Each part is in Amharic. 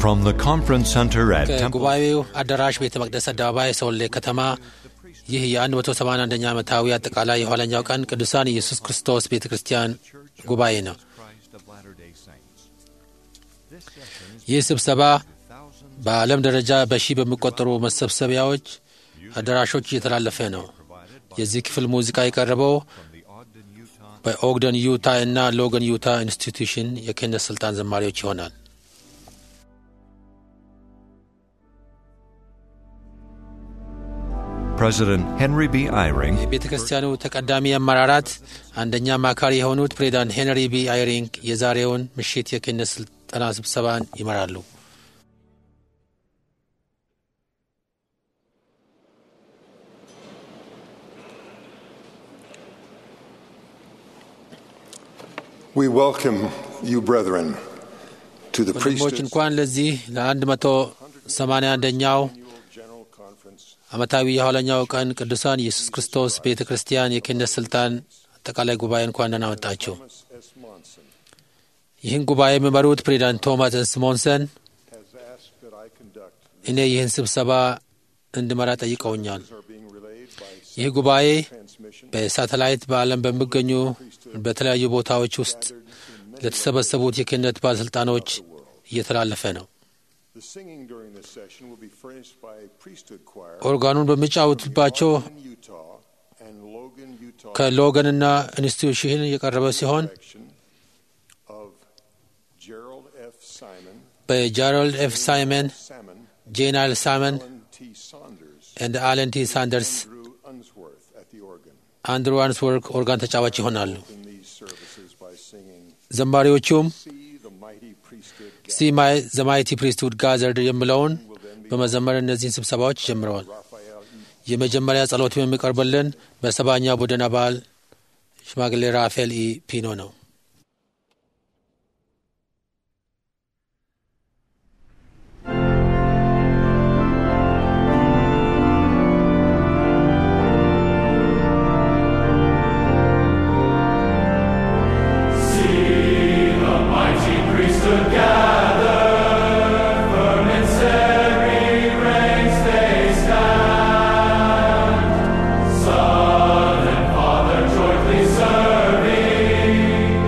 From the conference center at Temple ከጉባኤው አዳራሽ ቤተ መቅደስ አደባባይ ሶሌ ከተማ ይህ የ181ኛ ዓመታዊ አጠቃላይ የኋለኛው ቀን ቅዱሳን ኢየሱስ ክርስቶስ ቤተ ክርስቲያን ጉባኤ ነው። Christ of Latter-day Saints. ይህ ስብሰባ በዓለም ደረጃ በሺህ በሚቆጠሩ መሰብሰቢያዎች አዳራሾች እየተላለፈ ነው። የዚህ ክፍል ሙዚቃ የቀረበው በኦግደን ዩታ እና ሎገን ዩታ ኢንስቲትዩሽን የክህነት ስልጣን ዘማሪዎች ይሆናል። President Henry B. Eyring የቤተ ክርስቲያኑ ተቀዳሚ አመራራት አንደኛ አማካሪ የሆኑት ፕሬዚዳንት ሄንሪ ቢ አይሪንግ የዛሬውን ምሽት የክህነት ስልጠና ስብሰባን ይመራሉ። We welcome you, brethren, to the ወንድሞች priesthood እንኳን ለዚህ ለአንድ መቶ ሰማንያ አንደኛው General Conference ዓመታዊ የኋለኛው ቀን ቅዱሳን ኢየሱስ ክርስቶስ ቤተ ክርስቲያን የክህነት ስልጣን አጠቃላይ ጉባኤ እንኳን ደህና መጣችሁ። S. Monson ይህን ጉባኤ የሚመሩት ፕሬዚዳንት ቶማስ ስሞንሰን has asked that I conduct እኔ ይህን ስብሰባ እንድመራ ጠይቀውኛል። are being relayed by ይህ ጉባኤ transmission በሳተላይት በዓለም በሚገኙ በተለያዩ ቦታዎች ውስጥ ለተሰበሰቡት የክህነት ባለሥልጣኖች እየተላለፈ ነው። The singing during this session will be furnished by a priesthood choir ኦርጋኑን በሚጫወቱባቸው in Utah and Logan, Utah ከሎገንና ኢንስቲትዩሽን የቀረበ ሲሆን section of Gerald F. Simon, በጃሮልድ ኤፍ ሳይመን፣ Salmon, ጄናል ሳመን Alan T. Saunders, እንደ አለን ቲ ሳንደርስ፣ Drew Unsworth at the organ. አንድሩ አንስወርክ ኦርጋን ተጫዋች ይሆናሉ። In these services by singing ዘማሪዎቹም See the Mighty Priesthood ሲ ዘማይቲ ፕሪስትሁድ ጋዘርድ የሚለውን በመዘመር እነዚህን ስብሰባዎች ጀምረዋል። Raphael E. የመጀመሪያ ጸሎት የሚቀርብልን በሰባኛ ቡድን አባል ሽማግሌ ራፋኤል ኢ ፒኖ ነው። Mighty priesthood gather, firm in serried ranks they stand. Son and Father jointly serving,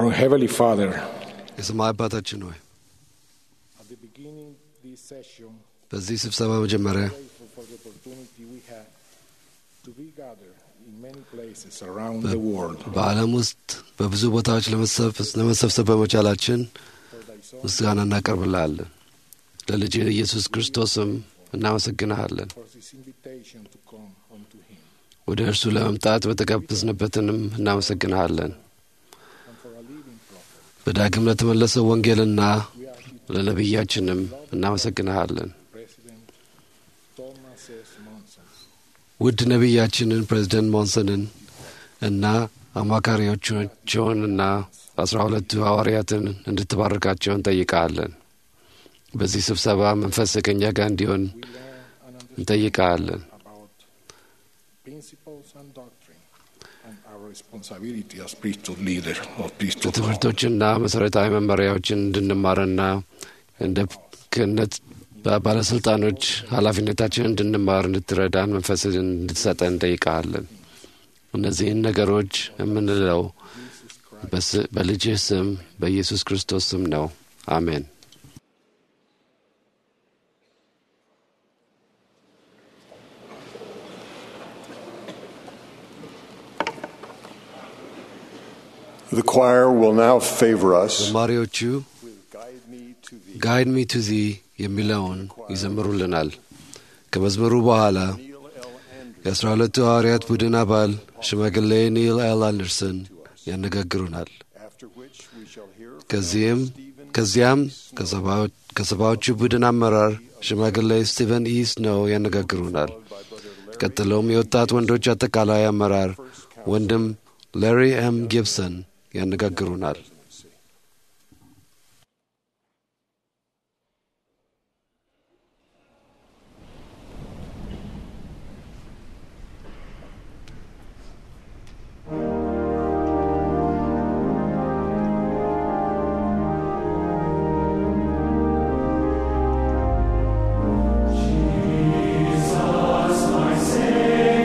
Our Heavenly Father, የሰማይ አባታችን ሆይ at the beginning of this session, በዚህ ስብሰባ መጀመሪያ grateful for the opportunity we have to be gathered in many places around the world በዓለም ውስጥ በብዙ ቦታዎች ለመሰብ- ለመሰብሰብ በመቻላችን for thy Son, ምስጋና እናቀርብልሃለን። ለልጅ ኢየሱስ ክርስቶስም እናመሰግንሃለን። for this invitation to come unto Him, ወደ እርሱ ለመምጣት በተጋበዝንበትንም እናመሰግንሃለን። and for a living prophet. በዳግም ለተመለሰው ወንጌልና We ask you to ለነቢያችንም እናመሰግንሃለን። President Thomas S. Monson, ውድ ነቢያችንን ፕሬዚደንት ሞንሰንን እና አማካሪዎቻቸውንና አስራ ሁለቱ ሐዋርያትን እንድትባርካቸው እንጠይቃለን። በዚህ ስብሰባ መንፈስ ከእኛ ጋር እንዲሆን we learn and understand እንጠይቃለን። about principles and doctrine and our responsibility as priesthood leader of priesthood law. ትምህርቶችና መሠረታዊ መመሪያዎችን እንድንማርና እንደ ክህነት ባለሥልጣኖች ኃላፊነታችን እንድንማር እንድትረዳን መንፈስን እንድትሰጠን እንጠይቃለን። እነዚህን ነገሮች የምንለው በስ- በልጅህ ስም በኢየሱስ ክርስቶስ ስም ነው። አሜን። The choir will now favor us. ዘማሪዎቹ Guide me to thee. ጋይድ ሚ ቱ ዚ የሚለውን ይዘምሩልናል። ከመዝሙሩ በኋላ Neil L. Andrews. የአስራ ሁለቱ ሐዋርያት ቡድን አባል ሽማግሌ ኒል ኤል አንደርሰን ያነጋግሩናል። After which we shall hear from ከዚህም Stephen ከዚያም ከሰባዎ- ከሰባዎቹ ቡድን አመራር ሽማግሌ ስቲቨን ኢስ ነው ያነጋግሩናል። ቀጥሎም የወጣት ወንዶች አጠቃላይ አመራር ወንድም ላሪ ኤም ጊብሰን ያነጋግሩናል።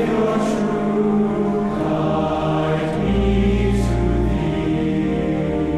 Guide me to thee.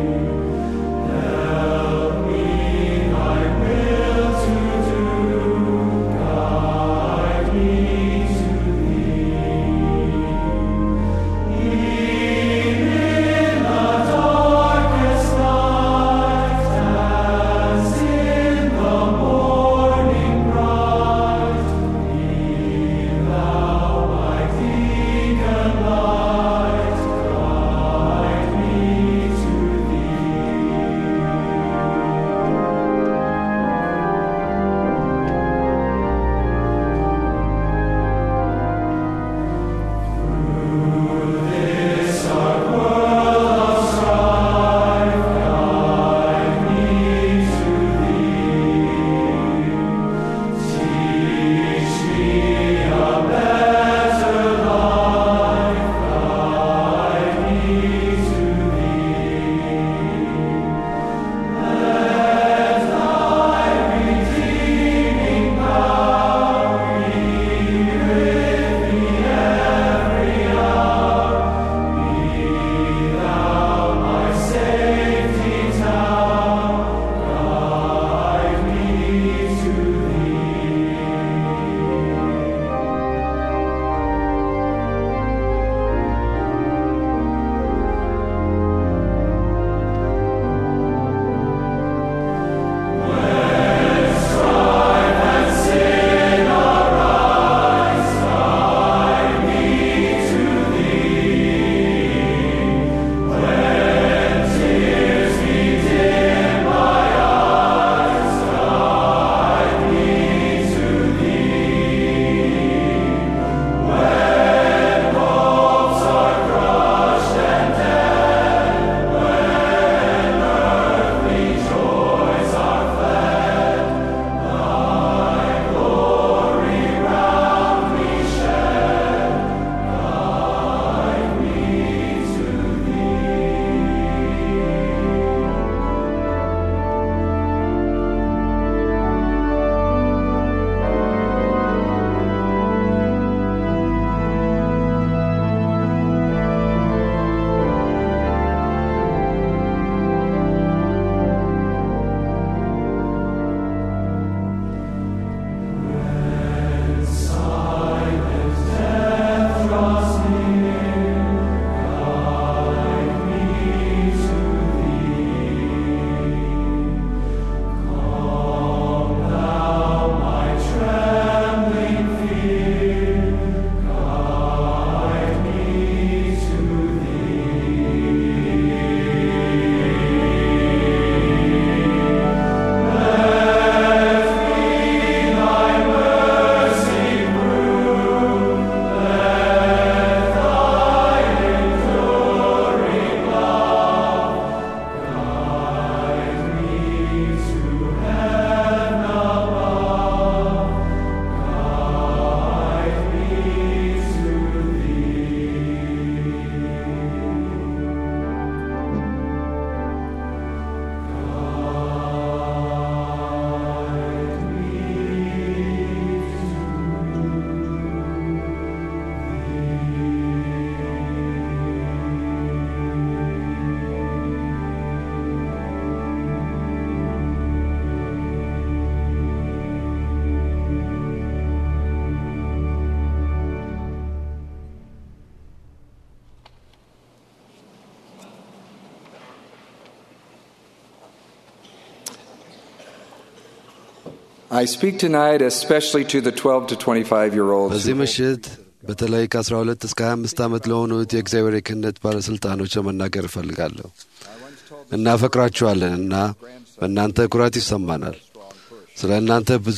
I speak tonight especially to the 12 to 25 year olds. በዚህ ምሽት በተለይ ከ12 እስከ 25 ዓመት ለሆኑት የእግዚአብሔር የክህነት ባለሥልጣኖች ለመናገር እፈልጋለሁ። እናፈቅራችኋለን እና በእናንተ ኩራት ይሰማናል። ስለ እናንተ ብዙ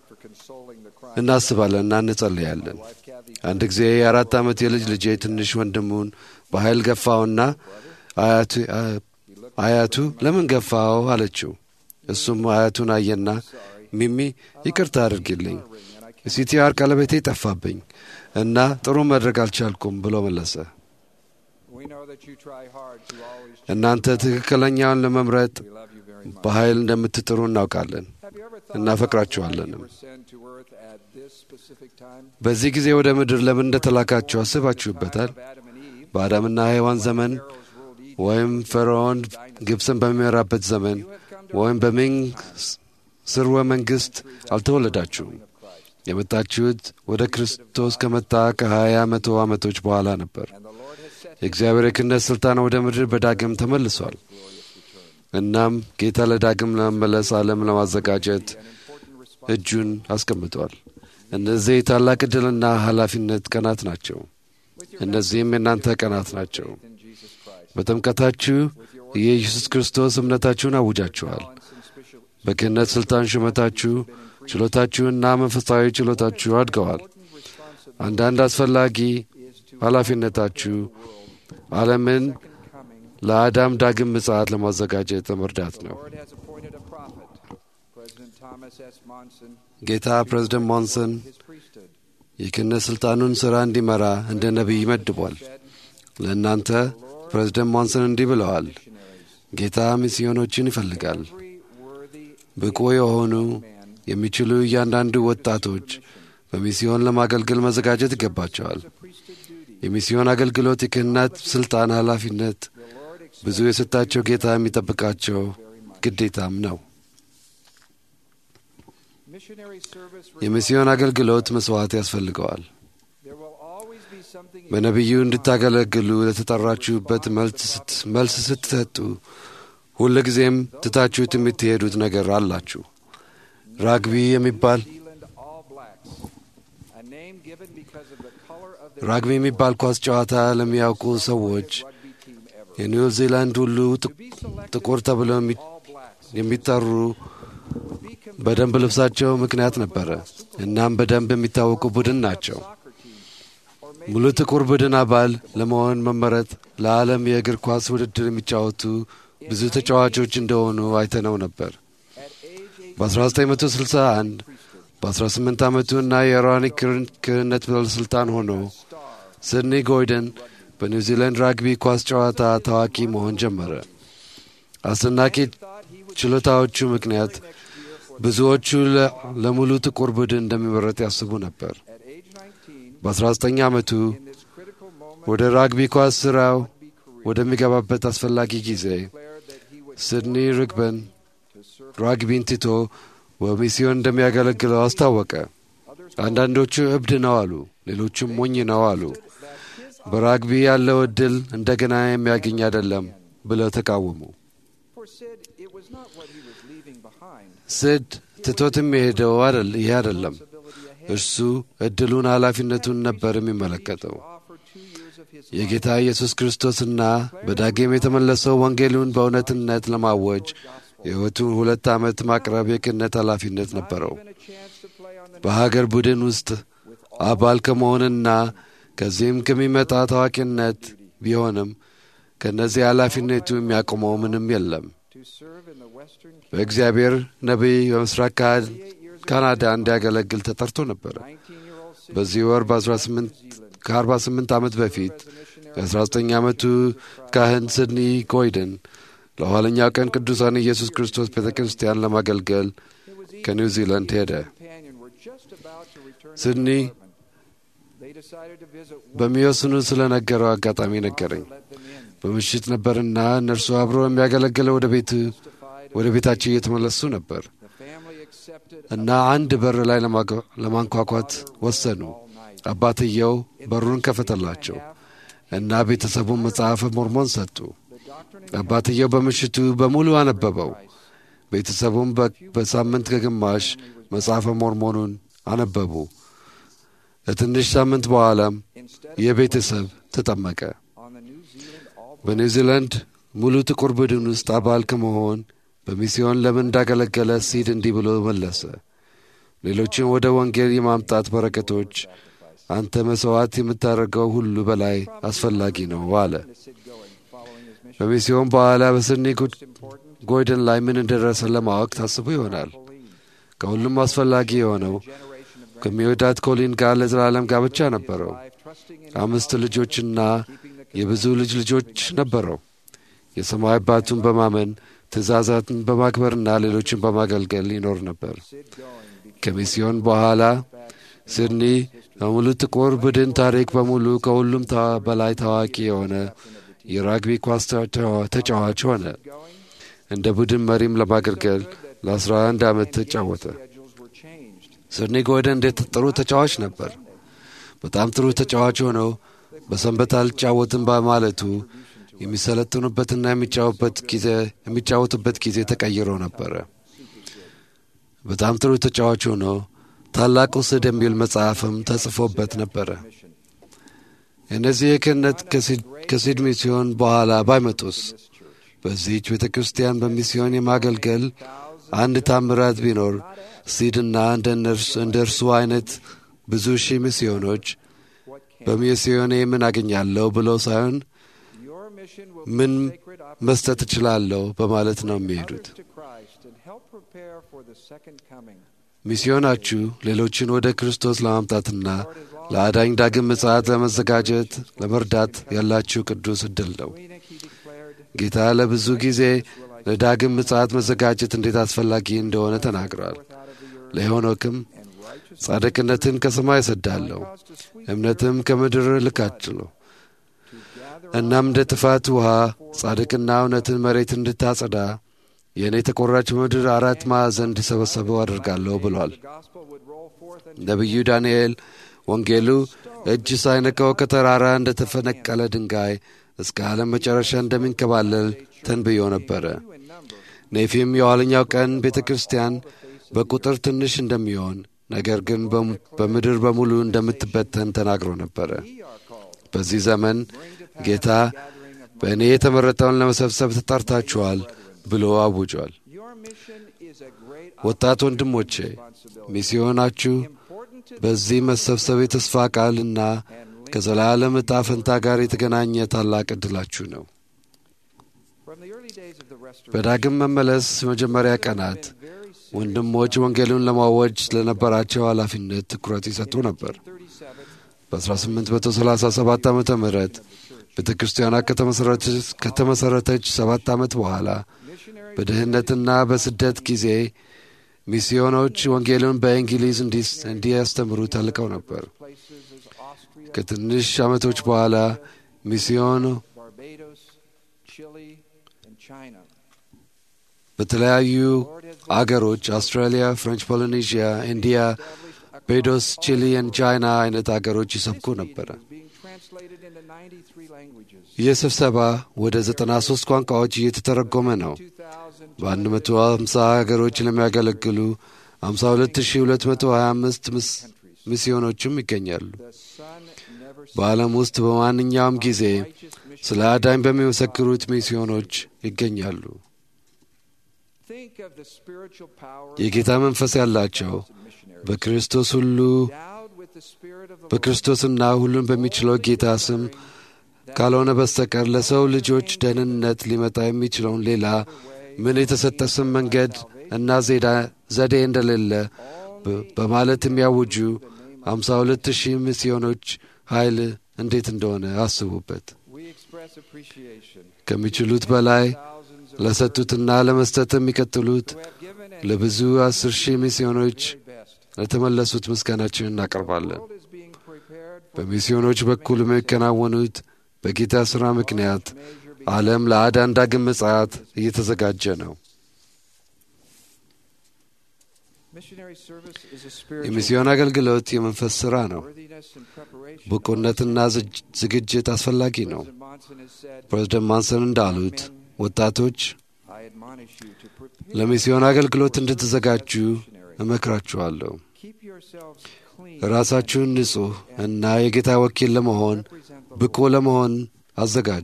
እናስባለን እና እንጸልያለን። አንድ ጊዜ የአራት ዓመት የልጅ ልጄ ትንሽ ወንድሙን በኃይል ገፋውና አያቱ ለምን ገፋው አለችው። እሱም አያቱን አየና ሚሚ ይቅርታ አድርጊልኝ፣ ሲቲአር ቀለበቴ ጠፋብኝ እና ጥሩ መድረግ አልቻልኩም ብሎ መለሰ። እናንተ ትክክለኛውን ለመምረጥ በኃይል እንደምትጥሩ እናውቃለን፣ እናፈቅራችኋለንም። በዚህ ጊዜ ወደ ምድር ለምን እንደተላካችሁ አስባችሁበታል? በአዳምና ሔዋን ዘመን ወይም ፈርዖን ግብፅን በሚመራበት ዘመን ወይም በሚንግ ስርወ መንግሥት አልተወለዳችሁም። የመጣችሁት ወደ ክርስቶስ ከመጣ ከሀያ መቶ ዓመቶች በኋላ ነበር። የእግዚአብሔር የክህነት ሥልጣን ወደ ምድር በዳግም ተመልሷል። እናም ጌታ ለዳግም ለመመለስ ዓለም ለማዘጋጀት እጁን አስቀምጧል። እነዚህ ታላቅ ዕድልና ኃላፊነት ቀናት ናቸው። እነዚህም የእናንተ ቀናት ናቸው። በጥምቀታችሁ የኢየሱስ ክርስቶስ እምነታችሁን አውጃችኋል። በክህነት ሥልጣን ሹመታችሁ ችሎታችሁና መንፈሳዊ ችሎታችሁ አድገዋል። አንዳንድ አስፈላጊ ኃላፊነታችሁ ዓለምን ለአዳም ዳግም ምጽአት ለማዘጋጀት ለመርዳት ነው። ጌታ ፕሬዝደንት ሞንሰን የክህነት ሥልጣኑን ሥራ እንዲመራ እንደ ነቢይ መድቧል። ለእናንተ ፕሬዝደንት ሞንሰን እንዲህ ብለዋል። ጌታ ሚስዮኖችን ይፈልጋል። ብቁ የሆኑ የሚችሉ እያንዳንዱ ወጣቶች በሚስዮን ለማገልገል መዘጋጀት ይገባቸዋል። የሚስዮን አገልግሎት የክህነት ሥልጣን ኃላፊነት ብዙ የሰጣቸው ጌታ የሚጠብቃቸው ግዴታም ነው። የሚስዮን አገልግሎት መሥዋዕት ያስፈልገዋል። በነቢዩ እንድታገለግሉ ለተጠራችሁበት መልስ ስትሰጡ ሁል ጊዜም ትታችሁት የምትሄዱት ነገር አላችሁ። ራግቢ የሚባል ራግቢ የሚባል ኳስ ጨዋታ ለሚያውቁ ሰዎች የኒው ዚላንድ ሁሉ ጥቁር ተብለው የሚጠሩ በደንብ ልብሳቸው ምክንያት ነበረ። እናም በደንብ የሚታወቁ ቡድን ናቸው። ሙሉ ጥቁር ቡድን አባል ለመሆን መመረጥ ለዓለም የእግር ኳስ ውድድር የሚጫወቱ ብዙ ተጫዋቾች እንደሆኑ አይተነው ነበር። በ1961 በ18 ዓመቱ እና የኢራኒክ ክህነት ባለሥልጣን ሆኖ ሲድኒ ጎይደን በኒውዚላንድ ራግቢ ኳስ ጨዋታ ታዋቂ መሆን ጀመረ። አስደናቂ ችሎታዎቹ ምክንያት ብዙዎቹ ለሙሉ ጥቁር ቡድን እንደሚመረጥ ያስቡ ነበር። በ19 ዓመቱ ወደ ራግቢ ኳስ ሥራው ወደሚገባበት አስፈላጊ ጊዜ ሲድኒ ርግበን ራግቢን ትቶ በሚስዮን እንደሚያገለግለው አስታወቀ። አንዳንዶቹ እብድ ነው አሉ፣ ሌሎቹም ሞኝ ነው አሉ። በራግቢ ያለው ዕድል እንደገና የሚያገኝ አይደለም ብለው ተቃወሙ። ስድ ትቶት የሚሄደው ይህ አይደለም። እርሱ ዕድሉን ኃላፊነቱን ነበር የሚመለከተው። የጌታ ኢየሱስ ክርስቶስና በዳግም የተመለሰው ወንጌሉን በእውነትነት ለማወጅ የሕይወቱን ሁለት ዓመት ማቅረብ የክህነት ኃላፊነት ነበረው። በሀገር ቡድን ውስጥ አባል ከመሆንና ከዚህም ከሚመጣ ታዋቂነት ቢሆንም ከእነዚህ ኃላፊነቱ የሚያቆመው ምንም የለም። በእግዚአብሔር ነቢይ በምስራቅ ካናዳ እንዲያገለግል ተጠርቶ ነበረ። በዚህ ወር ከ48 ዓመት በፊት የ19 ዓመቱ ካህን ሲድኒ ጎይደን ለኋለኛው ቀን ቅዱሳን ኢየሱስ ክርስቶስ ቤተ ክርስቲያን ለማገልገል ከኒውዚላንድ ሄደ። ሲድኒ በሚወስኑ ስለ ነገረው አጋጣሚ ነገረኝ። በምሽት ነበርና እነርሱ አብረው የሚያገለግለው ወደ ቤቱ ወደ ቤታቸው እየተመለሱ ነበር እና አንድ በር ላይ ለማንኳኳት ወሰኑ። አባትየው በሩን ከፈተላቸው እና ቤተሰቡን መጽሐፈ ሞርሞን ሰጡ። አባትየው በምሽቱ በሙሉ አነበበው። ቤተሰቡም በሳምንት ከግማሽ መጽሐፈ ሞርሞኑን አነበቡ። ለትንሽ ሳምንት በኋላም የቤተሰብ ተጠመቀ። በኒውዚላንድ ሙሉ ጥቁር ቡድን ውስጥ አባል ከመሆን በሚስዮን ለምን እንዳገለገለ ሲድ እንዲህ ብሎ መለሰ። ሌሎችን ወደ ወንጌል የማምጣት በረከቶች አንተ መሥዋዕት የምታደርገው ሁሉ በላይ አስፈላጊ ነው አለ። በሚስዮን በኋላ በስድኒ ጎይደን ላይ ምን እንደደረሰ ለማወቅ ታስቦ ይሆናል። ከሁሉም አስፈላጊ የሆነው ከሚወዳት ኮሊን ጋር ለዘላለም ጋብቻ ነበረው። አምስት ልጆችና የብዙ ልጅ ልጆች ነበረው። የሰማይ አባቱን በማመን ትእዛዛትን በማክበርና ሌሎችን በማገልገል ይኖር ነበር። ከሚስዮን በኋላ ሲድኒ በሙሉ ጥቁር ቡድን ታሪክ በሙሉ ከሁሉም በላይ ታዋቂ የሆነ የራግቢ ኳስ ተጫዋች ሆነ። እንደ ቡድን መሪም ለማገልገል ለ11 ዓመት ተጫወተ። ሲድኒ ጎይደን እንዴት ጥሩ ተጫዋች ነበር። በጣም ጥሩ ተጫዋች ሆነው በሰንበት አልጫወትም በማለቱ የሚሰለጥኑበትና የሚጫወቱበት ጊዜ ተቀይሮ ነበረ። በጣም ጥሩ ተጫዋች ሆኖ ታላቁ ስድ የሚል መጽሐፍም ተጽፎበት ነበረ። እነዚህ የክህነት ከሲድ ሚስዮን በኋላ ባይመጡስ በዚህች ቤተ ክርስቲያን በሚስዮን የማገልገል አንድ ታምራት ቢኖር ሲድና እንደ እርሱ አይነት ብዙ ሺህ ሚስዮኖች በሚስዮኔ ምን አገኛለሁ ብለው ሳይሆን ምን መስጠት እችላለሁ በማለት ነው የሚሄዱት። ሚስዮናችሁ ሌሎችን ወደ ክርስቶስ ለማምጣትና ለአዳኝ ዳግም ምጽአት ለመዘጋጀት ለመርዳት ያላችሁ ቅዱስ ዕድል ነው። ጌታ ለብዙ ጊዜ ለዳግም ምጽአት መዘጋጀት እንዴት አስፈላጊ እንደሆነ ተናግሯል። ለሄኖክም ጻድቅነትን ከሰማይ እሰዳለሁ፣ እምነትም ከምድር እልካችኋለሁ። እናም እንደ ጥፋት ውሃ ጻድቅና እውነትን መሬት እንድታጸዳ የእኔ ተቆራጭ ምድር አራት ማዕዘን እንዲሰበሰቡ አድርጋለሁ ብሏል። ነቢዩ ዳንኤል ወንጌሉ እጅ ሳይነካው ከተራራ እንደ ተፈነቀለ ድንጋይ እስከ ዓለም መጨረሻ እንደሚንከባለል ተንብዮ ነበረ። ኔፊም የኋለኛው ቀን ቤተ ክርስቲያን በቁጥር ትንሽ እንደሚሆን ነገር ግን በምድር በሙሉ እንደምትበተን ተናግሮ ነበረ። በዚህ ዘመን ጌታ በእኔ የተመረጠውን ለመሰብሰብ ተጠርታችኋል ብሎ አውጇል። ወጣት ወንድሞቼ ሚስዮናችሁ በዚህ መሰብሰብ የተስፋ ቃልና ከዘላለም ዕጣ ፈንታ ጋር የተገናኘ ታላቅ ዕድላችሁ ነው። በዳግም መመለስ መጀመሪያ ቀናት ወንድሞች ወንጌሉን ለማወጅ ለነበራቸው ኃላፊነት ትኩረት ይሰጡ ነበር። በ1837 ዓ ም ቤተ ክርስቲያኗ ከተመሠረተች ሰባት ዓመት በኋላ በድህነትና በስደት ጊዜ ሚስዮኖች ወንጌሉን በእንግሊዝ እንዲያስተምሩ ተልቀው ነበር። ከትንሽ ዓመቶች በኋላ ሚስዮኑ በተለያዩ አገሮች አውስትራሊያ፣ ፍሬንች ፖሊኔዥያ፣ ኢንዲያ፣ ቤዶስ፣ ቺሊ እና ቻይና አይነት አገሮች ይሰብኩ ነበረ። ይህ ስብሰባ ወደ 93 ቋንቋዎች እየተተረጎመ ነው። በ150 ሀገሮች ለሚያገለግሉ 52225 ሚስዮኖችም ይገኛሉ። በዓለም ውስጥ በማንኛውም ጊዜ ስለ አዳኝ በሚመሰክሩት ሚስዮኖች ይገኛሉ። የጌታ መንፈስ ያላቸው በክርስቶስ ሁሉ በክርስቶስና ሁሉን በሚችለው ጌታ ስም ካልሆነ በስተቀር ለሰው ልጆች ደህንነት ሊመጣ የሚችለውን ሌላ ምን የተሰጠ ስም መንገድ እና ዘዴ እንደሌለ በማለት የሚያውጁ አምሳ ሁለት ሺህ ሚስዮኖች ኃይል እንዴት እንደሆነ አስቡበት። ከሚችሉት በላይ ለሰጡትና ለመስጠት የሚቀጥሉት ለብዙ አስር ሺህ ሚስዮኖች ለተመለሱት ምስጋናችን እናቀርባለን። በሚስዮኖች በኩል የሚከናወኑት በጌታ ሥራ ምክንያት ዓለም ለአዳን ዳግም ምጽአት እየተዘጋጀ ነው። የሚስዮን አገልግሎት የመንፈስ ሥራ ነው። ብቁነትና ዝግጅት አስፈላጊ ነው። ፕሬዝደንት ማንሰን እንዳሉት ወጣቶች ለሚስዮን አገልግሎት እንድትዘጋጁ እመክራችኋለሁ። ራሳችሁን ንጹሕ እና የጌታ ወኪል ለመሆን ብቁ ለመሆን አዘጋጁ።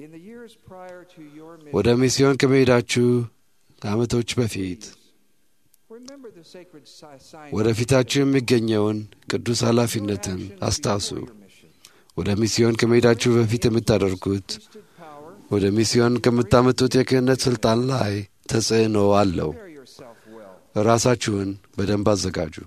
ወደ ሚስዮን ከመሄዳችሁ ከዓመቶች በፊት ወደፊታችሁ የሚገኘውን ቅዱስ ኃላፊነትን አስታውሱ። ወደ ሚስዮን ከመሄዳችሁ በፊት የምታደርጉት ወደ ሚስዮን ከምታመጡት የክህነት ሥልጣን ላይ ተጽዕኖ አለው። ራሳችሁን በደንብ አዘጋጁ።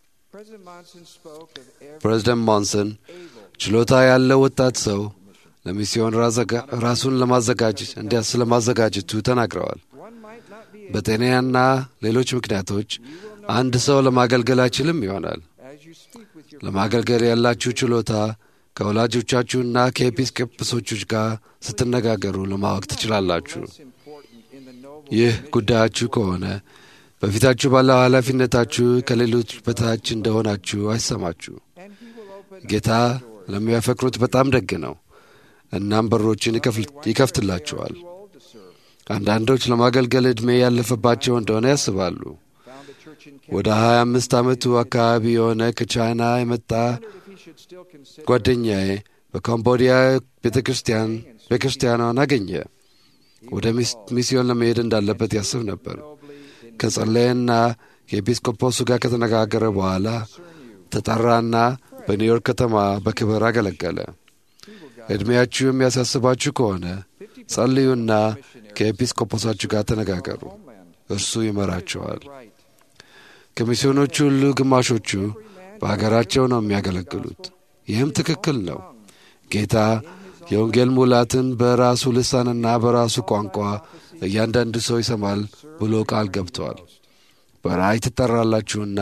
ፕሬዚደንት ሞንሰን ችሎታ ያለው ወጣት ሰው ለሚስዮን ራሱን ለማዘጋጀት እንዲያ ስለማዘጋጀቱ ተናግረዋል። በጤናና ሌሎች ምክንያቶች አንድ ሰው ለማገልገል አይችልም ይሆናል። ለማገልገል ያላችሁ ችሎታ ከወላጆቻችሁና ከኤጲስቆጶሶቹ ጋር ስትነጋገሩ ለማወቅ ትችላላችሁ። ይህ ጉዳያችሁ ከሆነ በፊታችሁ ባለው ኃላፊነታችሁ ከሌሎች በታች እንደሆናችሁ አይሰማችሁ። ጌታ ለሚያፈቅሩት በጣም ደግ ነው። እናም በሮችን ይከፍትላቸዋል። አንዳንዶች ለማገልገል ዕድሜ ያለፈባቸው እንደሆነ ያስባሉ። ወደ ሀያ አምስት ዓመቱ አካባቢ የሆነ ከቻይና የመጣ ጓደኛዬ በካምቦዲያ ቤተ ክርስቲያን ቤተ ክርስቲያኗን አገኘ። ወደ ሚስዮን ለመሄድ እንዳለበት ያስብ ነበር። ከጸለየና ከኤጲስቆጶሱ ጋር ከተነጋገረ በኋላ ተጠራና በኒውዮርክ ከተማ በክብር አገለገለ። ዕድሜያችሁ የሚያሳስባችሁ ከሆነ ጸልዩና ከኤጲስቆጶሳችሁ ጋር ተነጋገሩ። እርሱ ይመራቸዋል። ከሚስዮኖቹ ሁሉ ግማሾቹ በአገራቸው ነው የሚያገለግሉት። ይህም ትክክል ነው። ጌታ የወንጌል ሙላትን በራሱ ልሳንና በራሱ ቋንቋ እያንዳንዱ ሰው ይሰማል ብሎ ቃል ገብተዋል። በራእይ ትጠራላችሁና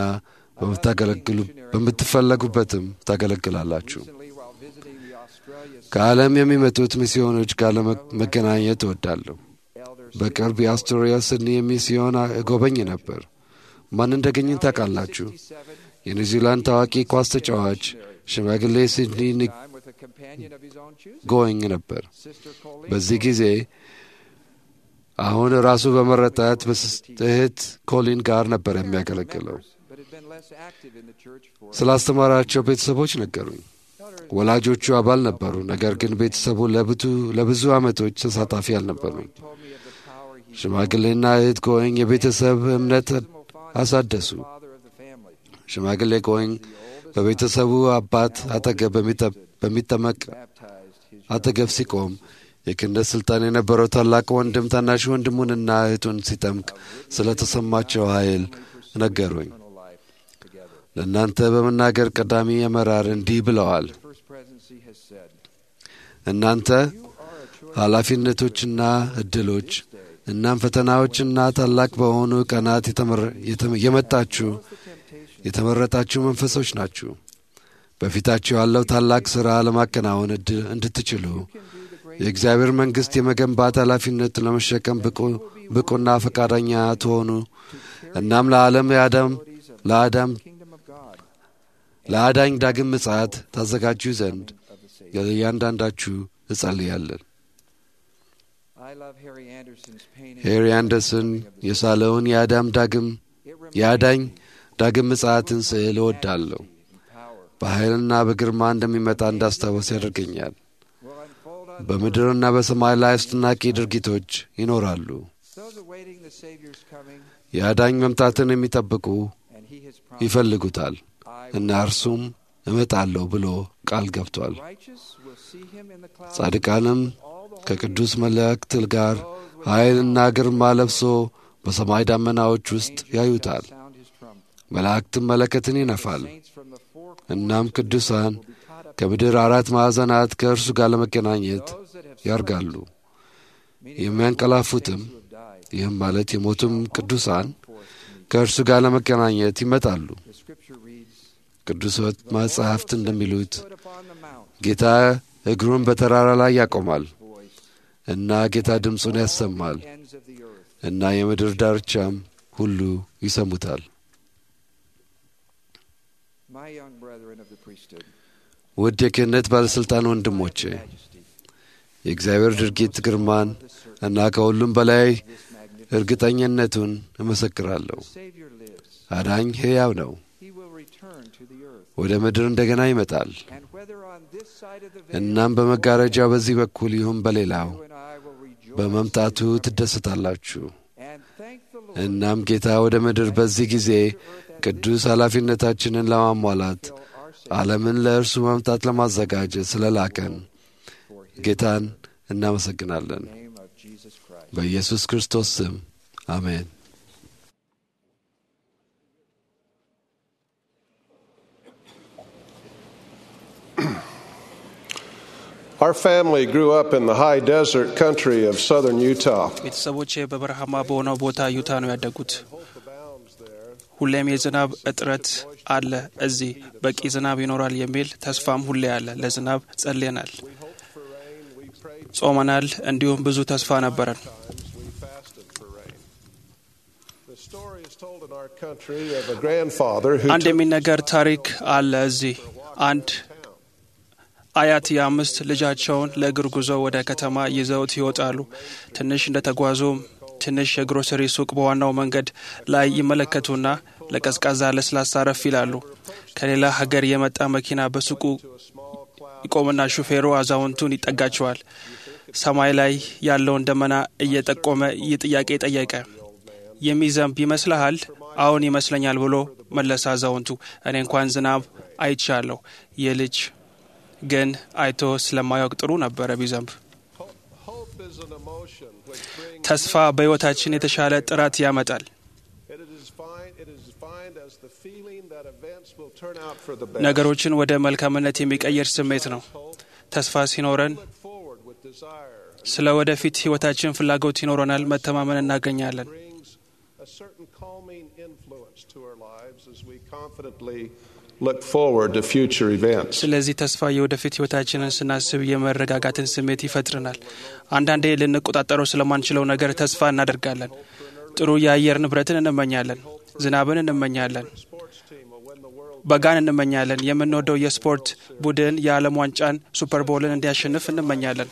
በምትፈለጉበትም ታገለግላላችሁ። ከዓለም የሚመጡት ሚስዮኖች ጋር ለመገናኘት እወዳለሁ። በቅርብ የአስቶሪያ ስድኒ ሚስዮን እጎበኝ ነበር። ማን እንደገኝን ታውቃላችሁ? የኒውዚላንድ ታዋቂ ኳስ ተጫዋች ሽማግሌ ሲድኒ ጎኝ ነበር። በዚህ ጊዜ አሁን ራሱ በመረጣት እህት ኮሊን ጋር ነበር የሚያገለግለው። ስላስተማራቸው ቤተሰቦች ነገሩኝ። ወላጆቹ አባል ነበሩ፣ ነገር ግን ቤተሰቡ ለብዙ ዓመቶች ተሳታፊ አልነበሩም። ሽማግሌና እህት ጎኝ የቤተሰብ እምነት አሳደሱ። ሽማግሌ ጎኝ በቤተሰቡ አባት አጠገብ በሚጠመቅ አጠገብ ሲቆም የክህነት ሥልጣን የነበረው ታላቅ ወንድም ታናሽ ወንድሙንና እህቱን ሲጠምቅ ስለ ተሰማቸው ኃይል ነገሩኝ። ለእናንተ በመናገር ቀዳሚ አመራር እንዲህ ብለዋል። እናንተ ኃላፊነቶችና ዕድሎች እናም ፈተናዎችና ታላቅ በሆኑ ቀናት የመጣችሁ የተመረጣችሁ መንፈሶች ናችሁ። በፊታችሁ ያለው ታላቅ ሥራ ለማከናወን እንድትችሉ የእግዚአብሔር መንግሥት የመገንባት ኃላፊነት ለመሸከም ብቁና ፈቃደኛ ትሆኑ እናም ለዓለም የአዳም ለአዳም ለአዳኝ ዳግም ምጽአት ታዘጋጁ ዘንድ ለእያንዳንዳችሁ እጸልያለን። ሄሪ አንደርሰን የሳለውን የአዳም ዳግም የአዳኝ ዳግም ምጽአትን ስዕል እወዳለሁ። በኃይልና በግርማ እንደሚመጣ እንዳስታወስ ያደርገኛል። በምድርና በሰማይ ላይ አስደናቂ ድርጊቶች ይኖራሉ። የአዳኝ መምጣትን የሚጠብቁ ይፈልጉታል እና እርሱም እመጣለሁ ብሎ ቃል ገብቷል። ጻድቃንም ከቅዱስ መላእክት ጋር ኃይልና ግርማ ለብሶ በሰማይ ዳመናዎች ውስጥ ያዩታል። መላእክትም መለከትን ይነፋል። እናም ቅዱሳን ከምድር አራት ማዕዘናት ከእርሱ ጋር ለመገናኘት ያርጋሉ። የሚያንቀላፉትም ይህም ማለት የሞቱም ቅዱሳን ከእርሱ ጋር ለመገናኘት ይመጣሉ። ቅዱስ መጻሕፍት እንደሚሉት ጌታ እግሩን በተራራ ላይ ያቆማል እና ጌታ ድምፁን ያሰማል እና የምድር ዳርቻም ሁሉ ይሰሙታል። ውድ የክህነት ባለሥልጣን ወንድሞቼ የእግዚአብሔር ድርጊት ግርማን እና ከሁሉም በላይ እርግጠኝነቱን እመሰክራለሁ። አዳኝ ሕያው ነው። He will return to the earth. ወደ ምድር እንደገና ይመጣል። And whether on this side of the veil እናም በመጋረጃው በዚህ በኩል ይሁን በሌላው you and I will rejoice በመምጣቱ ትደሰታላችሁ። and thank the Lord እናም ጌታ ወደ ምድር በዚህ ጊዜ ቅዱስ ኃላፊነታችንን ለማሟላት ዓለምን ለእርሱ መምጣት ለማዘጋጀት ስለላከን ጌታን እናመሰግናለን። in the name of Jesus Christ. በኢየሱስ ክርስቶስ ስም አሜን። Our family grew up in the high desert country of southern Utah. ቤተሰቦቼ በበረሃማ በሆነው ቦታ ዩታ ነው ያደጉት። ሁሌም የዝናብ እጥረት አለ። እዚህ በቂ ዝናብ ይኖራል የሚል ተስፋም ሁሌ አለ። ለዝናብ ጸልየናል፣ ጾመናል፣ እንዲሁም ብዙ ተስፋ ነበረን። We fasted for rain. The story is told in our country of a grandfather who አንድ took የሚነገር ታሪክ አለ። እዚህ አንድ አያት የአምስት ልጃቸውን ለእግር ጉዞ ወደ ከተማ ይዘውት ይወጣሉ። ትንሽ እንደተጓዙም ትንሽ የግሮሰሪ ሱቅ በዋናው መንገድ ላይ ይመለከቱና ለቀዝቃዛ ለስላሳ ረፍ ይላሉ። ከሌላ ሀገር የመጣ መኪና በሱቁ ይቆምና ሹፌሩ አዛውንቱን ይጠጋቸዋል። ሰማይ ላይ ያለውን ደመና እየጠቆመ ይህ ጥያቄ ጠየቀ። የሚዘንብ ይመስልሃል? አዎን ይመስለኛል ብሎ መለሰ አዛውንቱ። እኔ እንኳን ዝናብ አይቻለሁ። ይህ ልጅ ግን አይቶ ስለማያውቅ ጥሩ ነበረ ቢዘንብ። hope is an emotion which brings ተስፋ በሕይወታችን የተሻለ ጥራት ያመጣል። it is defined it is defined as the feeling that events will turn out for the best. ነገሮችን ወደ መልካምነት የሚቀይር ስሜት ነው። ተስፋ ሲኖረን Look forward with desire ስለ ወደፊት ሕይወታችን ፍላጎት ይኖረናል፣ መተማመን እናገኛለን። brings a certain calming influence to our lives as we confidently look forward to future events. ስለዚህ ተስፋ የወደፊት ሕይወታችንን ስናስብ የመረጋጋትን ስሜት ይፈጥርናል። አንዳንዴ ልንቆጣጠረው ስለማንችለው ነገር ተስፋ እናደርጋለን። ጥሩ የአየር ንብረትን እንመኛለን። ዝናብን እንመኛለን። Sports team will win the world በጋን እንመኛለን። የምንወደው የስፖርት ቡድን የዓለም ዋንጫን ሱፐር ቦልን እንዲያሸንፍ እንመኛለን።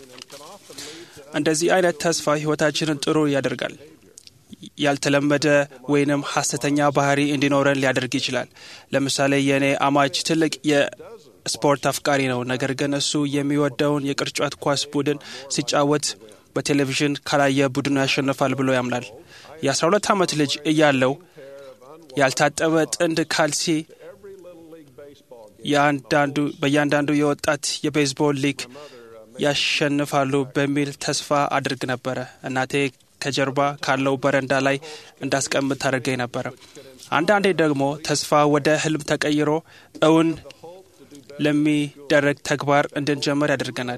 እንደዚህ አይነት ተስፋ ሕይወታችንን ጥሩ ያደርጋል። ያልተለመደ ወይንም ሐሰተኛ ባህሪ እንዲኖረን ሊያደርግ ይችላል። ለምሳሌ የእኔ አማች ትልቅ የስፖርት አፍቃሪ ነው። ነገር ግን እሱ የሚወደውን የቅርጫት ኳስ ቡድን ሲጫወት በቴሌቪዥን ካላየ ቡድኑ ያሸንፋል ብሎ ያምናል። የ12 ዓመት ልጅ እያለው ያልታጠበ ጥንድ ካልሲ የአንዳንዱ በእያንዳንዱ የወጣት የቤዝቦል ሊግ ያሸንፋሉ በሚል ተስፋ አድርግ ነበረ። እናቴ ከጀርባ ካለው በረንዳ ላይ እንዳስቀምጥ ታደርገኝ ነበረ። አንዳንዴ ደግሞ ተስፋ ወደ ህልም ተቀይሮ እውን ለሚደረግ ተግባር እንድንጀምር ያደርገናል።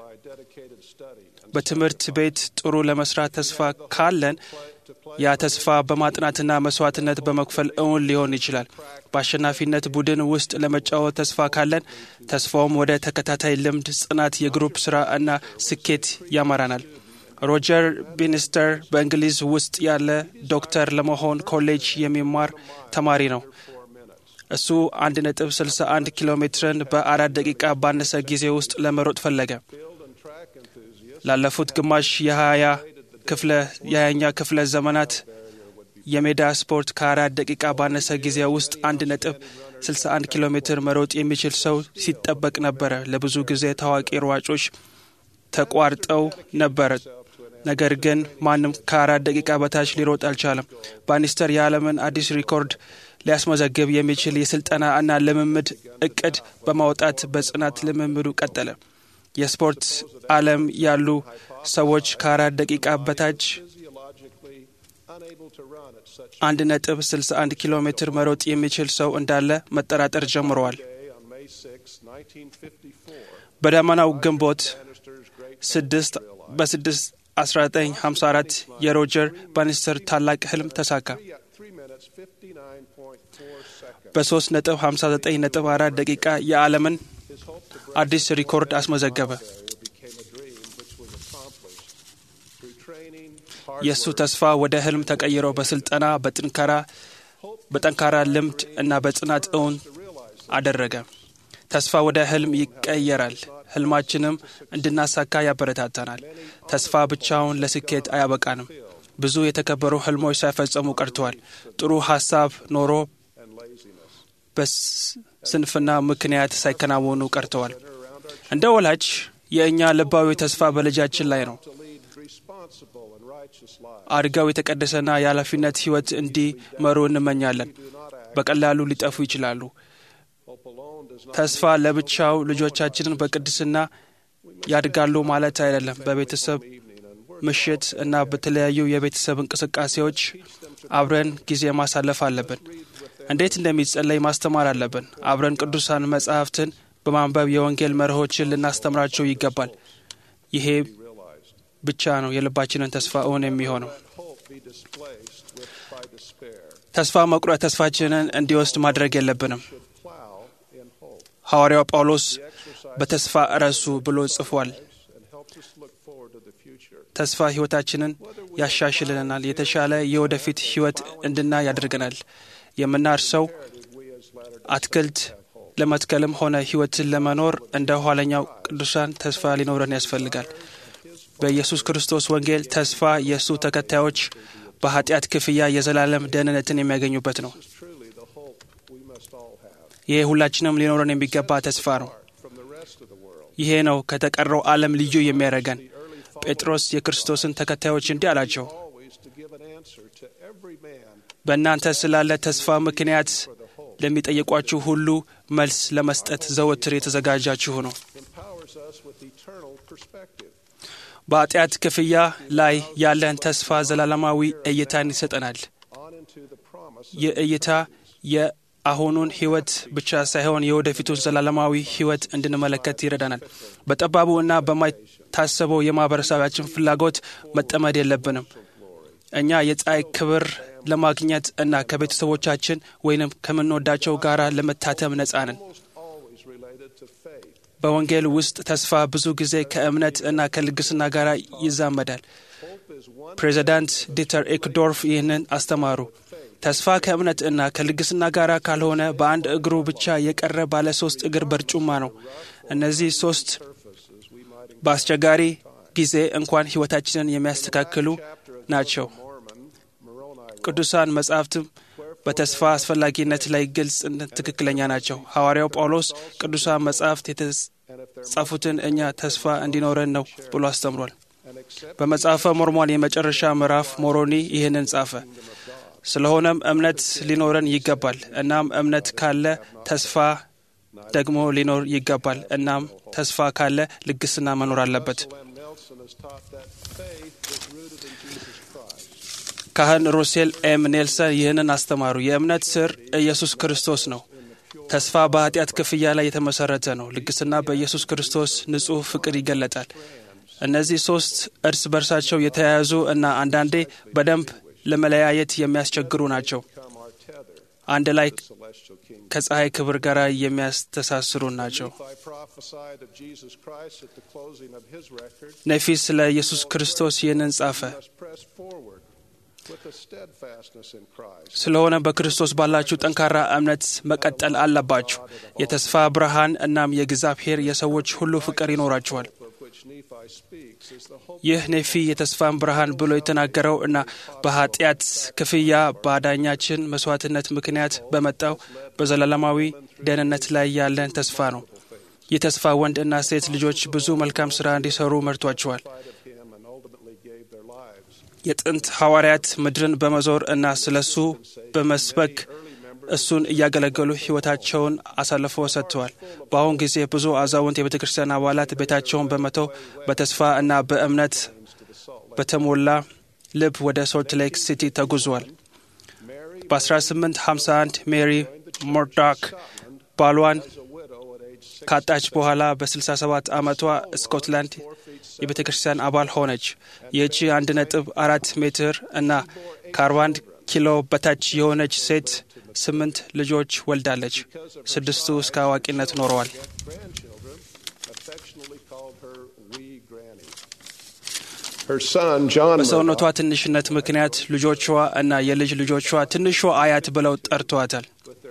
በትምህርት ቤት ጥሩ ለመስራት ተስፋ ካለን ያ ተስፋ በማጥናትና መስዋዕትነት በመክፈል እውን ሊሆን ይችላል። በአሸናፊነት ቡድን ውስጥ ለመጫወት ተስፋ ካለን ተስፋውም ወደ ተከታታይ ልምድ፣ ጽናት፣ የግሩፕ ስራ እና ስኬት ያመራናል። ሮጀር ቢኒስተር በእንግሊዝ ውስጥ ያለ ዶክተር ለመሆን ኮሌጅ የሚማር ተማሪ ነው። እሱ 1.61 ኪሎ ሜትርን በአራት ደቂቃ ባነሰ ጊዜ ውስጥ ለመሮጥ ፈለገ። ላለፉት ግማሽ የሀያ ክፍለ የሀያኛ ክፍለ ዘመናት የሜዳ ስፖርት ከአራት ደቂቃ ባነሰ ጊዜ ውስጥ አንድ ነጥብ 61 ኪሎ ሜትር መሮጥ የሚችል ሰው ሲጠበቅ ነበረ። ለብዙ ጊዜ ታዋቂ ሯጮች ተቋርጠው ነበር። ነገር ግን ማንም ከአራት ደቂቃ በታች ሊሮጥ አልቻለም። ባኒስተር የዓለምን አዲስ ሪኮርድ ሊያስመዘግብ የሚችል የስልጠና እና ልምምድ እቅድ በማውጣት በጽናት ልምምዱ ቀጠለ። የስፖርት ዓለም ያሉ ሰዎች ከአራት ደቂቃ በታች physiologically unable to run at such አንድ ነጥብ 61 ኪሎ ሜትር መሮጥ የሚችል ሰው እንዳለ መጠራጠር ጀምረዋል። a day on May 6, 1954. በደመናው ግንቦት Bannister's great ስድስት በስድስት 1954 የሮጀር ባኒስተር ታላቅ ህልም ተሳካ። three, three minutes 59.4 seconds. በ3 ነጥብ 59 ነጥብ 4 ደቂቃ የዓለምን አዲስ ሪኮርድ አስመዘገበ። became a dream which was accomplished through training, hard የእሱ ተስፋ ወደ ህልም ተቀይሮ በስልጠና በጥንካራ በጠንካራ ልምድ እና በጽናት እውን አደረገ። ተስፋ ወደ ህልም ይቀየራል። ህልማችንም እንድናሳካ ያበረታታናል። ተስፋ ብቻውን ለስኬት አያበቃንም። ብዙ የተከበሩ ህልሞች ሳይፈጸሙ ቀርተዋል። ጥሩ ሀሳብ ኖሮ በስንፍና ምክንያት ሳይከናወኑ ቀርተዋል። እንደ ወላጅ የእኛ ልባዊ ተስፋ በልጃችን ላይ ነው። አድገው የተቀደሰና የኃላፊነት ህይወት እንዲመሩ እንመኛለን። በቀላሉ ሊጠፉ ይችላሉ። ተስፋ ለብቻው ልጆቻችንን በቅድስና ያድጋሉ ማለት አይደለም። በቤተሰብ ምሽት እና በተለያዩ የቤተሰብ እንቅስቃሴዎች አብረን ጊዜ ማሳለፍ አለብን። እንዴት እንደሚጸለይ ማስተማር አለብን። አብረን ቅዱሳን መጻሕፍትን በማንበብ የወንጌል መርሆችን ልናስተምራቸው ይገባል። ይሄ ብቻ ነው የልባችንን ተስፋ እውን የሚሆነው። ተስፋ መቁረጥ ተስፋችንን እንዲወስድ ማድረግ የለብንም። ሐዋርያው ጳውሎስ በተስፋ እረሱ ብሎ ጽፏል። ተስፋ ሕይወታችንን ያሻሽልናል፣ የተሻለ የወደፊት ሕይወት እንድናይ ያደርገናል። የምናርሰው አትክልት ለመትከልም ሆነ ሕይወትን ለመኖር እንደ ኋለኛው ቅዱሳን ተስፋ ሊኖረን ያስፈልጋል። በኢየሱስ ክርስቶስ ወንጌል ተስፋ የእሱ ተከታዮች በኃጢአት ክፍያ የዘላለም ደህንነትን የሚያገኙበት ነው። ይሄ ሁላችንም ሊኖረን የሚገባ ተስፋ ነው። ይሄ ነው ከተቀረው ዓለም ልዩ የሚያደርገን። ጴጥሮስ የክርስቶስን ተከታዮች እንዲህ አላቸው፣ በእናንተ ስላለ ተስፋ ምክንያት ለሚጠይቋችሁ ሁሉ መልስ ለመስጠት ዘወትር የተዘጋጃችሁ ነው። በኃጢአት ክፍያ ላይ ያለን ተስፋ ዘላለማዊ እይታን ይሰጠናል። ይህ እይታ የአሁኑን ሕይወት ብቻ ሳይሆን የወደፊቱን ዘላለማዊ ሕይወት እንድንመለከት ይረዳናል። በጠባቡ እና በማይታሰበው የማህበረሰባችን ፍላጎት መጠመድ የለብንም። እኛ የፀሐይ ክብር ለማግኘት እና ከቤተሰቦቻችን ወይንም ከምንወዳቸው ጋር ለመታተም ነጻ ነን። በወንጌል ውስጥ ተስፋ ብዙ ጊዜ ከእምነት እና ከልግስና ጋር ይዛመዳል። ፕሬዚዳንት ዲተር ኤክዶርፍ ይህንን አስተማሩ። ተስፋ ከእምነት እና ከልግስና ጋር ካልሆነ በአንድ እግሩ ብቻ የቀረ ባለ ሶስት እግር በርጩማ ነው። እነዚህ ሶስት በአስቸጋሪ ጊዜ እንኳን ሕይወታችንን የሚያስተካክሉ ናቸው። ቅዱሳን መጻሕፍትም በተስፋ አስፈላጊነት ላይ ግልጽ ትክክለኛ ናቸው። ሐዋርያው ጳውሎስ ቅዱሳን መጻሕፍት የተጻፉትን እኛ ተስፋ እንዲኖረን ነው ብሎ አስተምሯል። በመጽሐፈ ሞርሞን የመጨረሻ ምዕራፍ ሞሮኒ ይህንን ጻፈ። ስለሆነም እምነት ሊኖረን ይገባል። እናም እምነት ካለ ተስፋ ደግሞ ሊኖር ይገባል። እናም ተስፋ ካለ ልግስና መኖር አለበት። ካህን ሩሴል ኤም ኔልሰን ይህንን አስተማሩ። የእምነት ስር ኢየሱስ ክርስቶስ ነው። ተስፋ በኃጢአት ክፍያ ላይ የተመሰረተ ነው። ልግስና በኢየሱስ ክርስቶስ ንጹሕ ፍቅር ይገለጣል። እነዚህ ሶስት እርስ በርሳቸው የተያያዙ እና አንዳንዴ በደንብ ለመለያየት የሚያስቸግሩ ናቸው። አንድ ላይ ከፀሐይ ክብር ጋር የሚያስተሳስሩ ናቸው። ነፊ ስለ ኢየሱስ ክርስቶስ ይህንን ጻፈ። ስለሆነ በክርስቶስ ባላችሁ ጠንካራ እምነት መቀጠል አለባችሁ። የተስፋ ብርሃን እናም የእግዚአብሔር የሰዎች ሁሉ ፍቅር ይኖራችኋል። ይህ ኔፊ የተስፋን ብርሃን ብሎ የተናገረው እና በኃጢአት ክፍያ በአዳኛችን መስዋዕትነት ምክንያት በመጣው በዘላለማዊ ደህንነት ላይ ያለን ተስፋ ነው። ይህ ተስፋ ወንድ እና ሴት ልጆች ብዙ መልካም ሥራ እንዲሰሩ መርቷቸዋል። የጥንት ሐዋርያት ምድርን በመዞር እና ስለ እሱ በመስበክ እሱን እያገለገሉ ሕይወታቸውን አሳልፈው ሰጥተዋል። በአሁን ጊዜ ብዙ አዛውንት የቤተ ክርስቲያን አባላት ቤታቸውን በመተው በተስፋ እና በእምነት በተሞላ ልብ ወደ ሶልት ሌክ ሲቲ ተጉዟል። በ1851 ሜሪ ሞርዳክ ባሏን ካጣች በኋላ በ67 ዓመቷ ስኮትላንድ የቤተ ክርስቲያን አባል ሆነች። ይህቺ አንድ ነጥብ አራት ሜትር እና ከ41 ኪሎ በታች የሆነች ሴት ስምንት ልጆች ወልዳለች። ስድስቱ እስከ አዋቂነት ኖረዋል። በሰውነቷ ትንሽነት ምክንያት ልጆቿ እና የልጅ ልጆቿ ትንሿ አያት ብለው ጠርተዋታል።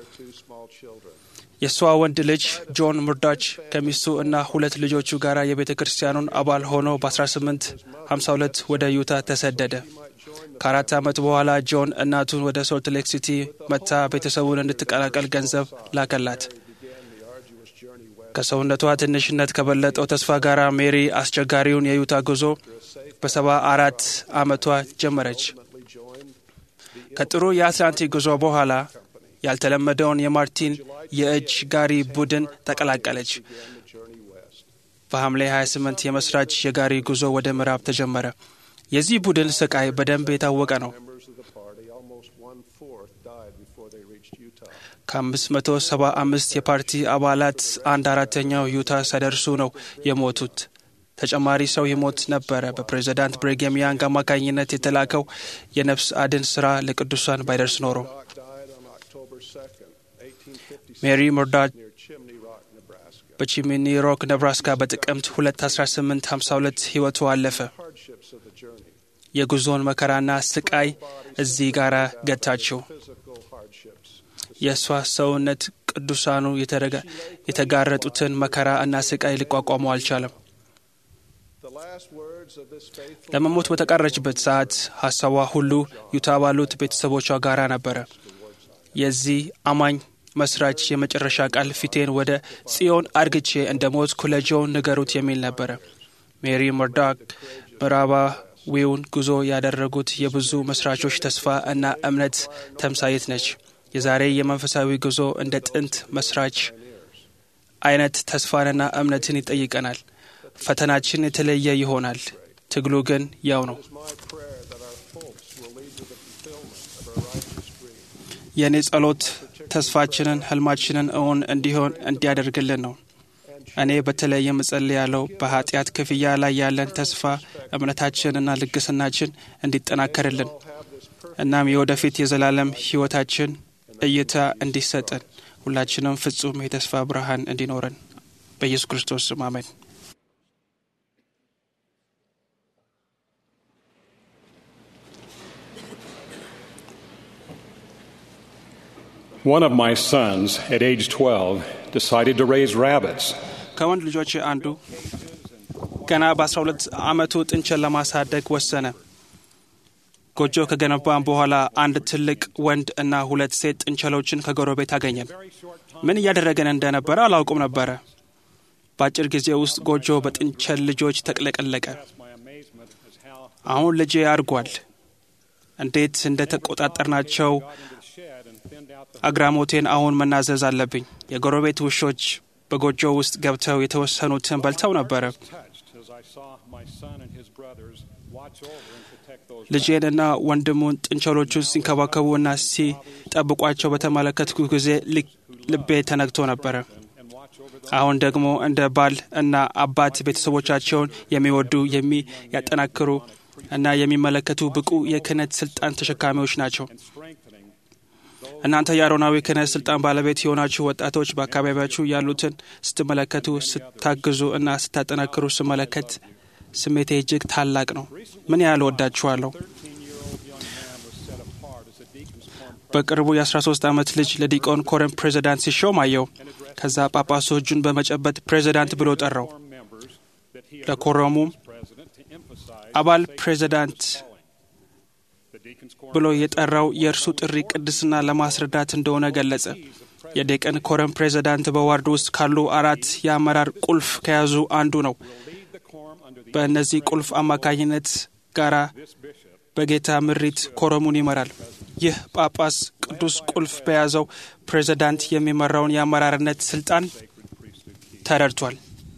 የእሷ ወንድ ልጅ ጆን ሙርዳች ከሚስቱ እና ሁለት ልጆቹ ጋር የቤተ ክርስቲያኑን አባል ሆኖ በ1852 ወደ ዩታ ተሰደደ። ከአራት ዓመት በኋላ ጆን እናቱን ወደ ሶልት ሌክ ሲቲ መታ ቤተሰቡን እንድትቀላቀል ገንዘብ ላከላት። ከሰውነቷ ትንሽነት ከበለጠው ተስፋ ጋር ሜሪ አስቸጋሪውን የዩታ ጉዞ በሰባ አራት ዓመቷ ጀመረች። ከጥሩ የአትላንቲክ ጉዞ በኋላ ያልተለመደውን የማርቲን የእጅ ጋሪ ቡድን ተቀላቀለች። በሐምሌ 28 የመስራች የጋሪ ጉዞ ወደ ምዕራብ ተጀመረ። የዚህ ቡድን ስቃይ በደንብ የታወቀ ነው። ከ575 የፓርቲ አባላት አንድ አራተኛው ዩታ ሳይደርሱ ነው የሞቱት። ተጨማሪ ሰው ይሞት ነበረ። በፕሬዚዳንት ብሪግሃም ያንግ አማካኝነት የተላከው የነፍስ አድን ስራ ለቅዱሳን ባይደርስ ኖሮ ሜሪ ሙርዳት በቺሚኒ ሮክ ነብራስካ በጥቅምት 21852 ሕይወቱ አለፈ። የጉዞውን መከራና ስቃይ እዚህ ጋር ገታችው። የእሷ ሰውነት ቅዱሳኑ የተጋረጡትን መከራ እና ስቃይ ሊቋቋሙ አልቻለም። ለመሞት በተቃረችበት ሰዓት ሀሳቧ ሁሉ ዩታ ባሉት ቤተሰቦቿ ጋራ ነበረ። የዚህ አማኝ መስራች የመጨረሻ ቃል ፊቴን ወደ ጽዮን አርግቼ እንደ ሞትኩ ለጆን ንገሩት የሚል ነበረ። ሜሪ መርዳክ ምዕራባዊውን ጉዞ ያደረጉት የብዙ መስራቾች ተስፋ እና እምነት ተምሳይት ነች። የዛሬ የመንፈሳዊ ጉዞ እንደ ጥንት መስራች አይነት ተስፋንና እምነትን ይጠይቀናል። ፈተናችን የተለየ ይሆናል። ትግሉ ግን ያው ነው። የእኔ ጸሎት ተስፋችንን፣ ህልማችንን እውን እንዲሆን እንዲያደርግልን ነው። እኔ በተለይ የምጸልያለው በኃጢአት ክፍያ ላይ ያለን ተስፋ እምነታችንና ልግስናችን እንዲጠናከርልን እናም የወደፊት የዘላለም ህይወታችን እይታ እንዲሰጠን ሁላችንም ፍጹም የተስፋ ብርሃን እንዲኖረን በኢየሱስ ክርስቶስ ስም አሜን። One of my sons, at age 12, decided to raise rabbits. ከወንድ ልጆች አንዱ ገና በ12 ዓመቱ ጥንቸል ለማሳደግ ወሰነ። ጎጆ ከገነባን በኋላ አንድ ትልቅ ወንድ እና ሁለት ሴት ጥንቸሎችን ከጎረቤት አገኘን። ምን እያደረገን እንደነበረ አላውቁም ነበረ። በአጭር ጊዜ ውስጥ ጎጆ በጥንቸል ልጆች ተቅለቀለቀ። አሁን ልጄ አድጓል። እንዴት እንደ ተቆጣጠርናቸው አግራሞቴን አሁን መናዘዝ አለብኝ። የጎረቤት ውሾች በጎጆ ውስጥ ገብተው የተወሰኑትን በልተው ነበረ። ልጄንና ወንድሙን ጥንቸሎቹን ሲንከባከቡ እና ሲጠብቋቸው በተመለከትኩ ጊዜ ልቤ ተነግቶ ነበረ። አሁን ደግሞ እንደ ባል እና አባት ቤተሰቦቻቸውን የሚወዱ የሚያጠናክሩ እና የሚመለከቱ ብቁ የክህነት ስልጣን ተሸካሚዎች ናቸው። እናንተ የአሮናዊ ክህነት ስልጣን ባለቤት የሆናችሁ ወጣቶች በአካባቢያችሁ ያሉትን ስትመለከቱ፣ ስታግዙ እና ስታጠናክሩ ስመለከት ስሜቴ እጅግ ታላቅ ነው። ምን ያህል ወዳችኋለሁ። በቅርቡ የ13 ዓመት ልጅ ለዲቆን ኮረም ፕሬዚዳንት ሲሾም አየው። ከዛ ጳጳሱ እጁን በመጨበጥ ፕሬዚዳንት ብሎ ጠራው። ለኮረሙም አባል ፕሬዚዳንት ብሎ የጠራው የእርሱ ጥሪ ቅድስና ለማስረዳት እንደሆነ ገለጸ። የዴቀን ኮረም ፕሬዚዳንት በዋርድ ውስጥ ካሉ አራት የአመራር ቁልፍ ከያዙ አንዱ ነው። በእነዚህ ቁልፍ አማካኝነት ጋራ በጌታ ምሪት ኮረሙን ይመራል። ይህ ጳጳስ ቅዱስ ቁልፍ በያዘው ፕሬዚዳንት የሚመራውን የአመራርነት ስልጣን ተረድቷል።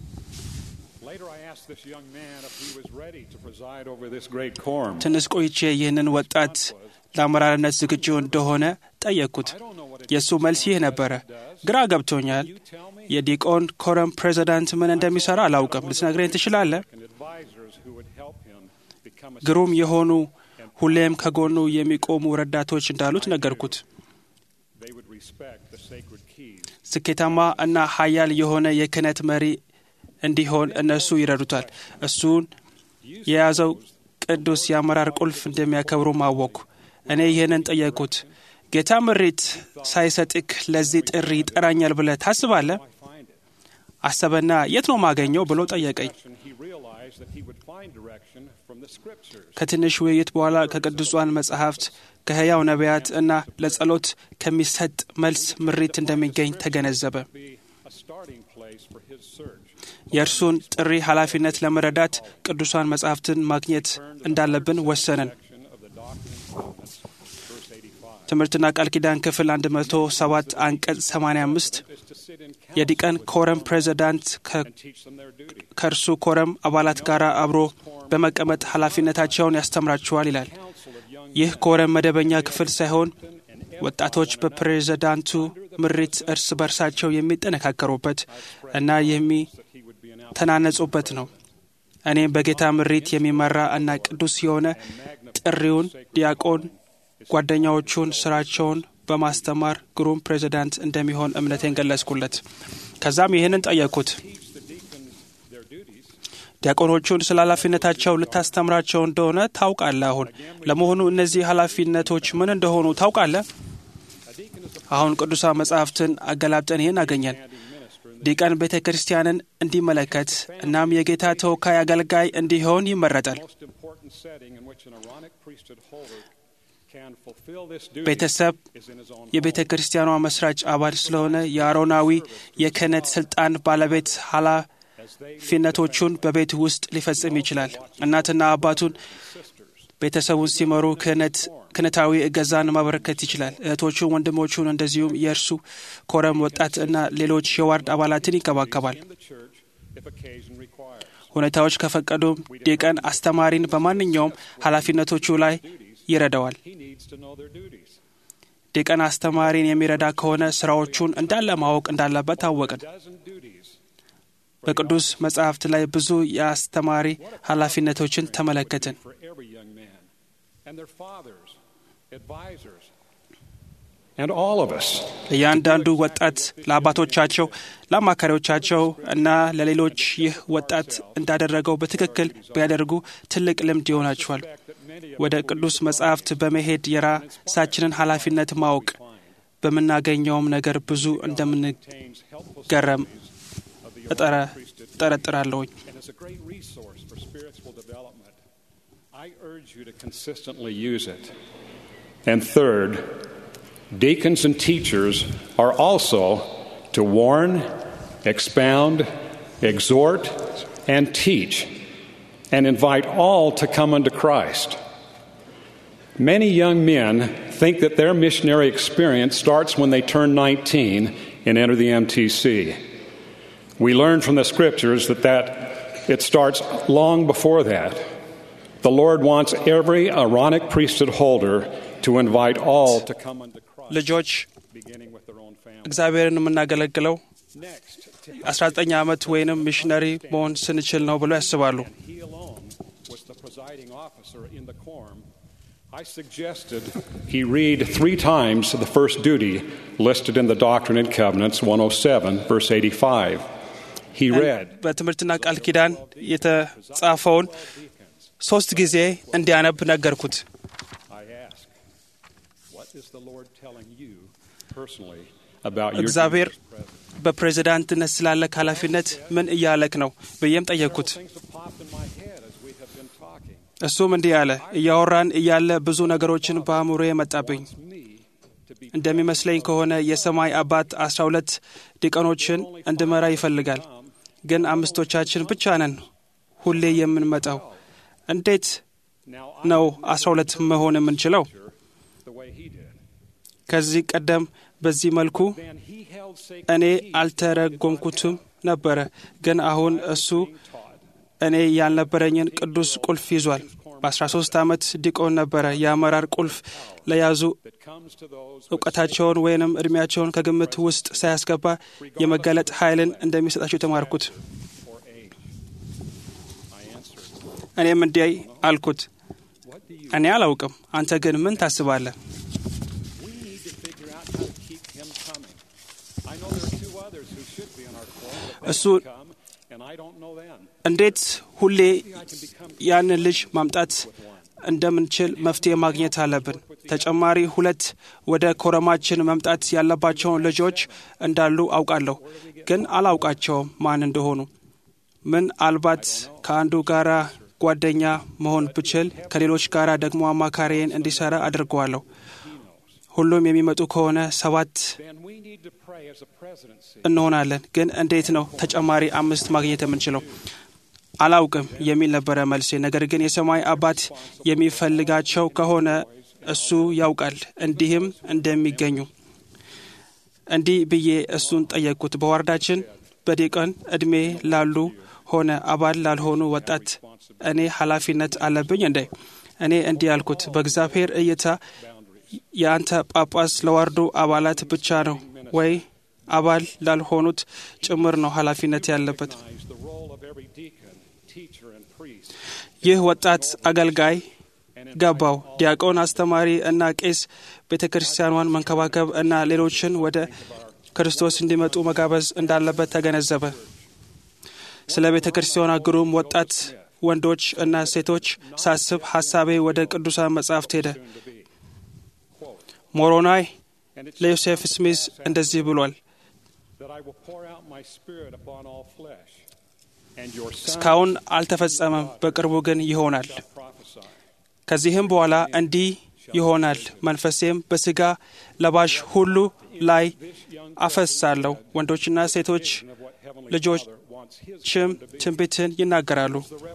ትንሽ ቆይቼ ይህንን ወጣት ለአመራርነት ዝግጁ እንደሆነ ጠየቅኩት። የእሱ መልስ ይህ ነበረ። ግራ ገብቶኛል። የዲቆን ኮረም ፕሬዚዳንት ምን እንደሚሰራ አላውቅም። ልትነግረኝ ትችላለህ? ግሩም የሆኑ ሁሌም ከጎኑ የሚቆሙ ረዳቶች እንዳሉት ነገርኩት። ስኬታማ እና ኃያል የሆነ የክህነት መሪ እንዲሆን እነሱ ይረዱታል። እሱን የያዘው ቅዱስ የአመራር ቁልፍ እንደሚያከብሩም አወቅኩ። እኔ ይህንን ጠየቅኩት። ጌታ ምሪት ሳይሰጥክ ለዚህ ጥሪ ይጠራኛል ብለህ ታስባለህ? አሰበና የት ነው ማገኘው ብሎ ጠየቀኝ። ከትንሽ ውይይት በኋላ ከቅዱሳን መጻሕፍት ከሕያው ነቢያት እና ለጸሎት ከሚሰጥ መልስ ምሪት እንደሚገኝ ተገነዘበ። የእርሱን ጥሪ ኃላፊነት ለመረዳት ቅዱሳን መጻሕፍትን ማግኘት እንዳለብን ወሰንን። ትምህርትና ቃል ኪዳን ክፍል 107 አንቀጽ 85 የዲቀን ኮረም ፕሬዚዳንት ከእርሱ ኮረም አባላት ጋር አብሮ በመቀመጥ ኃላፊነታቸውን ያስተምራቸዋል ይላል። ይህ ኮረም መደበኛ ክፍል ሳይሆን ወጣቶች በፕሬዚዳንቱ ምሪት እርስ በርሳቸው የሚጠነካከሩበት እና የሚተናነጹበት ነው። እኔም በጌታ ምሪት የሚመራ እና ቅዱስ የሆነ ጥሪውን ዲያቆን ጓደኛዎቹን ስራቸውን በማስተማር ግሩም ፕሬዚዳንት እንደሚሆን እምነቴን ገለጽኩለት። ከዛም ይህንን ጠየቅኩት። ዲያቆኖቹን ስለ ኃላፊነታቸው ልታስተምራቸው እንደሆነ ታውቃለህ። አሁን ለመሆኑ እነዚህ ኃላፊነቶች ምን እንደሆኑ ታውቃለህ? አሁን ቅዱሳን መጻሕፍትን አገላብጠን ይህን አገኘን። ዲቀን ቤተ ክርስቲያንን እንዲመለከት እናም የጌታ ተወካይ አገልጋይ እንዲሆን ይመረጣል። ቤተሰብ የቤተ ክርስቲያኗ መስራች አባል ስለሆነ የአሮናዊ የክህነት ስልጣን ባለቤት ኃላፊነቶቹን በቤት ውስጥ ሊፈጽም ይችላል። እናትና አባቱን ቤተሰቡን ሲመሩ ክህነት ክህነታዊ እገዛን ማበረከት ይችላል። እህቶቹን፣ ወንድሞቹን እንደዚሁም የእርሱ ኮረም ወጣት እና ሌሎች የዋርድ አባላትን ይንከባከባል። ሁኔታዎች ከፈቀዱም ዲቀን አስተማሪን በማንኛውም ኃላፊነቶቹ ላይ ይረዳዋል። ዲቀን አስተማሪን የሚረዳ ከሆነ ስራዎቹን እንዳለ ማወቅ እንዳለበት ታወቅን። በቅዱስ መጽሐፍት ላይ ብዙ የአስተማሪ ኃላፊነቶችን ተመለከትን። እያንዳንዱ ወጣት ለአባቶቻቸው፣ ለአማካሪዎቻቸው እና ለሌሎች ይህ ወጣት እንዳደረገው በትክክል ቢያደርጉ ትልቅ ልምድ ይሆናቸዋል። ወደ ቅዱስ መጻሕፍት በመሄድ የራሳችንን ኃላፊነት ማወቅ በምናገኘውም ነገር ብዙ እንደምንገረም እጠረጥራለሁኝ። And third, deacons and teachers are also to warn, expound, exhort, and teach, and invite all to come unto Christ. Many young men think that their missionary experience starts when they turn 19 and enter the MTC. We learn from the scriptures that, that it starts long before that. The Lord wants every Aaronic priesthood holder to invite all to come unto Christ, ልጆች beginning with their own family. እግዚአብሔርን የምናገለግለው 19 ዓመት ወይንም ሚሽነሪ መሆን ስንችል ነው ብሎ ያስባሉ። He alone was the presiding officer in the quorum. I suggested he read three times the first duty listed in the Doctrine and Covenants 107, verse 85. He read, በትምህርትና ቃል ኪዳን የተጻፈውን ሶስት ጊዜ እንዲያነብ ነገርኩት። I ask, what is the Lord telling you personally about your እግዚአብሔር duties as president? በፕሬዝዳንትነት ስላለክ ኃላፊነት ምን እያለክ ነው ብዬም ጠየቅኩት። Things have popped in my head as we have been talking. እሱም እንዲህ አለ። እያወራን እያለ ብዙ ነገሮችን በአእምሮ የመጣብኝ Me to be እንደሚመስለኝ ከሆነ የሰማይ አባት አስራ ሁለት ዲቀኖችን እንድመራ ይፈልጋል። ግን አምስቶቻችን ብቻ ነን ሁሌ የምንመጣው። እንዴት now ነው አስራ ሁለት መሆን የምንችለው? the way he did. ከዚህ ቀደም በዚህ መልኩ Then he held sacred እኔ keys አልተረጎምኩትም ነበረ። ግን አሁን እሱ እኔ ያልነበረኝን ቅዱስ ቁልፍ ይዟል። በ13 ዓመት ዲቆን ነበረ። የአመራር ቁልፍ ለያዙ that comes to those እውቀታቸውን ወይንም እድሜያቸውን ከግምት ውስጥ ሳያስገባ የመገለጥ ኃይልን እንደሚሰጣቸው የተማርኩት። for age. I answered, እኔም እንዲህ አልኩት፣ what do you እኔ አላውቅም፣ አንተ ግን ምን ታስባለህ? We need to figure out how to keep him coming. I know there are two others who should be in our quorum, but they እሱ- didn't come, and I don't know them. እንዴት ሁሌ I can become ያንን ልጅ ማምጣት እንደምንችል መፍትሄ ማግኘት አለብን። ተጨማሪ ሁለት ወደ ኮረማችን መምጣት ያለባቸውን ልጆች እንዳሉ አውቃለሁ፣ ግን አላውቃቸውም ማን እንደሆኑ። ምናልባት ከአንዱ ጋራ ጓደኛ መሆን ብችል ከሌሎች ጋራ ደግሞ አማካሪዬን እንዲሰራ አድርገዋለሁ። ሁሉም የሚመጡ ከሆነ ሰባት እንሆናለን። ግን እንዴት ነው ተጨማሪ አምስት ማግኘት የምንችለው? አላውቅም የሚል ነበረ መልሴ። ነገር ግን የሰማይ አባት የሚፈልጋቸው ከሆነ እሱ ያውቃል እንዲህም እንደሚገኙ። እንዲህ ብዬ እሱን ጠየቅኩት። በዋርዳችን በዲቀን እድሜ ላሉ ሆነ አባል ላልሆኑ ወጣት እኔ ኃላፊነት አለብኝ እንዴ? እኔ እንዲህ ያልኩት በእግዚአብሔር እይታ የአንተ ጳጳስ ለዋርዱ አባላት ብቻ ነው ወይ አባል ላልሆኑት ጭምር ነው ኃላፊነት ያለበት? ይህ ወጣት አገልጋይ ገባው። ዲያቆን፣ አስተማሪ እና ቄስ ቤተ ክርስቲያኗን መንከባከብ እና ሌሎችን ወደ ክርስቶስ እንዲመጡ መጋበዝ እንዳለበት ተገነዘበ። ስለ ቤተ ክርስቲያኗ ግሩም ወጣት ወንዶች እና ሴቶች ሳስብ ሀሳቤ ወደ ቅዱሳን መጻሕፍት ሄደ። ሞሮናይ ለዮሴፍ ስሚዝ እንደዚህ ብሏል። እስካሁን አልተፈጸመም፣ በቅርቡ ግን ይሆናል። ከዚህም በኋላ እንዲህ ይሆናል፣ መንፈሴም በሥጋ ለባሽ ሁሉ ላይ አፈሳለሁ። ወንዶችና ሴቶች ልጆችም ትንቢትን ይናገራሉ።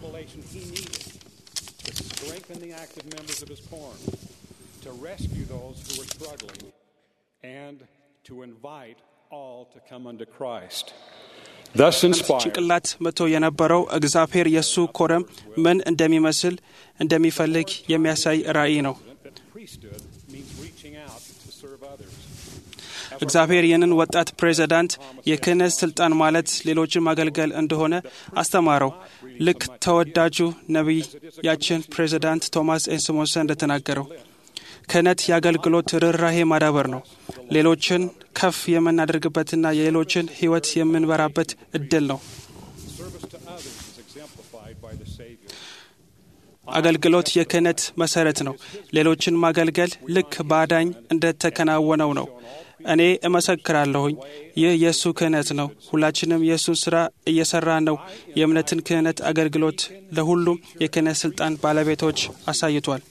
to rescue those who were struggling and to invite all to come unto Christ. Thus inspired, ጭንቅላት መቶ የነበረው እግዚአብሔር የእሱ ኮረም ምን እንደሚመስል እንደሚፈልግ የሚያሳይ ራእይ ነው። that priesthood means reaching out to serve others. እግዚአብሔር ይህንን ወጣት ፕሬዚዳንት የክህነት ስልጣን ማለት ሌሎችን ማገልገል እንደሆነ አስተማረው። ልክ ተወዳጁ ነቢያችን ፕሬዚዳንት ቶማስ ኤንስሞንሰን እንደተናገረው ክህነት የአገልግሎት ርኅራሄ ማዳበር ነው። ሌሎችን ከፍ የምናደርግበትና የሌሎችን ሕይወት የምንበራበት እድል ነው። Service to others is exemplified by the Savior. አገልግሎት የክህነት መሰረት ነው። ሌሎችን ማገልገል ልክ በአዳኝ እንደተከናወነው ነው። እኔ እመሰክራለሁኝ፣ ይህ የእሱ ክህነት ነው። ሁላችንም የእሱን ስራ እየሰራ ነው። የእምነትን ክህነት አገልግሎት ለሁሉም የክህነት ስልጣን ባለቤቶች አሳይቷል።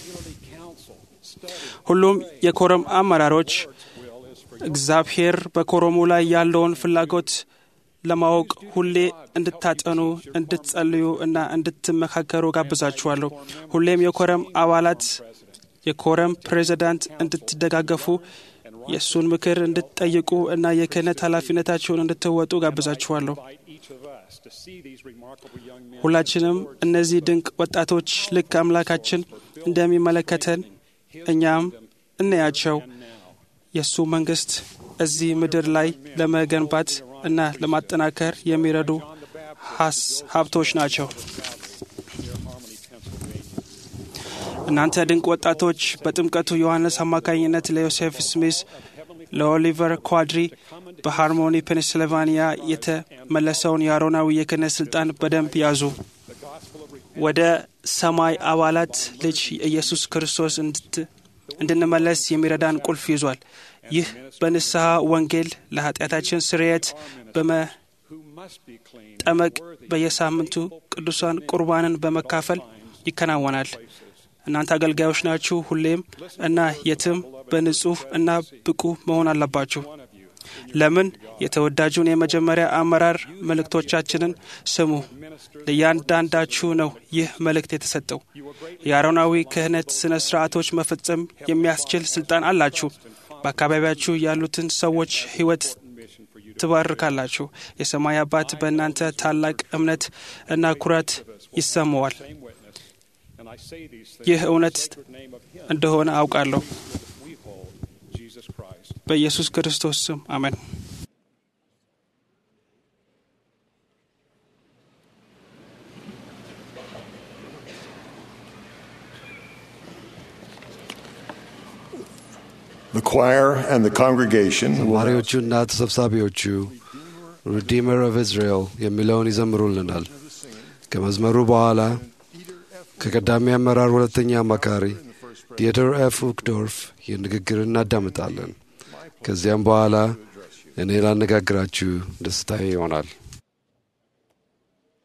ሁሉም የኮረም አመራሮች እግዚአብሔር በኮረሙ ላይ ያለውን ፍላጎት ለማወቅ ሁሌ እንድታጠኑ፣ እንድትጸልዩ እና እንድትመካከሩ ጋብዛችኋለሁ። ሁሌም የኮረም አባላት የኮረም ፕሬዚዳንት እንድትደጋገፉ የእሱን ምክር እንድትጠይቁ እና የክህነት ኃላፊነታችሁን እንድትወጡ ጋብዛችኋለሁ። Each of us to see these remarkable young men ሁላችንም እነዚህ ድንቅ ወጣቶች ልክ አምላካችን እንደሚመለከተን እኛም እናያቸው። የእሱ መንግስት እዚህ ምድር ላይ ለመገንባት እና ለማጠናከር የሚረዱ ሀስ- ሀብቶች ናቸው። እናንተ ድንቅ ወጣቶች በጥምቀቱ ዮሐንስ አማካኝነት ለዮሴፍ ስሚስ፣ ለኦሊቨር ኳድሪ በሃርሞኒ ፔንስልቫኒያ የተመለሰውን የአሮናዊ የክህነት ስልጣን በደንብ ያዙ። ወደ ሰማይ አባላት ልጅ ኢየሱስ ክርስቶስ እንድት- እንድንመለስ የሚረዳን ቁልፍ ይዟል። ይህ በንስሐ ወንጌል ለኃጢአታችን ስርየት በመጠመቅ በየሳምንቱ ቅዱሳን ቁርባንን በመካፈል ይከናወናል። እናንተ አገልጋዮች ናችሁ። ሁሌም እና የትም በንጹህ እና ብቁ መሆን አለባችሁ። ለምን? የተወዳጁን የመጀመሪያ አመራር መልእክቶቻችንን ስሙ። ለእያንዳንዳችሁ ነው ይህ መልእክት የተሰጠው። የአሮናዊ ክህነት ስነ ስርዓቶች መፈጸም የሚያስችል ስልጣን አላችሁ። በአካባቢያችሁ ያሉትን ሰዎች ሕይወት ትባርካላችሁ። የሰማይ አባት በእናንተ ታላቅ እምነት እና ኩራት ይሰማዋል። and I say these things ይህ እውነት in the name of Him እንደሆነ አውቃለሁ። we hold, Jesus Christ. በኢየሱስ ክርስቶስ ስም አሜን። The choir and the congregation will ዘማሪዎቹና ተሰብሳቢዎቹ ሪዲመር ኦፍ እስራኤል የሚለውን ይዘምሩልናል። ከመዝመሩ በኋላ ከቀዳሚ አመራር ሁለተኛ አማካሪ ዲየተር ኤፍ ኡክዶርፍ የንግግር እናዳምጣለን። ከዚያም በኋላ እኔ ላነጋግራችሁ ደስታዬ ይሆናል።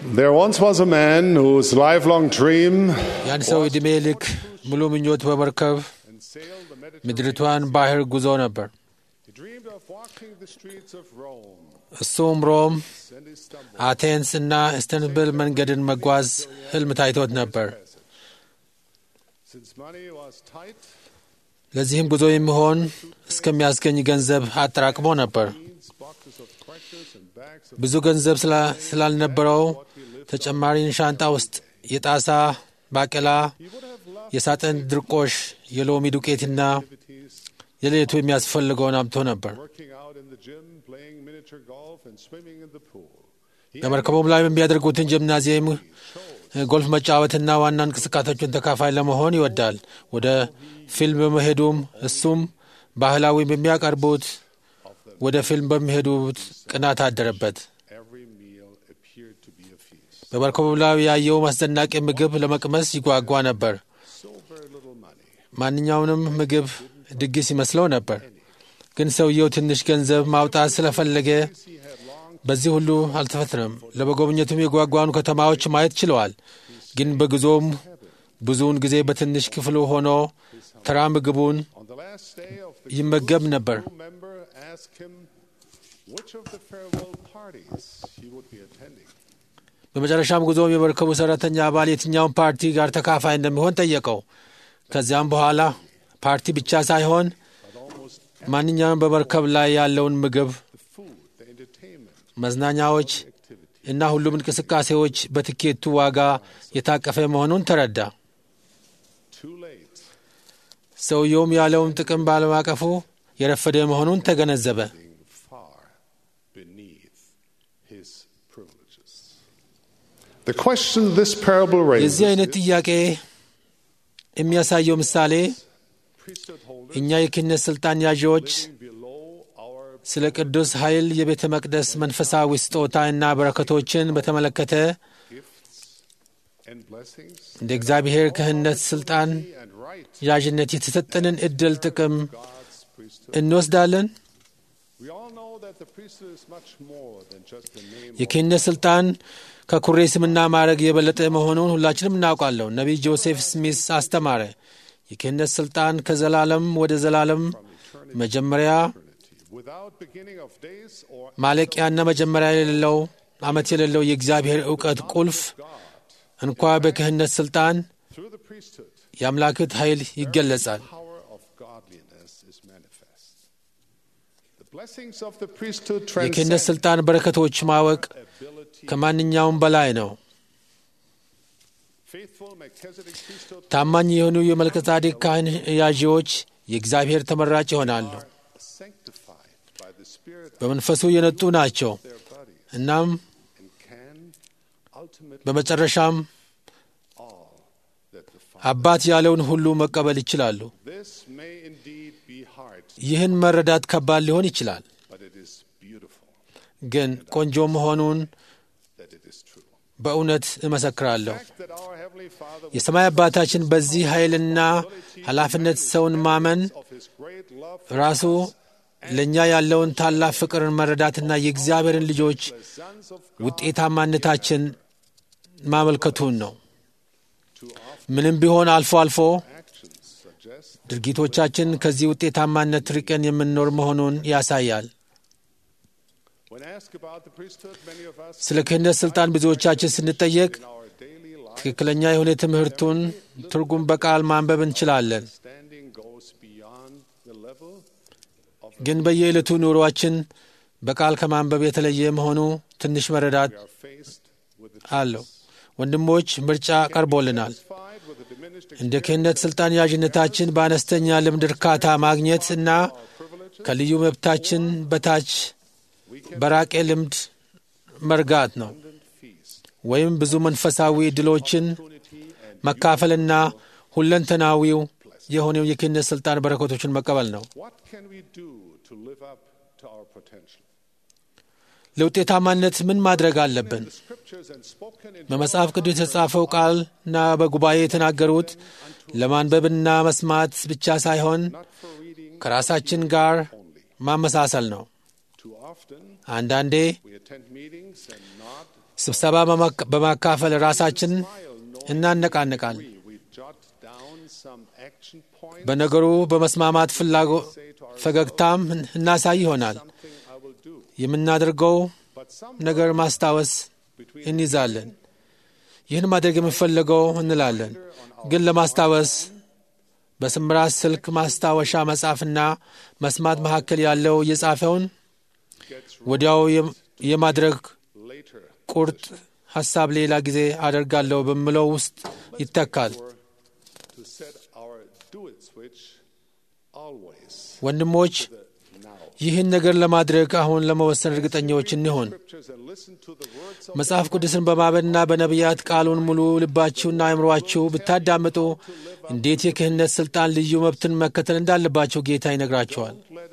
There once was a man whose lifelong dream የአንድ ሰው ዕድሜ ልክ ሙሉ ምኞት በመርከብ ምድሪቷን ባህር ጉዞ ነበር። he dreamed of walking the streets of Rome እሱም ሮም፣ and he stumbled. አቴንስ እና ኢስተንቡል መንገድን መጓዝ ህልም ታይቶት ነበር። Since money was tight, ለዚህም ጉዞ የሚሆን እስከሚያስገኝ ገንዘብ አጠራቅሞ ነበር። beans, boxes of crackers, and bags of ብዙ ገንዘብ ስላ- ስላልነበረው ተጨማሪን ሻንጣ ውስጥ የጣሳ ባቄላ፣ የሳጥን ድርቆሽ፣ የሎሚ ዱቄትና የሌሊቱ የሚያስፈልገውን አምጥቶ ነበር። working out in the gym, playing miniature golf, and swimming in the pool. በመርከቡም ላይ የሚያደርጉትን ጂምናዚየም፣ ጎልፍ መጫወትና ዋና እንቅስቃሴዎችን ተካፋይ ለመሆን ይወዳል። ወደ ፊልም በመሄዱም እሱም ባህላዊ በሚያቀርቡት ወደ ፊልም በሚሄዱት ቅናት አደረበት። Every meal appeared to be a feast. በመርከቡ ላይ ያየው አስደናቂ ምግብ ለመቅመስ ይጓጓ ነበር። So very little money. ማንኛውንም ምግብ ድግስ ይመስለው ነበር። ግን ሰውየው ትንሽ ገንዘብ ማውጣት ስለፈለገ በዚህ ሁሉ አልተፈትነም። ለመጎብኘቱም የጓጓኑ ከተማዎች ማየት ችለዋል። ግን በጉዞም ብዙውን ጊዜ በትንሽ ክፍሉ ሆኖ ተራ ምግቡን On the last day of the ይመገብ ነበር። crew member asked him which of the farewell parties he would be attending. በመጨረሻም ጉዞም የመርከቡ ሰራተኛ አባል የትኛውን ፓርቲ ጋር ተካፋይ እንደሚሆን ጠየቀው። ከዚያም በኋላ ፓርቲ ብቻ ሳይሆን ማንኛውም በመርከብ ላይ ያለውን ምግብ፣ The food, the entertainment, መዝናኛዎች እና ሁሉም እንቅስቃሴዎች በትኬቱ ዋጋ የታቀፈ መሆኑን ተረዳ። too late. ሰውየውም ያለውን ጥቅም ባለማቀፉ የረፈደ መሆኑን ተገነዘበ። being far beneath his privileges. The question this parable raises የዚህ አይነት ጥያቄ የሚያሳየው ምሳሌ priesthood holders እኛ የክህነት ሥልጣን ያዢዎች below our ስለ ቅዱስ ኃይል የቤተ መቅደስ መንፈሳዊ ስጦታ እና በረከቶችን በተመለከተ gifts and blessings እንደ እግዚአብሔር ክህነት ሥልጣን and right ያዥነት የተሰጠንን ዕድል ጥቅም God's priesthood. እንወስዳለን። We all know that the priesthood is much more than just the name of የክህነት ሥልጣን ከኩሬ ስምና ማዕረግ የበለጠ መሆኑን ሁላችንም እናውቃለን። ነቢይ ጆሴፍ ስሚስ አስተማረ። የክህነት ሥልጣን ከዘላለም ወደ ዘላለም መጀመሪያ eternity, without beginning of days or ማለቂያና መጀመሪያ የሌለው ዓመት የሌለው የእግዚአብሔር ዕውቀት ቁልፍ እንኳ በክህነት ሥልጣን through the priesthood. የአምላክት ኃይል ይገለጻል። power of godliness is manifest. The blessings of the priesthood የክህነት transcend ሥልጣን በረከቶች ማወቅ ability. ከማንኛውም በላይ ነው። Faithful Melchizedek priesthood ታማኝ የሆኑ የመልከጻዴቅ ካህን ያዢዎች የእግዚአብሔር ተመራጭ ይሆናሉ። sanctified by the Spirit of በመንፈሱ የነጡ ናቸው። their bodies እናም and can ultimately በመጨረሻም all that the Father. አባት ያለውን ሁሉ መቀበል ይችላሉ። This may indeed be hard, ይህን መረዳት ከባድ ሊሆን ይችላል፣ but it is beautiful ግን ቆንጆ መሆኑን that it is true. በእውነት እመሰክራለሁ። The fact that our Heavenly Father would የሰማይ አባታችን በዚህ ኃይልና ኃላፊነት ሰውን ማመን of His great love ራሱ ለእኛ ያለውን ታላቅ ፍቅርን መረዳትና የእግዚአብሔርን ልጆች the sons of ውጤታማነታችን ማመልከቱን ነው። too often ምንም ቢሆን አልፎ አልፎ actions suggest ድርጊቶቻችን ከዚህ ውጤታማነት ርቀን የምንኖር መሆኑን ያሳያል። when asked about the priesthood, many of us ስለ ክህነት ሥልጣን ብዙዎቻችን ስንጠየቅ in our daily life ትክክለኛ የሆነ ትምህርቱን ትርጉም በቃል ማንበብ እንችላለን። standing goes beyond the level of ግን በየዕለቱ ኑሯችን በቃል ከማንበብ የተለየ መሆኑ ትንሽ መረዳት we are faced with the አለው። ወንድሞች ምርጫ ቀርቦልናል። satisfied with the diminished እንደ ክህነት ሥልጣን ያዥነታችን በአነስተኛ ልምድ እርካታ ማግኘት እና privileges ከልዩ መብታችን በታች በራቄ ልምድ መርጋት ነው and feast. ወይም ብዙ መንፈሳዊ ዕድሎችን መካፈልና ሁለንተናዊው የሆነው የክህነት ሥልጣን በረከቶችን መቀበል ነው። What can we do to live up to our potential? ለውጤታማነት ምን ማድረግ አለብን? The scriptures and spoken in በመጽሐፍ ቅዱስ የተጻፈው ቃልና በጉባኤ የተናገሩት ለማንበብና መስማት ብቻ ሳይሆን not for reading ከራሳችን ጋር ማመሳሰል ነው። too often. አንዳንዴ We attend meetings and not ስብሰባ በማካፈል ራሳችን እናነቃንቃል። በነገሩ በመስማማት ፍላጎ ፈገግታም እናሳይ ይሆናል። የምናደርገው ነገር ማስታወስ እንይዛለን። ይህን ማድረግ የምንፈልገው እንላለን። ግን ለማስታወስ በስምራት ስልክ ማስታወሻ መጻፍና መስማት መካከል ያለው የጻፈውን ወዲያው የማድረግ ቁርጥ ሐሳብ ሌላ ጊዜ አደርጋለሁ በምለው ውስጥ ይተካል። ወንድሞች ይህን ነገር ለማድረግ አሁን ለመወሰን እርግጠኛዎች እንሆን። መጽሐፍ ቅዱስን በማመንና በነቢያት ቃሉን ሙሉ ልባችሁና አእምሯችሁ ብታዳምጡ እንዴት የክህነት ሥልጣን ልዩ መብትን መከተል እንዳለባቸው ጌታ ይነግራቸዋል።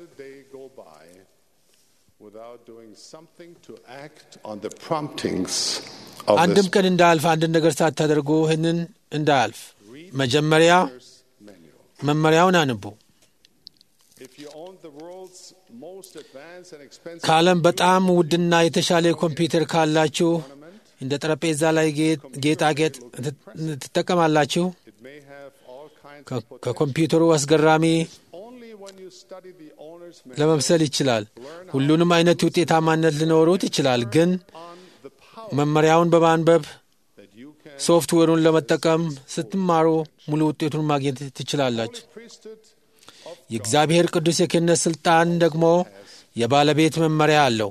አንድም ቀን እንዳያልፍ አንድን ነገር ሳታደርጉ ይህንን እንዳያልፍ መጀመሪያ መመሪያውን አንቡ። ከዓለም በጣም ውድና የተሻለ ኮምፒውተር ካላችሁ እንደ ጠረጴዛ ላይ ጌጣጌጥ ትጠቀማላችሁ። ከኮምፒውተሩ አስገራሚ ለመምሰል ይችላል። ሁሉንም አይነት ውጤታማነት ሊኖሩት ይችላል። ግን መመሪያውን በማንበብ ሶፍትዌሩን ለመጠቀም ስትማሩ ሙሉ ውጤቱን ማግኘት ትችላላችሁ። የእግዚአብሔር ቅዱስ የክህነት ሥልጣን ደግሞ የባለቤት መመሪያ አለው።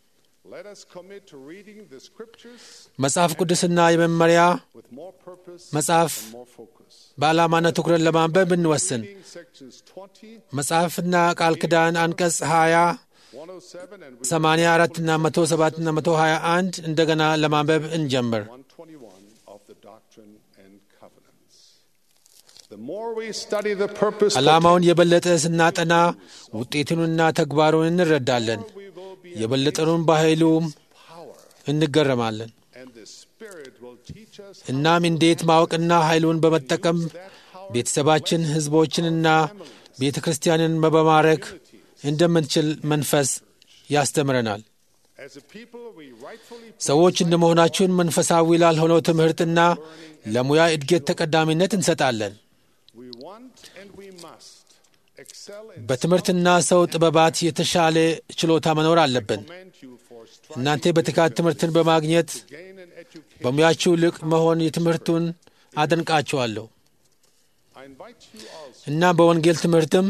መጽሐፍ ቅዱስና የመመሪያ መጽሐፍ በዓላማና ትኩረት ለማንበብ እንወስን። መጽሐፍና ቃል ኪዳን አንቀጽ 20 84 እና 107 እና 121 እንደገና ለማንበብ እንጀምር። ዓላማውን የበለጠ ስናጠና ውጤቱንና ተግባሩን እንረዳለን። የበለጠኑን በኃይሉም እንገረማለን። እናም እንዴት ማወቅና ኃይሉን በመጠቀም ቤተሰባችን፣ ሕዝቦችንና ቤተ ክርስቲያንን በማረክ እንደምንችል መንፈስ ያስተምረናል። ሰዎች እንደመሆናችሁን መንፈሳዊ ላልሆነው ትምህርትና ለሙያ እድገት ተቀዳሚነት እንሰጣለን። በትምህርትና ሰው ጥበባት የተሻለ ችሎታ መኖር አለብን። እናንተ በትጋት ትምህርትን በማግኘት በሙያችሁ ልቅ መሆን የትምህርቱን አደንቃችኋለሁ እና በወንጌል ትምህርትም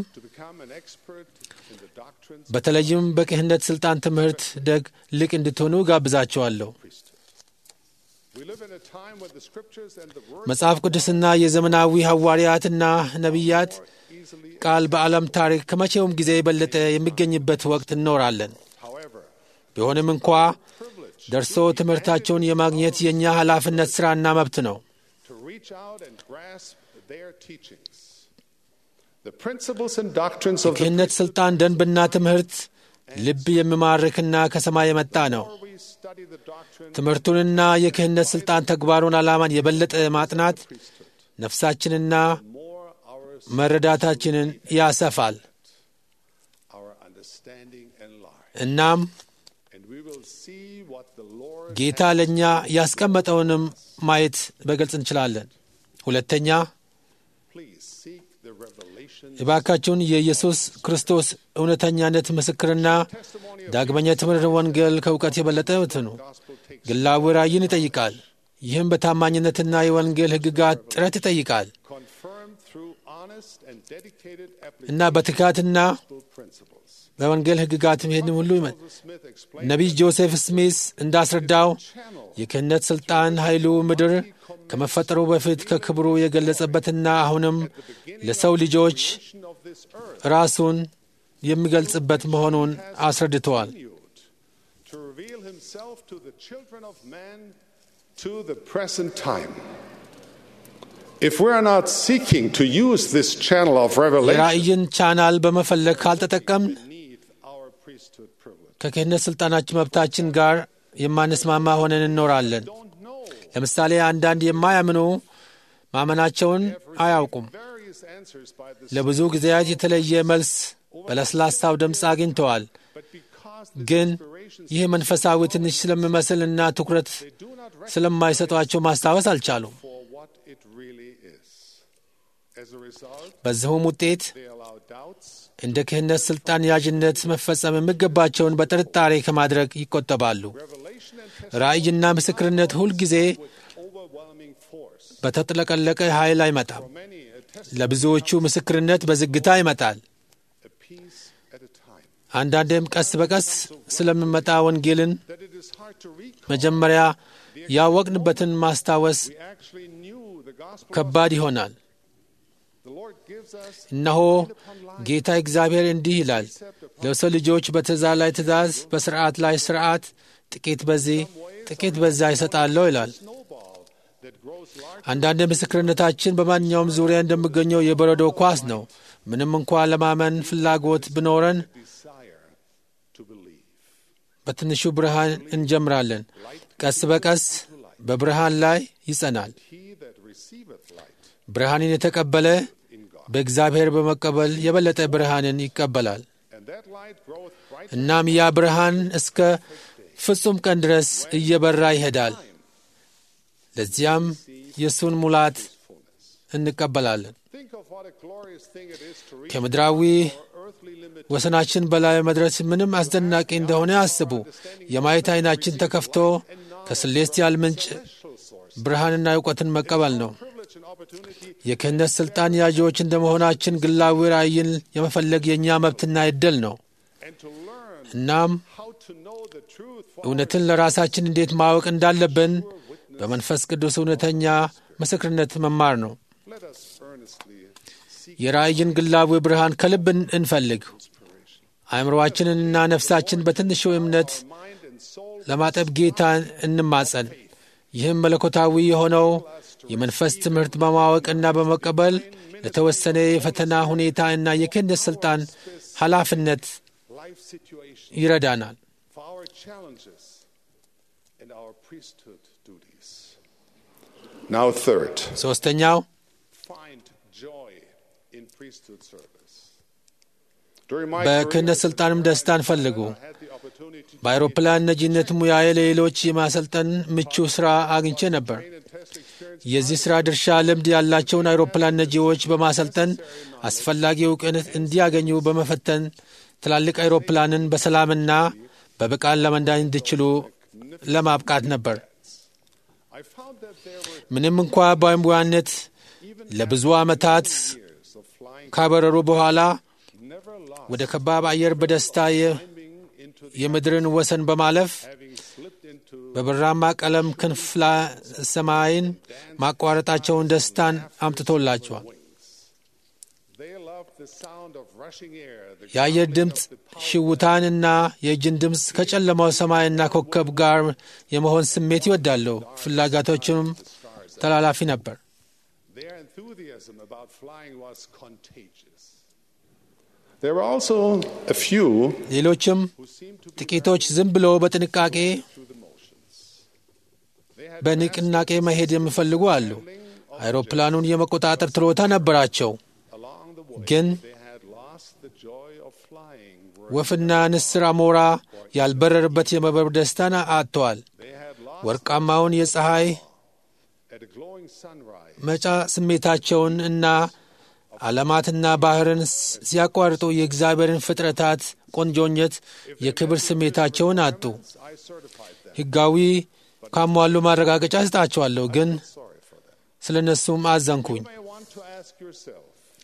በተለይም በክህነት ሥልጣን ትምህርት ደግ ልቅ እንድትሆኑ ጋብዛችኋለሁ። መጽሐፍ ቅዱስና የዘመናዊ ሐዋርያትና ነቢያት ቃል በዓለም ታሪክ ከመቼውም ጊዜ የበለጠ የሚገኝበት ወቅት እንኖራለን። ቢሆንም እንኳ ደርሶ ትምህርታቸውን የማግኘት የእኛ ኃላፊነት ሥራና መብት ነው። የክህነት ሥልጣን ደንብና ትምህርት ልብ የሚማርክና ከሰማይ የመጣ ነው። ትምህርቱንና የክህነት ሥልጣን ተግባሩን ዓላማን የበለጠ ማጥናት ነፍሳችንና መረዳታችንን ያሰፋል። እናም ጌታ ለእኛ ያስቀመጠውንም ማየት በግልጽ እንችላለን። ሁለተኛ እባካችሁን የኢየሱስ ክርስቶስ እውነተኛነት ምስክርና ዳግመኛ ትምህርት ወንጌል ከእውቀት የበለጠ ትኑ ግላዊ ራእይን ይጠይቃል። ይህም በታማኝነትና የወንጌል ሕግጋት ጥረት ይጠይቃል እና በትጋትና በወንጌል ሕግጋት ይህን ሁሉ ይመ ነቢይ ጆሴፍ ስሚስ እንዳስረዳው የክህነት ሥልጣን ኃይሉ ምድር ከመፈጠሩ በፊት ከክብሩ የገለጸበትና አሁንም ለሰው ልጆች ራሱን የሚገልጽበት መሆኑን አስረድተዋል። የራእይን ቻናል በመፈለግ ካልተጠቀምን ከክህነት ሥልጣናችን መብታችን ጋር የማንስማማ ሆነን እንኖራለን። ለምሳሌ አንዳንድ የማያምኑ ማመናቸውን አያውቁም። ለብዙ ጊዜያት የተለየ መልስ በለስላሳው ድምፅ አግኝተዋል። ግን ይህ መንፈሳዊ ትንሽ ስለሚመስልና ትኩረት ስለማይሰጧቸው ማስታወስ አልቻሉም። for what it really is. As a result, በዚሁም ውጤት they allow doubts እንደ ክህነት ሥልጣን ያዥነት መፈጸም የሚገባቸውን በጥርጣሬ ከማድረግ ይቆጠባሉ። ራእይና ምስክርነት ሁልጊዜ overwhelming force. በተጥለቀለቀ ኃይል አይመጣም። Many a test ለብዙዎቹ ምስክርነት በዝግታ ይመጣል። a piece at a time. አንዳንዴም ቀስ በቀስ ስለሚመጣ ወንጌልን That it is hard to recall. መጀመሪያ ያወቅንበትን ማስታወስ We actually knew the gospel. ከባድ ይሆናል። The Lord gives us እነሆ ጌታ እግዚአብሔር እንዲህ ይላል፣ ለሰው ልጆች በትእዛዝ ላይ ትእዛዝ፣ በስርዓት ላይ ስርዓት፣ ጥቂት በዚህ ጥቂት በዚያ ይሰጣለሁ ይላል። snowball that grows large አንዳንድ ምስክርነታችን በማንኛውም ዙሪያ እንደሚገኘው የበረዶ ኳስ ነው። ምንም እንኳ ለማመን ፍላጎት ቢኖረን desire to believe. በትንሹ ብርሃን እንጀምራለን። ቀስ በቀስ በብርሃን ላይ ይጸናል። He that receiveth light ብርሃንን የተቀበለ በእግዚአብሔር በመቀበል የበለጠ ብርሃንን ይቀበላል። and that light groweth bright እናም ያ ብርሃን እስከ ፍጹም ቀን ድረስ እየበራ ይሄዳል። ለዚያም የእሱን ሙላት እንቀበላለን። Think of what a glorious thing it is to reach ከምድራዊ earthly limit ወሰናችን በላይ መድረስ ምንም አስደናቂ እንደሆነ አስቡ። የማየት ዓይናችን ተከፍቶ ከስሌስቲያል ምንጭ ብርሃንና እውቀትን መቀበል ነው። privilege and opportunity የክህነት ሥልጣን ያዢዎች እንደ መሆናችን ግላዊ ራእይን የመፈለግ የእኛ መብትና ዕድል ነው። and to learn እናም how to know the truth for እውነትን ለራሳችን እንዴት ማወቅ እንዳለብን በመንፈስ ቅዱስ እውነተኛ ምስክርነት መማር ነው። let us earnestly seek የራእይን ግላዊ ብርሃን ከልብ እን- እንፈልግ። አእምሮአችንንና ነፍሳችን በትንሹ እምነት mind and soul ለማጠብ ጌታን እንማጸን። ይህም መለኮታዊ የሆነው የመንፈስ ትምህርት በማወቅና በመቀበል ለተወሰነ የፈተና ሁኔታ እና የክህነት ሥልጣን ኃላፊነት life situation ይረዳናል። for our challenges and our priesthood duties. Now, third, ሦስተኛው find joy in priesthood service. During my በክህነት career, ሥልጣንም ደስታን ፈልጉ። I had the opportunity to በአውሮፕላን ነጂነት ሙያዬ ለሌሎች የማሰልጠን ምቹ ሥራ አግኝቼ ነበር። train and test experience የዚህ ሥራ ድርሻ ልምድ ያላቸውን አውሮፕላን ነጂዎች በማሰልጠን አስፈላጊ እውቅነት እንዲያገኙ በመፈተን ትላልቅ አውሮፕላንን በሰላምና በብቃት ለመንዳት እንዲችሉ ለማብቃት ነበር። I found that there were ምንም እንኳ በሙያነት ለብዙ ዓመታት years of flying ካበረሩ በኋላ never lost ወደ ከባብ አየር በደስታ የ- climbing into the የምድርን ወሰን በማለፍ having slipped into በብራማ ቀለም ክንፍ ላይ ሰማይን ማቋረጣቸውን ደስታን አምጥቶላቸዋል። they loved the sound of rushing air the የአየር growling ድምፅ of the power ሽውታንና የእጅን ድምፅ ከጨለማው ሰማይና ኮከብ ጋር የመሆን ስሜት ይወዳሉ። ፍላጎቶችም ተላላፊ ነበር። Their enthusiasm about flying was contagious. There were also a few ሌሎችም who seemed to be ጥቂቶች ዝም ብሎ በጥንቃቄ through the motions. They had በንቅናቄ መሄድ የሚፈልጉ አሉ። አይሮፕላኑን የመቆጣጠር ችሎታ ነበራቸው፣ along the way ግን they had lost the joy of flying. were- ወፍና ንስር አሞራ ያልበረርበት የመብረር ደስታን አጥተዋል። They had lost ወርቃማውን የፀሐይ at a glowing sunrise. መጫ ስሜታቸውን እና ዓለማትና ባህርን ስ- ሲያቋርጡ የእግዚአብሔርን ፍጥረታት ቆንጆኘት የክብር ስሜታቸውን አጡ። I certified them. ሕጋዊ ካሟሉ ማረጋገጫ ስጣቸዋለሁ፣ ግን Sorry for them. ስለ እነሱም አዘንኩኝ። You may want to ask yourself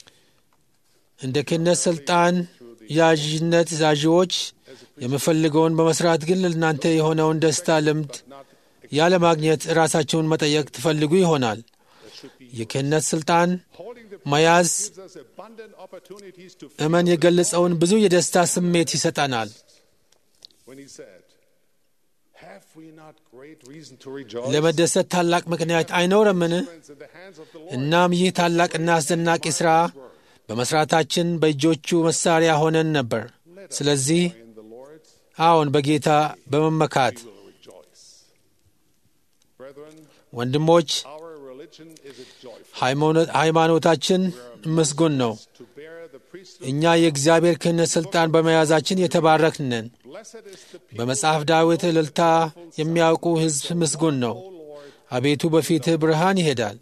እንደ ክህነት ሥልጣን ያዥነት ያዢዎች የምፈልገውን በመስራት ግን ለእናንተ የሆነውን ደስታ ልምድ ያለማግኘት ራሳቸውን መጠየቅ ትፈልጉ ይሆናል። የክህነት ሥልጣን holding the መያዝ gives us abundant opportunities to እመን የገለጸውን ብዙ የደስታ ስሜት ይሰጠናል። when he said, Have we not great reason to rejoice? ለመደሰት ታላቅ ምክንያት አይኖረምን? in the hands of the Lord. እናም ይህ ታላቅና አስደናቂ ሥራ በመሥራታችን በእጆቹ መሣሪያ ሆነን ነበር። ስለዚህ In the Lord አዎን በጌታ በመመካት will rejoice. Brethren, ወንድሞች our religion is a joyful ሃይማኖት- ሃይማኖታችን ምስጉን ነው። to bear the priesthood እኛ የእግዚአብሔር ክህነት ሥልጣን በመያዛችን የተባረክን ነን። በመጽሐፍ ዳዊት እልልታ የሚያውቁ ሕዝብ ምስጉን ነው። አቤቱ በፊትህ ብርሃን ይሄዳል፣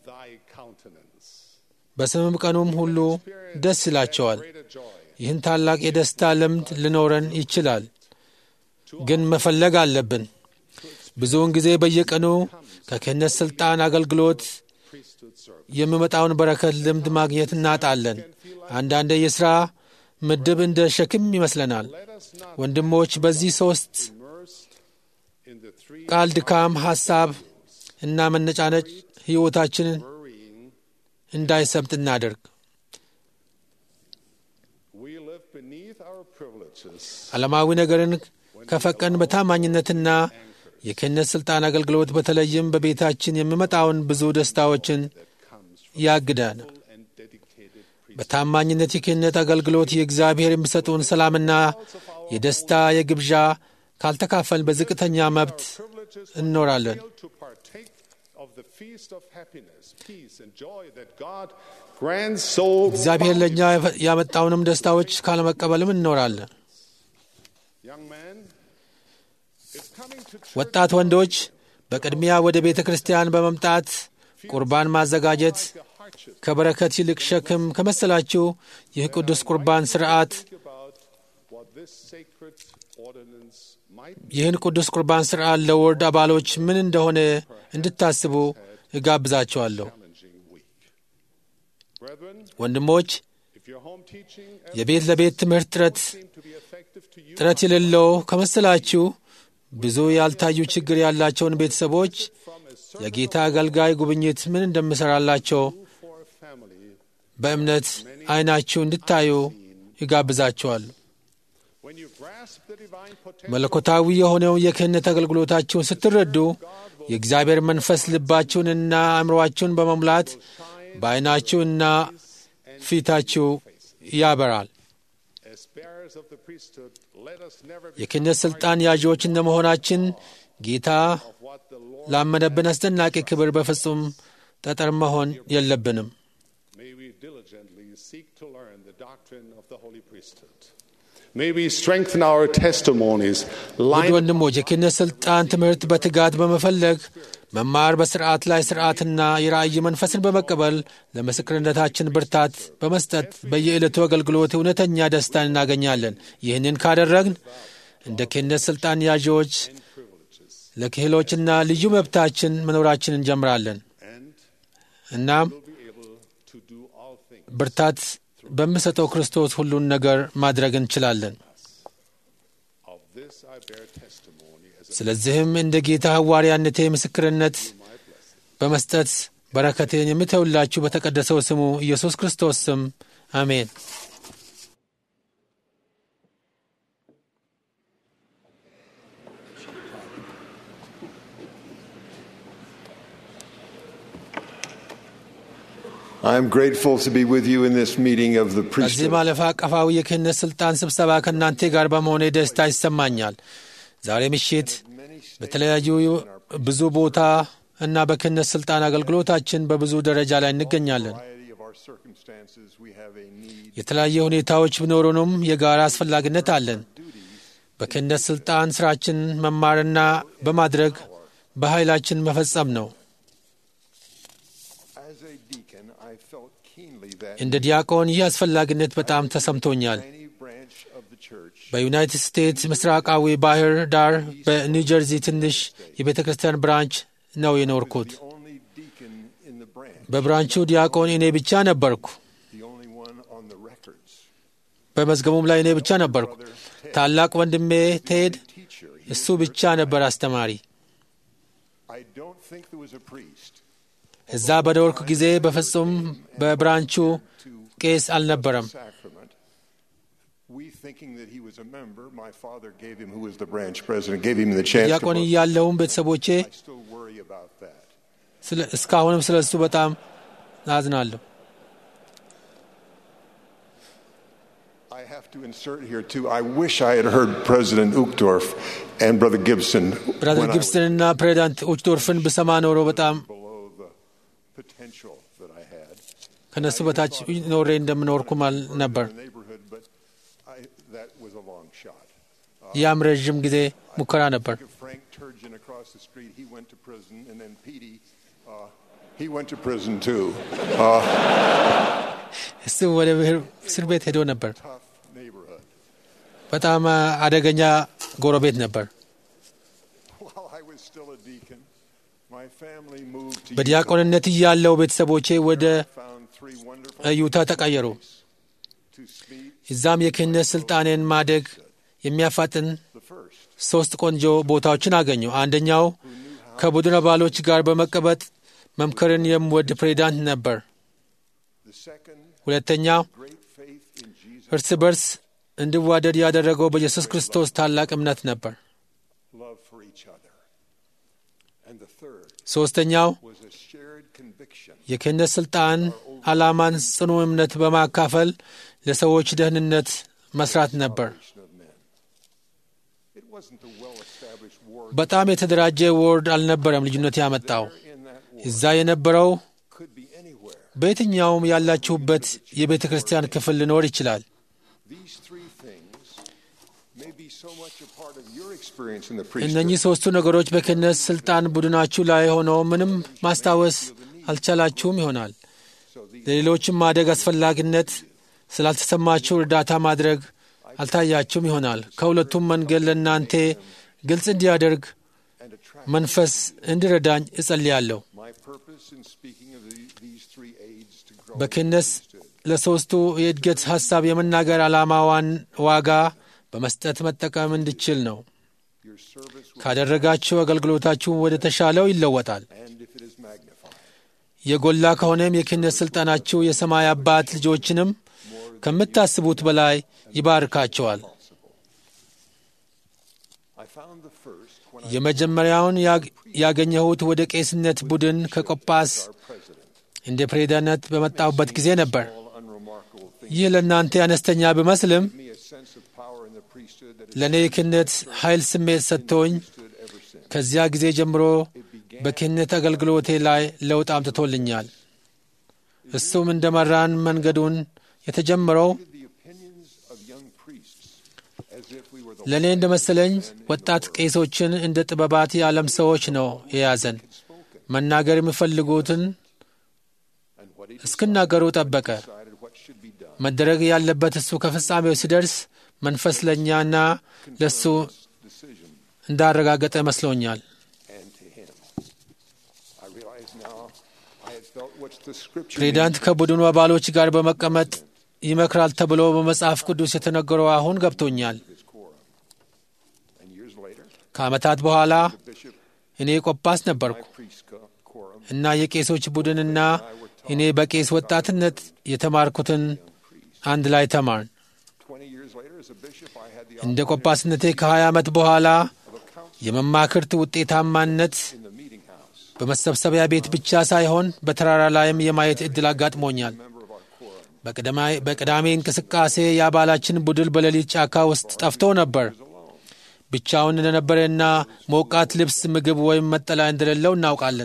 በስምም ቀኑም ሁሉ ደስ ይላቸዋል። ይህን ታላቅ የደስታ ልምድ ሊኖረን ይችላል፣ ግን መፈለግ አለብን። ብዙውን ጊዜ በየቀኑ ከክህነት ሥልጣን አገልግሎት የሚመጣውን በረከት ልምድ ማግኘት እናጣለን። አንዳንዴ የሥራ ምድብ እንደ ሸክም ይመስለናል። ወንድሞች በዚህ ሦስት ቃል ድካም፣ ሐሳብ እና መነጫነጭ ሕይወታችንን እንዳይሰብጥ እናደርግ። ዓለማዊ ነገርን ከፈቀን በታማኝነትና የክህነት ሥልጣን አገልግሎት በተለይም በቤታችን የሚመጣውን ብዙ ደስታዎችን ያግዳል። በታማኝነት የክህነት አገልግሎት የእግዚአብሔር የሚሰጡን ሰላምና የደስታ የግብዣ ካልተካፈልን በዝቅተኛ መብት እንኖራለን። እግዚአብሔር ለእኛ ያመጣውንም ደስታዎች ካለመቀበልም እንኖራለን። ወጣት ወንዶች በቅድሚያ ወደ ቤተ ክርስቲያን በመምጣት ቁርባን ማዘጋጀት ከበረከት ይልቅ ሸክም ከመሰላችሁ ይህ ቅዱስ ቁርባን ሥርዓት ይህን ቅዱስ ቁርባን ሥርዓት ለወርድ አባሎች ምን እንደሆነ እንድታስቡ እጋብዛቸዋለሁ። ወንድሞች የቤት ለቤት ትምህርት ጥረት ጥረት የሌለው ከመሰላችሁ ብዙ ያልታዩ ችግር ያላቸውን ቤተሰቦች የጌታ አገልጋይ ጉብኝት ምን እንደምሠራላቸው በእምነት ዐይናችሁ እንድታዩ ይጋብዛችኋል። መለኮታዊ የሆነው የክህነት አገልግሎታችሁን ስትረዱ የእግዚአብሔር መንፈስ ልባችሁንና አእምሮአችሁን በመሙላት በዐይናችሁና ፊታችሁ ያበራል። የክህነት ሥልጣን ያዢዎች እንደመሆናችን ጌታ ላመነብን አስደናቂ ክብር በፍጹም ጠጠር መሆን የለብንም። ውድ ወንድሞች የክህነት ሥልጣን ትምህርት በትጋት በመፈለግ መማር፣ በሥርዓት ላይ ሥርዓትና የራእይ መንፈስን በመቀበል ለምስክርነታችን ብርታት በመስጠት በየዕለቱ አገልግሎት እውነተኛ ደስታን እናገኛለን። ይህንን ካደረግን እንደ ክህነት ሥልጣን ያዢዎች ለክህሎችና ልዩ መብታችን መኖራችን እንጀምራለን። እናም ብርታት በሚሰጠው ክርስቶስ ሁሉን ነገር ማድረግ እንችላለን። ስለዚህም እንደ ጌታ ሐዋርያነቴ ምስክርነት በመስጠት በረከቴን የምተውላችሁ በተቀደሰው ስሙ ኢየሱስ ክርስቶስ ስም አሜን። I'm grateful to be with you in this meeting of the ከዚህ priesthood. ማለፍ አቀፋዊ የክህነት ሥልጣን ስብሰባ ከእናንተ ጋር በመሆኔ ደስታ ይሰማኛል። ዛሬ ምሽት በተለያዩ ብዙ ቦታ እና በክህነት ሥልጣን አገልግሎታችን በብዙ ደረጃ ላይ እንገኛለን። የተለያየ ሁኔታዎች ቢኖሩንም የጋራ አስፈላጊነት አለን። በክህነት ሥልጣን ሥራችን መማርና በማድረግ በኃይላችን መፈጸም ነው። As a deacon, I felt keenly that እንደ ዲያቆን ይህ አስፈላጊነት በጣም ተሰምቶኛል። any branch of the church በዩናይትድ ስቴትስ ምስራቃዊ ባህር ዳር በኒው ጀርዚ ትንሽ የቤተ ክርስቲያን ብራንች ነው የኖርኩት። only deacon in the branch, በብራንቹ ዲያቆን እኔ ብቻ ነበርኩ። the only one on the records. በመዝገቡም ላይ እኔ ብቻ ነበርኩ። ታላቅ ወንድሜ ቴድ እሱ ብቻ ነበር አስተማሪ። I don't think there was a priest እዛ በኖርኩ ጊዜ በፍጹም በብራንቹ ቄስ አልነበረም። sacrament. We thinking that he was a member, my father gave him, who was the branch president, gave him the chance to ዲያቆን vote. እያለሁም ቤተሰቦቼ I still worry about that. ስለ- እስካሁንም ስለ እሱ በጣም አዝናለሁ። I have to insert here too. I wish I had heard President Uchtdorf and Brother Gibson ብራዘር when I was ጊብስተንና ፕሬዚዳንት ኡችዶርፍን ብሰማ ኖሮ በጣም below the potential that I had. ከነሱ በታች ኖሬ እንደምኖርኩም አል ነበር። in the neighborhood, but I, that was a long shot. ያም ረዥም ጊዜ ሙከራ ነበር። Frank Turgeon across the street, he went to prison, and then Petey, uh, he went to prison too. Uh, እሱ ወደ እስር ቤት ሄዶ ነበር። tough neighborhood. በጣም አደገኛ ጎረቤት ነበር። While I was still a deacon, my family moved to በዲያቆንነት እያለው ቤተሰቦቼ ወደ Utah, found three wonderful ዩታ ተቀየሩ። to speak እዛም የክህነት ስልጣኔን ማደግ የሚያፋጥን the first. ሶስት ቆንጆ ቦታዎችን አገኙ። አንደኛው ከቡድን አባሎች ጋር በመቀበጥ መምከርን የሚወድ ፕሬዚዳንት ነበር። The second, ሁለተኛው great faith in Jesus, እርስ በርስ እንዲዋደድ ያደረገው በኢየሱስ ክርስቶስ ታላቅ እምነት ነበር። love for each other. And the third ሶስተኛው was a shared conviction የክህነት ስልጣን ዓላማን ጽኑ እምነት በማካፈል ለሰዎች ደህንነት መስራት ነበር። of men. It wasn't the well-established war በጣም የተደራጀ ወርድ አልነበረም ልዩነት ያመጣው። in that war እዛ የነበረው could be anywhere. በየትኛውም ያላችሁበት የቤተ ክርስቲያን ክፍል ሊኖር ይችላል። These three things may be so much a part of your experience in the እነኚህ priesthood. ሦስቱ ነገሮች በክህነት ስልጣን ቡድናችሁ ላይ ሆነው ምንም ማስታወስ አልቻላችሁም ይሆናል። ለሌሎችም ማደግ አስፈላጊነት ስላልተሰማችሁ እርዳታ ማድረግ አልታያችሁም ይሆናል። ከሁለቱም መንገድ ለእናንተ ግልጽ እንዲያደርግ መንፈስ እንዲረዳኝ እጸልያለሁ። My purpose in speaking of the, these three aids to grow በክህነት ለሦስቱ የእድገት ሐሳብ የመናገር ዓላማዋን ዋጋ በመስጠት መጠቀም እንድችል ነው። your service will, ካደረጋችሁ አገልግሎታችሁ ወደ ተሻለው ይለወጣል። and if it is magnified. የጎላ ከሆነም የክህነት ሥልጣናችሁ የሰማይ አባት ልጆችንም ከምታስቡት በላይ ይባርካቸዋል። I found the first when I የመጀመሪያውን ያግ- ያገኘሁት ወደ ቄስነት ቡድን ከቆጳስ እንደ ፕሬዳነት በመጣሁበት ጊዜ ነበር። all unremarkable things ይህ ለእናንተ አነስተኛ ቢመስልም give me a sense of power in the priesthood that has ለእኔ የክህነት ኃይል ስሜት ሰጥቶኝ stood ever since. ከዚያ ጊዜ ጀምሮ በክህነት አገልግሎቴ ላይ ለውጥ አምጥቶልኛል። እሱም እንደ መራን መንገዱን የተጀመረው The opinions of young priests as if we were the ለእኔ እንደ መሰለኝ ወጣት ቄሶችን እንደ ጥበባት የዓለም ሰዎች ነው የያዘን። መናገር የሚፈልጉትን and what he እስክናገሩ ጠበቀ። decided what should be done. መደረግ ያለበት እሱ ከፍጻሜው ሲደርስ መንፈስ ለእኛና ለእሱ Decision እንዳረጋገጠ መስሎኛል። and to him. I realize now I had felt what the scripture ፕሬዚዳንት ከቡድኑ አባሎች ጋር በመቀመጥ ይመክራል ተብሎ በመጽሐፍ ቅዱስ የተነገረው አሁን ገብቶኛል። his quorum. And years later, ከዓመታት በኋላ the bishop, እኔ ቆጳስ ነበርኩ my priest co- quorum, እና የቄሶች ቡድንና እኔ በቄስ ወጣትነት የተማርኩትን አንድ ላይ ተማርን። 20 years later as a bishop, I had the እንደ ቆጳስነቴ ከ20 ዓመት በኋላ of a council የመማክርት ውጤታማነት in the meeting house, በመሰብሰቢያ ቤት ብቻ ሳይሆን በተራራ ላይም የማየት ዕድል አጋጥሞኛል። member of our quorum. በቅዳሜ- በቅዳሜ እንቅስቃሴ የአባላችን ቡድን በሌሊት ጫካ ውስጥ ጠፍቶ ነበር። ብቻውን እንደነበረና ሞቃት ልብስ፣ ምግብ ወይም መጠለያ እንደሌለው እናውቃለን።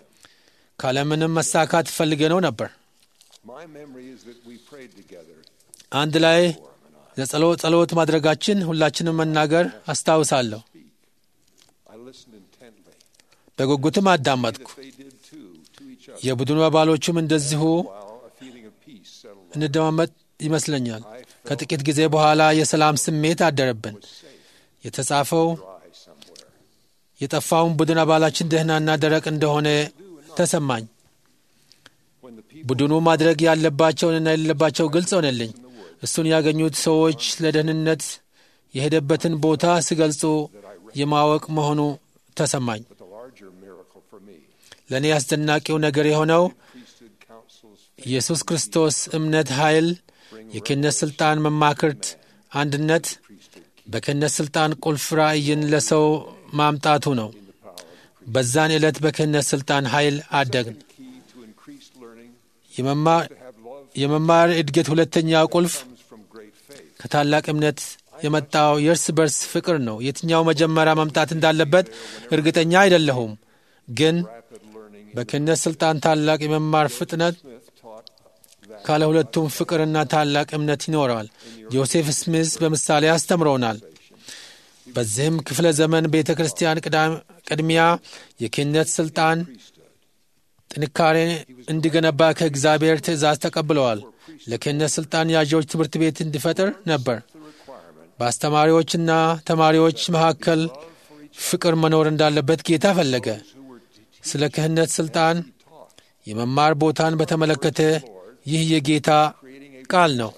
ካለምንም መሳካት ፈልገነው ነበር። My memory is that we prayed together. አንድ ላይ ለጸሎት ጸሎት ማድረጋችን ሁላችንም መናገር አስታውሳለሁ። I listened intently. በጉጉትም አዳመጥኩ። They did too, to each other. የቡድኑ አባሎቹም እንደዚሁ While a feeling of peace settled on እንደማመጥ ይመስለኛል። ከጥቂት ጊዜ በኋላ የሰላም ስሜት አደረብን። የተጻፈው dry somewhere. የጠፋውን ቡድን አባላችን ደህናና ደረቅ እንደሆነ ተሰማኝ። When the people ቡድኑ ማድረግ ያለባቸውንና የሌለባቸው ግልጽ ሆነልኝ። እሱን ያገኙት ሰዎች ለደህንነት የሄደበትን ቦታ ሲገልጹ የማወቅ መሆኑ ተሰማኝ። but the larger miracle for me, ለእኔ አስደናቂው ነገር የሆነው priesthood councils ኢየሱስ ክርስቶስ እምነት፣ ኃይል፣ የክህነት ሥልጣን፣ መማክርት፣ አንድነት በክህነት ሥልጣን ቁልፍ ራእይን ለሰው ማምጣቱ ነው። በዛን ዕለት በክህነት ሥልጣን ኃይል አደግን። key to increased learning የመማር to have love የመማር እድገት ሁለተኛው ቁልፍ comes from great faith. ከታላቅ እምነት የመጣው የእርስ በርስ ፍቅር ነው። የትኛው መጀመሪያ መምጣት እንዳለበት እርግጠኛ አይደለሁም፣ ግን Rapid learning በክህነት ሥልጣን ታላቅ የመማር ፍጥነት Smith taught that ካለ ሁለቱም ፍቅርና ታላቅ እምነት ይኖረዋል። ጆሴፍ ስሚዝ በምሳሌ አስተምረውናል። በዚህም ክፍለ ዘመን ቤተ ክርስቲያን ቅድሚያ የክህነት ሥልጣን ጥንካሬ እንዲገነባ ከእግዚአብሔር ትእዛዝ ተቀብለዋል። ለክህነት ሥልጣን ያዦች ትምህርት ቤት እንዲፈጥር ነበር። በአስተማሪዎችና ተማሪዎች መካከል ፍቅር መኖር እንዳለበት ጌታ ፈለገ። ስለ ክህነት ሥልጣን የመማር ቦታን በተመለከተ ይህ የጌታ ቃል ነው።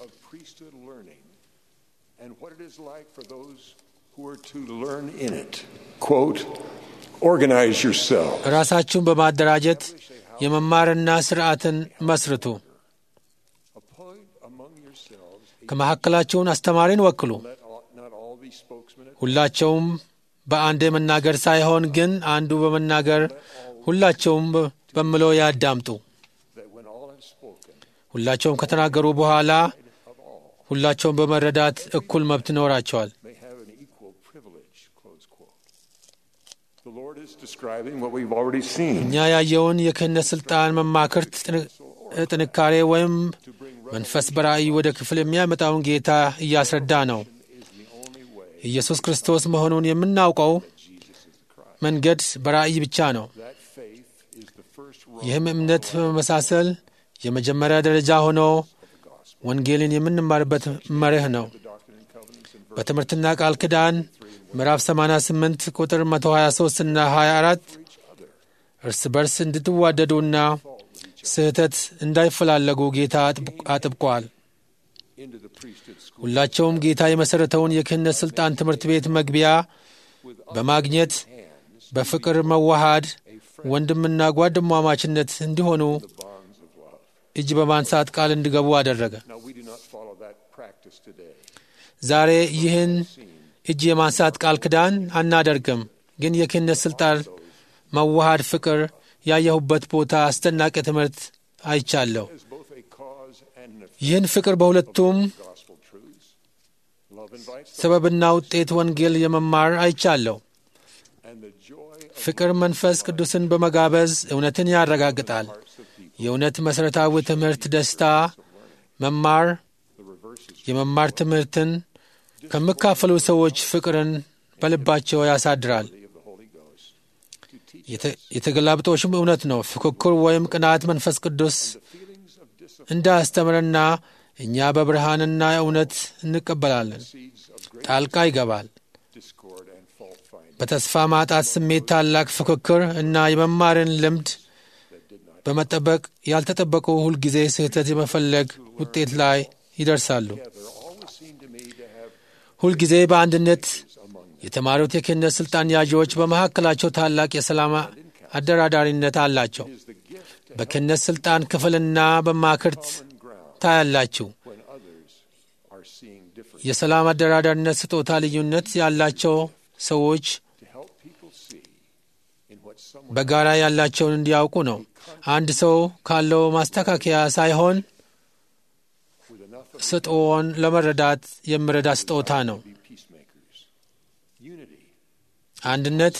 ራሳችሁን በማደራጀት የመማርና ሥርዓትን መስርቱ። ከመካከላችሁን አስተማሪን ወክሉ። ሁላቸውም በአንዴ መናገር ሳይሆን ግን አንዱ በመናገር ሁላቸውም በምለው ያዳምጡ። ሁላቸውም ከተናገሩ በኋላ ሁላቸውም በመረዳት እኩል መብት ይኖራቸዋል። እኛ ያየውን የክህነት ሥልጣን መማክርት ጥንካሬ ወይም መንፈስ በራእይ ወደ ክፍል የሚያመጣውን ጌታ እያስረዳ ነው። ኢየሱስ ክርስቶስ መሆኑን የምናውቀው መንገድ በራእይ ብቻ ነው። ይህም እምነት በመመሳሰል የመጀመሪያ ደረጃ ሆኖ ወንጌልን የምንማርበት መርህ ነው። በትምህርትና ቃል ኪዳን ምዕራፍ 88 ቁጥር 123 እና 24 እርስ በርስ እንድትዋደዱና ስህተት እንዳይፈላለጉ ጌታ አጥብቋል። ሁላቸውም ጌታ የመሠረተውን የክህነት ሥልጣን ትምህርት ቤት መግቢያ በማግኘት በፍቅር መዋሃድ፣ ወንድምና ጓደማማችነት እንዲሆኑ እጅ በማንሳት ቃል እንዲገቡ አደረገ። ዛሬ ይህን እጅ የማንሳት ቃል ኪዳን አናደርግም፣ ግን የክህነት ሥልጣን መዋሃድ ፍቅር ያየሁበት ቦታ አስደናቂ ትምህርት አይቻለሁ። ይህን ፍቅር በሁለቱም ሰበብና ውጤት ወንጌል የመማር አይቻለሁ። ፍቅር መንፈስ ቅዱስን በመጋበዝ እውነትን ያረጋግጣል። የእውነት መሠረታዊ ትምህርት ደስታ መማር የመማር ትምህርትን ከሚካፈሉ ሰዎች ፍቅርን በልባቸው ያሳድራል። የተገላብጦሽም እውነት ነው። ፉክክር ወይም ቅናት መንፈስ ቅዱስ እንዳያስተምረና እኛ በብርሃንና እውነት እንቀበላለን። ጣልቃ ይገባል። በተስፋ ማጣት ስሜት ታላቅ ፉክክር እና የመማርን ልምድ በመጠበቅ ያልተጠበቁ ሁልጊዜ ስህተት የመፈለግ ውጤት ላይ ይደርሳሉ። ሁልጊዜ በአንድነት የተማሪው የክህነት ሥልጣን ያዢዎች በመካከላቸው ታላቅ የሰላም አደራዳሪነት አላቸው። በክህነት ሥልጣን ክፍልና በማክርት ታያላችሁ። የሰላም አደራዳሪነት ስጦታ ልዩነት ያላቸው ሰዎች በጋራ ያላቸውን እንዲያውቁ ነው። አንድ ሰው ካለው ማስተካከያ ሳይሆን ስጦውን ለመረዳት የሚረዳ ስጦታ ነው። አንድነት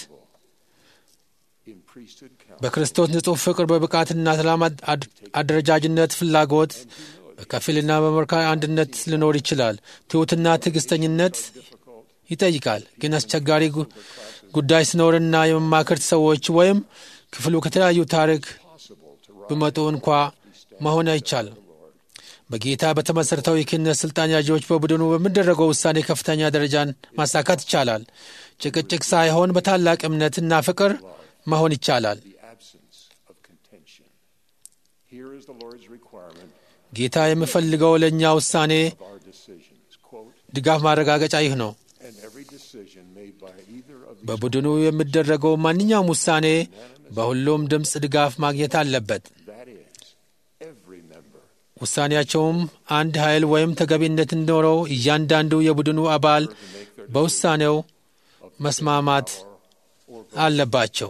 በክርስቶስ ንጹሕ ፍቅር በብቃትና ሰላም አደረጃጅነት ፍላጎት በከፊልና በመርካይ አንድነት ሊኖር ይችላል። ትሑትና ትዕግስተኝነት ይጠይቃል። ግን አስቸጋሪ ጉዳይ ሲኖርና የመማክርት ሰዎች ወይም ክፍሉ ከተለያዩ ታሪክ ቢመጡ እንኳ መሆን አይቻልም። በጌታ በተመሠረተው የክህነት ሥልጣን ያዢዎች በቡድኑ በሚደረገው ውሳኔ ከፍተኛ ደረጃን ማሳካት ይቻላል። ጭቅጭቅ ሳይሆን በታላቅ እምነትና ፍቅር መሆን ይቻላል። ጌታ የሚፈልገው ለእኛ ውሳኔ ድጋፍ ማረጋገጫ ይህ ነው። በቡድኑ የሚደረገው ማንኛውም ውሳኔ በሁሉም ድምፅ ድጋፍ ማግኘት አለበት። ውሳኔያቸውም አንድ ኃይል ወይም ተገቢነት እንዲኖረው እያንዳንዱ የቡድኑ አባል በውሳኔው መስማማት አለባቸው።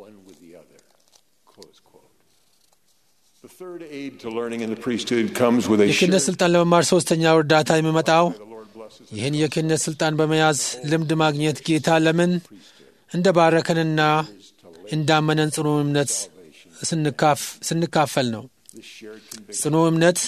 የክህነት ሥልጣን ለመማር ሦስተኛው እርዳታ የሚመጣው ይህን የክህነት ሥልጣን በመያዝ ልምድ ማግኘት ጌታ ለምን እንደ ባረከንና እንዳመነን ጽኑ እምነት ስንካፈል ነው። ጽኑ እምነት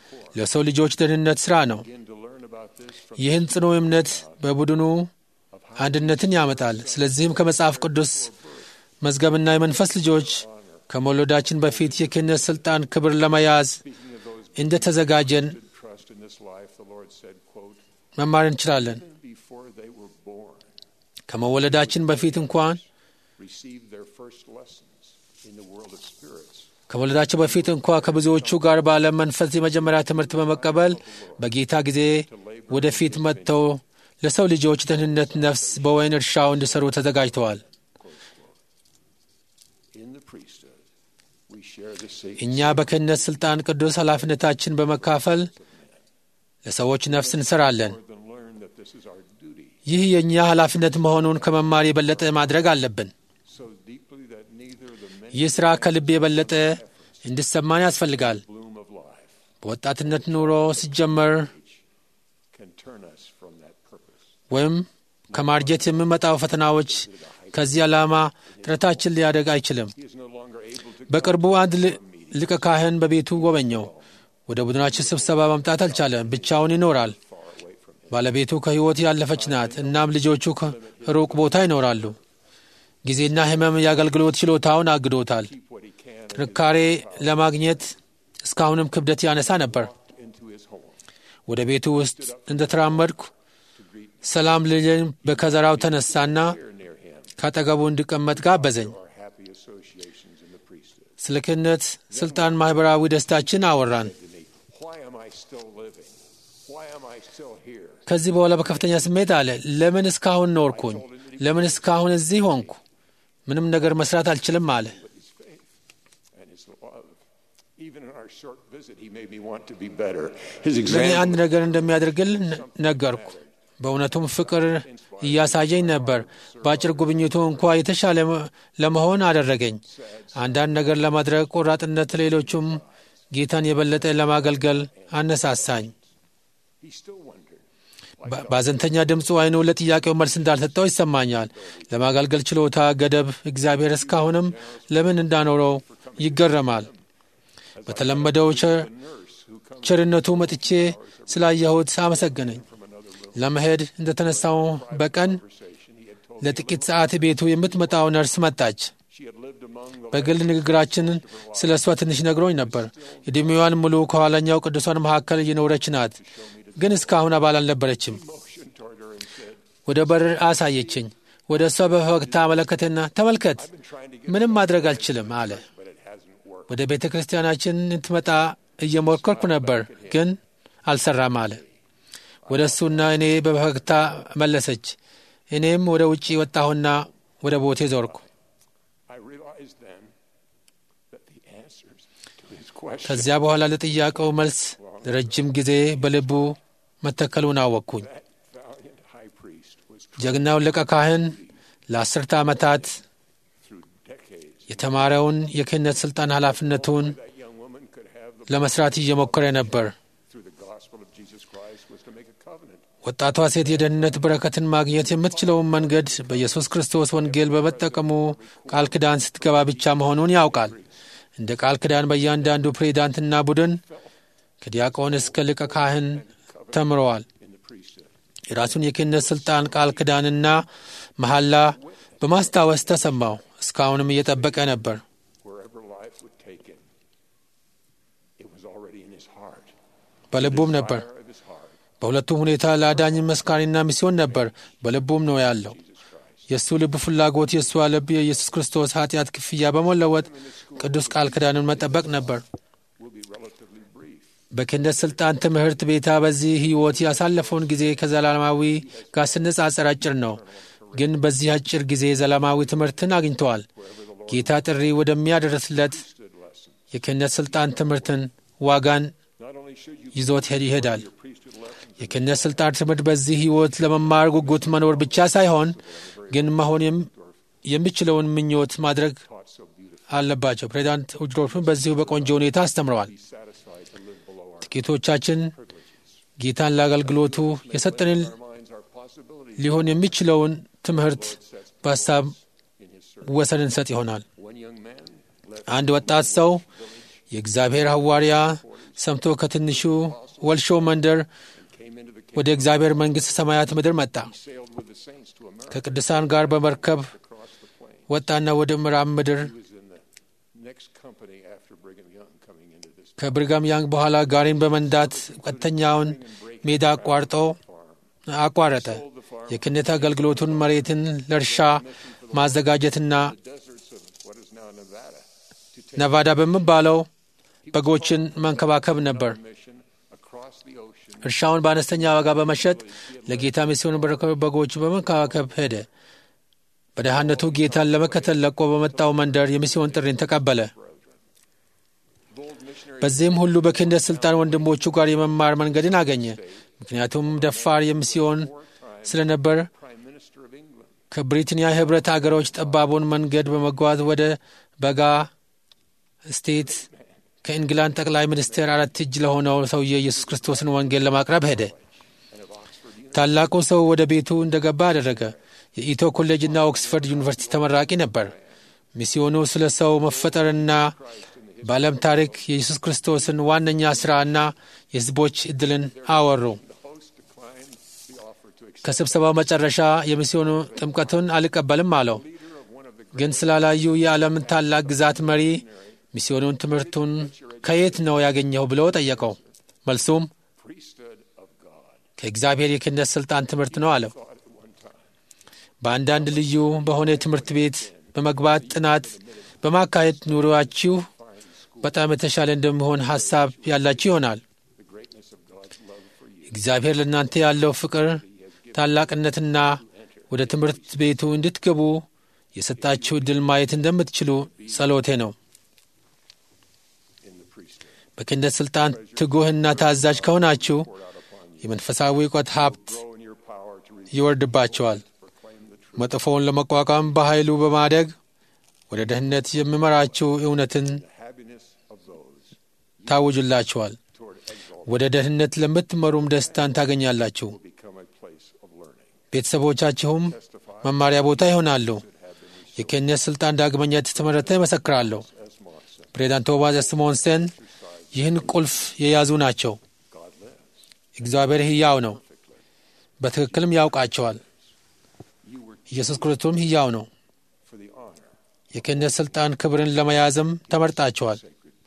ለሰው ልጆች ደህንነት ሥራ ነው። ይህን ጽኑ እምነት በቡድኑ አንድነትን ያመጣል። ስለዚህም ከመጽሐፍ ቅዱስ መዝገብና የመንፈስ ልጆች ከመውለዳችን በፊት የክህነት ሥልጣን ክብር ለመያዝ እንደ ተዘጋጀን trust in this life, the Lord said, quote, መማር እንችላለን። even before they were born, ከመወለዳችን በፊት እንኳን received their first lessons in the world of spirits. ከመወለዳቸው በፊት እንኳ ከብዙዎቹ ጋር በዓለም መንፈስ የመጀመሪያ ትምህርት በመቀበል በጌታ ጊዜ ወደፊት መጥተው ለሰው ልጆች ደህንነት ነፍስ በወይን እርሻው እንዲሰሩ ተዘጋጅተዋል። In the priesthood, we share the sacred እኛ በክህነት ሥልጣን ቅዱስ ኃላፊነታችን በመካፈል ለሰዎች ነፍስ እንሰራለን። than learn that this is our duty ይህ የእኛ ኃላፊነት መሆኑን ከመማር የበለጠ ማድረግ አለብን። so deeply that neither the men ይህ ሥራ ከልብ የበለጠ እንዲሰማን ያስፈልጋል። bloom of life በወጣትነት ኑሮ ሲጀመር can turn us from that purpose. ወይም ከማርጀት የሚመጣው ፈተናዎች ከዚህ ዓላማ ጥረታችን ሊያደግ አይችልም። He is no longer able to በቅርቡ አንድ ል- ሊቀ ካህን በቤቱ ጎበኘው። ወደ ቡድናችን ስብሰባ መምጣት አልቻለም። ብቻውን ይኖራል። ባለቤቱ ከሕይወት ያለፈች ናት። እናም ልጆቹ ከሩቅ ቦታ ይኖራሉ። ጊዜና ሕመም የአገልግሎት ችሎታውን አግዶታል። ጥንካሬ ለማግኘት እስካሁንም ክብደት ያነሳ ነበር። into his home. ወደ ቤቱ ውስጥ እንደተራመድኩ ሰላም ልልን በከዘራው ተነሳና Near him ካጠገቡ እንዲቀመጥ ጋበዘኝ። are happy associations in the priesthood. ስለ ክህነት ሥልጣን ማኅበራዊ ደስታችን አወራን። To me, why am I still living? Why am I still here? ከዚህ በኋላ በከፍተኛ ስሜት አለ፣ ለምን እስካሁን ኖርኩኝ? ለምን እስካሁን እዚህ ሆንኩ? ምንም ነገር መስራት አልችልም አለ። His faith and his love. Even in our short visit, he made me want to be better. His ለእኔ example አንድ ነገር እንደሚያደርግል ነ- ነገርኩ። በእውነቱም ፍቅር እያሳየኝ ነበር። በአጭር ጉብኝቱ እንኳ የተሻለ መ- ለመሆን አደረገኝ። አንዳንድ ነገር ለማድረግ ቆራጥነት፣ ሌሎቹም ጌታን የበለጠ ለማገልገል አነሳሳኝ። he still wondered. በ- በአዘንተኛ ድምፁ አይኑ ለጥያቄው መልስ እንዳልሰጠው ይሰማኛል። ለማገልገል ችሎታ ገደብ እግዚአብሔር እስካሁንም ለምን እንዳኖረው ይገረማል። በተለመደው ቸ- ቸርነቱ መጥቼ ስላየሁት አመሰገነኝ። ለመሄድ እንደተነሳው በቀን ለጥቂት ሰዓት ቤቱ የምትመጣው ነርስ መጣች። She had lived among the በግል ንግግራችን ስለ እሷ ትንሽ ነግሮኝ ነበር። ዕድሜዋን ሙሉ ከኋላኛው ቅዱሳን መካከል እየኖረች ናት፣ ግን እስካሁን አባል አልነበረችም። motion toward her and said, ወደ በር አሳየችኝ። ወደ እሷ በፈገግታ አመለከተና ተመልከት፣ ምንም ማድረግ አልችልም አለ። but it hasn't worked. ወደ ቤተ ክርስቲያናችን እንትመጣ እየሞከርኩ ነበር፣ ግን አልሰራም አለ። ወደ እሱና እኔ በፈገግታ መለሰች። እኔም ወደ ውጪ ወጣሁና ወደ ቦቴ ዞርኩ። I realized then that the answers to his question ከዚያ በኋላ ለጥያቄው መልስ ለረጅም ጊዜ በልቡ መተከሉን አወቅኩኝ። that valiant high priest was ጀግናው ሊቀ ካህን ለአስርተ ዓመታት through decades. የተማረውን የክህነት ሥልጣን ኃላፊነቱን That young woman could have the ለመስራት እየሞከረ ነበር። through the gospel of Jesus Christ was to make a covenant. ወጣቷ ሴት የደህንነት በረከትን ማግኘት የምትችለውን መንገድ በኢየሱስ ክርስቶስ ወንጌል በመጠቀሙ ቃል ኪዳን ስትገባ ብቻ መሆኑን ያውቃል። እንደ ቃል ኪዳን በእያንዳንዱ ፕሬዚዳንትና ቡድን ከዲያቆን እስከ ሊቀ ካህን ተምረዋል። in the priesthood. የራሱን የክህነት ሥልጣን ቃል ኪዳንና መሐላ በማስታወስ ተሰማው። እስካሁንም እየጠበቀ ነበር። Wherever life would take him, it was already in his heart. በልቡም ነበር። Fire of his heart, በሁለቱም ሁኔታ ለአዳኝ መስካሪና ሚስዮን ነበር። በልቡም ነው ያለው። የእሱ ልብ ፍላጎት የእሷ ልብ የኢየሱስ ክርስቶስ ኃጢአት ክፍያ በመለወጥ ቅዱስ ቃል ኪዳንን መጠበቅ ነበር። will be relatively brief. በክህነት ሥልጣን ትምህርት ቤታ በዚህ ሕይወት ያሳለፈውን ጊዜ ከዘላለማዊ ጋር ስነጻጸር አጭር ነው። ግን በዚህ አጭር ጊዜ ዘላለማዊ ትምህርትን አግኝተዋል። ጌታ ጥሪ ወደሚያደርስለት የክህነት ሥልጣን ትምህርትን ዋጋን Not only should you ይዞት ሄድ- ይሄዳል። priesthood lessons የክህነት ሥልጣን ትምህርት በዚህ ሕይወት ለመማር ጉጉት መኖር ብቻ ሳይሆን ግን መሆን የም- የሚችለውን ምኞት ማድረግ taught so beautifully, አለባቸው። ፕሬዚዳንት ውጅሮፍን በዚሁ በቆንጆ ሁኔታ አስተምረዋል። be satisfied to live below our ጥቂቶቻችን ጌታን ለአገልግሎቱ የሰጠንን our minds, our possibilities ሊሆን የሚችለውን ትምህርት በሀሳብ in his service. ወሰን እንሰጥ ይሆናል። One young man left አንድ ወጣት ሰው የእግዚአብሔር ሐዋርያ ሰምቶ ከትንሹ ወልሾ መንደር came into the ወደ እግዚአብሔር መንግሥት ሰማያት ምድር መጣ። sailed with the saints to America. ከቅዱሳን ጋር በመርከብ Across the plain. ወጣና ወደ ምዕራብ ምድር He was in the next company after Brigham Young coming into this ከብርጋም ያንግ በኋላ ጋሪን በመንዳት ቀጥተኛውን ሜዳ አቋርጦ አቋረጠ። የክህነት አገልግሎቱን መሬትን ለእርሻ ማዘጋጀትና deserts of what is now Nevada to take ነቫዳ በሚባለው በጎችን መንከባከብ ነበር። mission across the ocean. እርሻውን በአነስተኛ ዋጋ በመሸጥ ለጌታ ሚስዮን በጎች በመንከባከብ ሄደ። በደህንነቱ ጌታን ለመከተል ለቆ በመጣው መንደር የሚስዮን ጥሪን ተቀበለ። በዚህም ሁሉ በክህነት ሥልጣን ወንድሞቹ ጋር የመማር መንገድን አገኘ። ምክንያቱም ደፋር የሚስዮን ስለነበር Prime Minister of England. ከብሪታንያ ኅብረት አገሮች ጠባቡን መንገድ በመጓዝ ወደ በጋ ስቴት ከእንግላንድ ጠቅላይ ሚኒስቴር አራት እጅ ለሆነው ሰውዬ ኢየሱስ ክርስቶስን ወንጌል ለማቅረብ ሄደ። ታላቁ ሰው ወደ ቤቱ እንደገባ አደረገ። የኢቶ ኮሌጅና ኦክስፈርድ ዩኒቨርሲቲ ተመራቂ ነበር። ሚስዮኑ ስለ ሰው መፈጠርና በዓለም ታሪክ የኢየሱስ ክርስቶስን ዋነኛ ሥራና የሕዝቦች ዕድልን አወሩ። ከስብሰባው መጨረሻ የሚስዮኑ ጥምቀቱን አልቀበልም አለው። ግን ስላላዩ የዓለምን ታላቅ ግዛት መሪ ሚስዮኑን ትምህርቱን ከየት ነው ያገኘው ብሎ ጠየቀው። መልሱም Priesthood of God. ከእግዚአብሔር የክህነት ሥልጣን ትምህርት ነው አለው። በአንዳንድ ልዩ በሆነ ትምህርት ቤት በመግባት ጥናት በማካሄድ ኑሮአችሁ በጣም የተሻለ እንደሚሆን ሐሳብ ያላችሁ ይሆናል። እግዚአብሔር ለእናንተ ያለው ፍቅር ታላቅነትና ወደ ትምህርት ቤቱ እንድትገቡ የሰጣችሁ ዕድል ማየት እንደምትችሉ ጸሎቴ ነው። በክህነት ሥልጣን ትጉህና ታዛዥ ከሆናችሁ የመንፈሳዊ እውቀት ሀብት ይወርድባቸዋል። መጥፎውን ለመቋቋም በኃይሉ በማደግ ወደ ደህንነት የሚመራችሁ እውነትን ታውጁላችኋል። ወደ ደህንነት ለምትመሩም ደስታን ታገኛላችሁ። ቤተሰቦቻችሁም መማሪያ ቦታ ይሆናሉ። የክህነት ሥልጣን ዳግመኛ የተመረተ ይመሰክራለሁ። ፕሬዚዳንት ቶማስ ስሞንሰን ይህን ቁልፍ የያዙ ናቸው። እግዚአብሔር ሕያው ነው፣ በትክክልም ያውቃቸዋል። ኢየሱስ ክርስቶስም ሕያው ነው። የክህነት ሥልጣን ክብርን ለመያዝም ተመርጣቸዋል።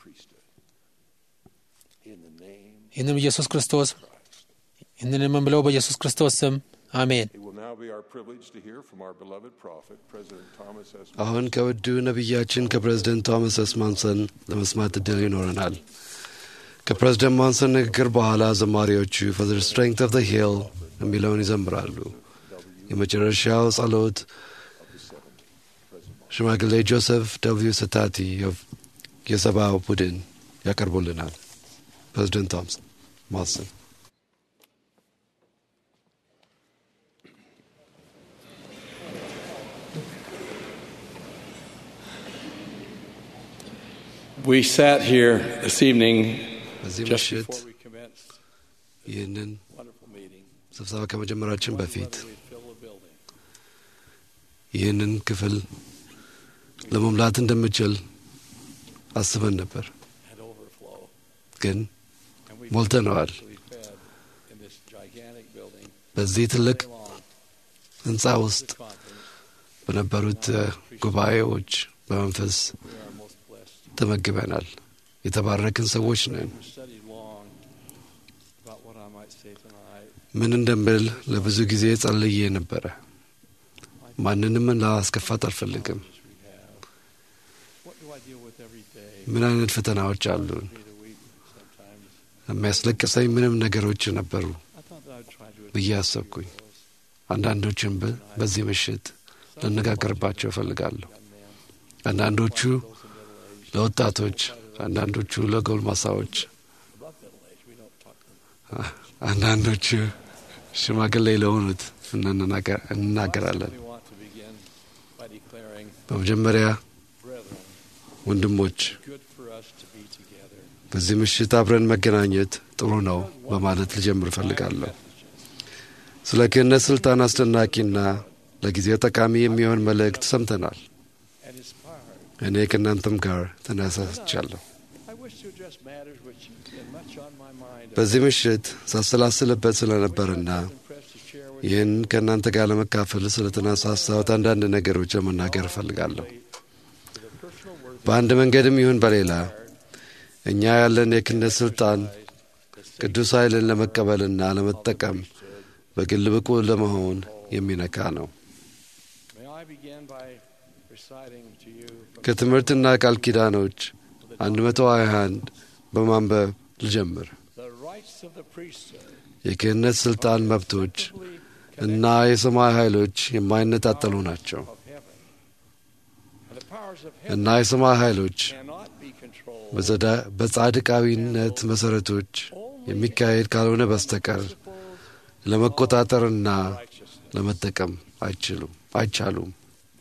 ይህንም ኢየሱስ ክርስቶስ ይህንን የምንብለው በኢየሱስ ክርስቶስ ስም አሜን። It will now be our privilege to hear from our beloved prophet, President Thomas S. አሁን ከውዱ ነቢያችን ከፕሬዝደንት ቶማስ ኤስ ማንሰን ለመስማት እድል ይኖረናል። ከፕሬዝደንት ማንሰን ንግግር በኋላ ዘማሪዎቹ ፎር ዘ ስትሬንግት ኦፍ ዘ ሂል የሚለውን ይዘምራሉ። የመጨረሻው ጸሎት ሽማግሌ ጆሴፍ ደብልዩ ስታቲ የሰብአው ቡድን ያቀርቡልናል። ፕሬዝደንት ቶማስ ማንሰን We sat here this evening በዚህ just ምሽት before we commenced ይህንን wonderful meeting. ስብሰባ ከመጀመራችን በፊት We'd fill the building. ይህንን ክፍል ለመሙላት እንደምችል አስበን ነበር፣ and overflow. ግን And we ሞልተነዋል። we fed in this gigantic building በዚህ ትልቅ day long ህንፃ ውስጥ conference. በነበሩት እ፣ ጉባኤዎች በመንፈስ We are most blessed. ተመግበናል። የተባረክን ሰዎች ነን። We studied long about what I might say tonight. ምን እንደምል ለብዙ ጊዜ ጸልዬ ነበረ። ማንንም ላስከፋት አልፈልግም። As we have. What do I deal with every day? ምን አይነት ፈተናዎች አሉን? Me to weep sometimes. የሚያስለቅሰኝ ምንም ነገሮች ነበሩ I thought that I'd try to ብዬ አሰብኩኝ። አንዳንዶችን ብ- በዚህ ምሽት ልነጋገርባቸው እፈልጋለሁ። አንዳንዶቹ ለወጣቶች፣ አንዳንዶቹ ለጎልማሳዎች፣ above middle age. We don't talk to them. አንዳንዶቹ ሽማግሌ ለሆኑት እንናገ- እንናገራለን። We want to begin by declaring, በመጀመሪያ brethren, ወንድሞች good for us to be together. በዚህ ምሽት አብረን መገናኘት ጥሩ ነው በማለት ልጀምር እፈልጋለሁ። ስለ ክህነት ሥልጣን አስደናቂና ለጊዜው ጠቃሚ የሚሆን መልእክት ሰምተናል። and inspired. እኔ ከእናንተም ጋር ተነሳስቻለሁ። I wish to address matters which have been much on my mind በዚህ ምሽት ሳሰላስልበት ስለነበርና ይህን ከእናንተ ጋር ለመካፈል ስለተነሳሳሁት አንዳንድ ነገሮች ለመናገር እፈልጋለሁ። በአንድ መንገድም ይሁን በሌላ እኛ ያለን የክህነት ሥልጣን ቅዱስ ኃይልን ለመቀበልና ለመጠቀም በግል ብቁ ለመሆን የሚነካ ነው። ከትምህርትና ቃል ኪዳኖች 121 በማንበብ ልጀምር። የክህነት ሥልጣን መብቶች እና የሰማይ ኃይሎች የማይነጣጠሉ ናቸው እና የሰማይ ኃይሎች በጻድቃዊነት መሠረቶች የሚካሄድ ካልሆነ በስተቀር ለመቆጣጠርና ለመጠቀም አይችሉም አይቻሉም።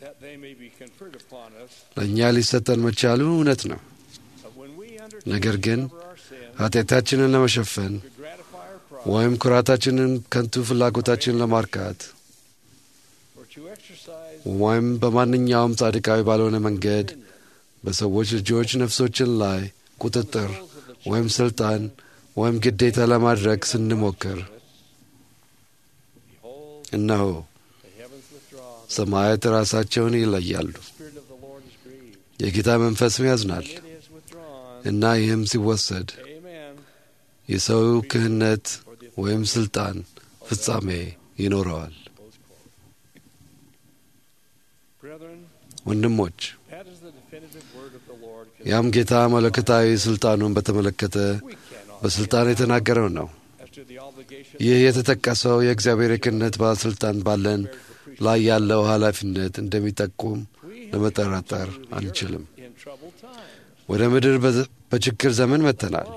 ለእኛ ሊሰጠን መቻሉ እውነት ነው። ነገር ግን ኃጢአታችንን ለመሸፈን ወይም ኩራታችንን፣ ከንቱ ፍላጎታችንን ለማርካት ወይም በማንኛውም ጻድቃዊ ባልሆነ መንገድ በሰዎች ልጆች ነፍሶችን ላይ ቁጥጥር ወይም ስልጣን ወይም ግዴታ ለማድረግ ስንሞክር እነሆ ሰማያት ራሳቸውን ይለያሉ፣ የጌታ መንፈስም ያዝናል እና ይህም ሲወሰድ የሰው ክህነት ወይም ስልጣን ፍጻሜ ይኖረዋል። ወንድሞች ያም ጌታ መለኮታዊ ስልጣኑን በተመለከተ በስልጣን የተናገረው ነው። ይህ የተጠቀሰው የእግዚአብሔር የክህነት ባለስልጣን ባለን ላይ ያለው ኃላፊነት እንደሚጠቁም ለመጠራጠር አንችልም። ወደ ምድር በችግር ዘመን መጥተናል።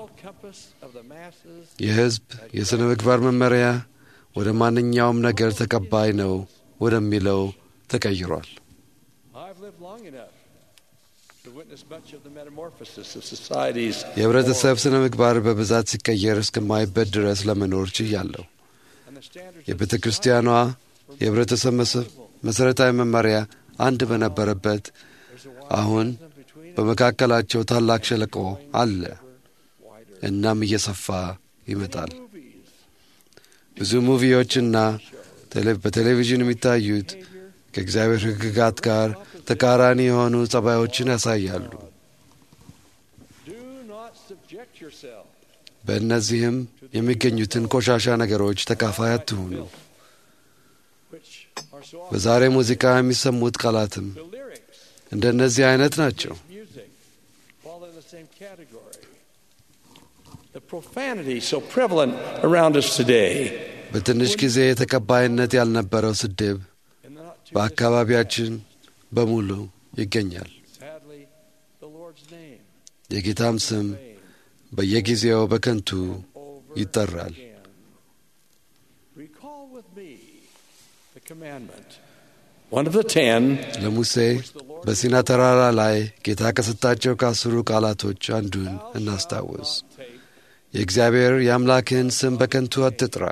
የሕዝብ የሥነ ምግባር መመሪያ ወደ ማንኛውም ነገር ተቀባይ ነው ወደሚለው ተቀይሯል። የህብረተሰብ ስነ ምግባር በብዛት ሲቀየር እስከማይበት ድረስ ለመኖር ችያለሁ። የቤተ ክርስቲያኗ የህብረተሰብ መሠረታዊ መመሪያ አንድ በነበረበት አሁን በመካከላቸው ታላቅ ሸለቆ አለ፣ እናም እየሰፋ ይመጣል። ብዙ ሙቪዎችና በቴሌቪዥን የሚታዩት ከእግዚአብሔር ሕግጋት ጋር ተቃራኒ የሆኑ ጸባዮችን ያሳያሉ። በእነዚህም የሚገኙትን ቆሻሻ ነገሮች ተካፋይ አትሁኑ። በዛሬ ሙዚቃ የሚሰሙት ቃላትም እንደ እነዚህ አይነት ናቸው። በትንሽ ጊዜ ተቀባይነት ያልነበረው ስድብ በአካባቢያችን በሙሉ ይገኛል። የጌታም ስም በየጊዜው በከንቱ ይጠራል። ለሙሴ በሲና ተራራ ላይ ጌታ ከሰጣቸው ከአስሩ ቃላቶች አንዱን እናስታውስ። የእግዚአብሔር የአምላክህን ስም በከንቱ አትጥራ።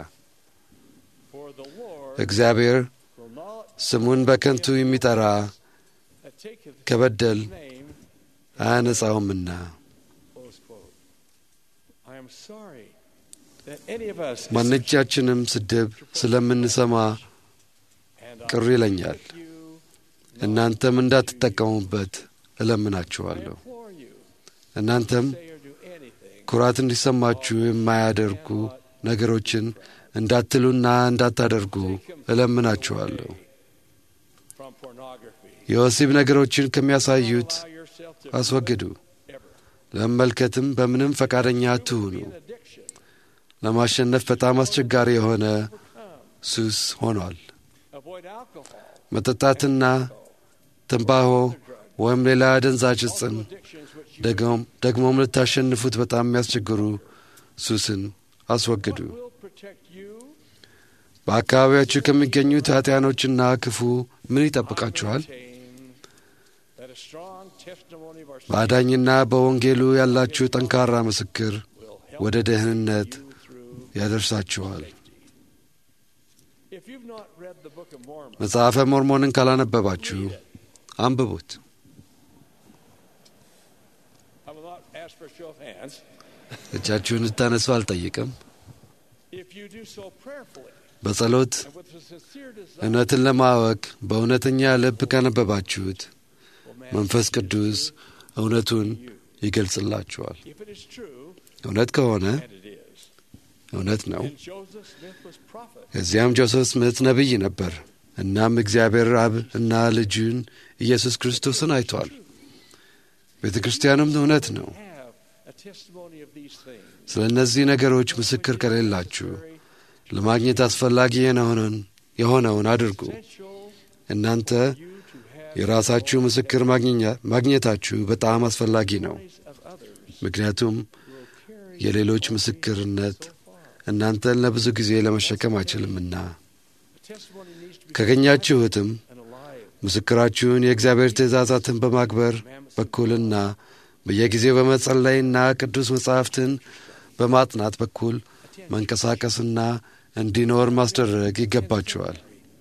እግዚአብሔር ስሙን በከንቱ የሚጠራ ከበደል አያነጻውምና። ማንኛችንም ስድብ ስለምንሰማ ቅር ይለኛል። እናንተም እንዳትጠቀሙበት እለምናችኋለሁ። እናንተም ኩራት እንዲሰማችሁ የማያደርጉ ነገሮችን እንዳትሉና እንዳታደርጉ እለምናችኋለሁ። የወሲብ ነገሮችን ከሚያሳዩት አስወግዱ። ለመመልከትም በምንም ፈቃደኛ አትሁኑ። ለማሸነፍ በጣም አስቸጋሪ የሆነ ሱስ ሆኗል። መጠጣትና ትንባሆ ወይም ሌላ አደንዛዥ ዕፅን ደግሞም ልታሸንፉት በጣም የሚያስቸግሩ ሱስን አስወግዱ። በአካባቢያችሁ ከሚገኙት ኃጢያኖችና ክፉ ምን ይጠብቃችኋል? በአዳኝና በወንጌሉ ያላችሁ ጠንካራ ምስክር ወደ ደህንነት ያደርሳችኋል። መጽሐፈ ሞርሞንን ካላነበባችሁ አንብቡት። እጃችሁን እንድታነሱ አልጠይቅም። If you do so prayerfully በጸሎት and with a sincere desire, እውነትን ለማወቅ በእውነተኛ ልብ ካነበባችሁት መንፈስ ቅዱስ እውነቱን ይገልጽላችኋል። if it is true, እውነት ከሆነ and it is, እውነት ነው። then Joseph Smith was prophet. ከዚያም ጆሴፍ ስምት ነቢይ ነበር። እናም እግዚአብሔር አብ እና ልጁን ኢየሱስ ክርስቶስን አይቷል። ቤተ ክርስቲያኑም እውነት ነው። Have a testimony of these things. ስለ እነዚህ ነገሮች ምስክር ከሌላችሁ ለማግኘት አስፈላጊ የሆነውን የሆነውን አድርጉ። እናንተ የራሳችሁ ምስክር ማግኘኛ- ማግኘታችሁ በጣም አስፈላጊ ነው። ምክንያቱም የሌሎች ምስክርነት እናንተን ለብዙ ጊዜ ለመሸከም አይችልምና ካገኛችሁትም ምስክራችሁን የእግዚአብሔር ትእዛዛትን በማክበር በኩልና በየጊዜው በመጸለይና ቅዱስ መጻሕፍትን በማጥናት በኩል መንቀሳቀስና እንዲኖር ማስደረግ ይገባችኋል።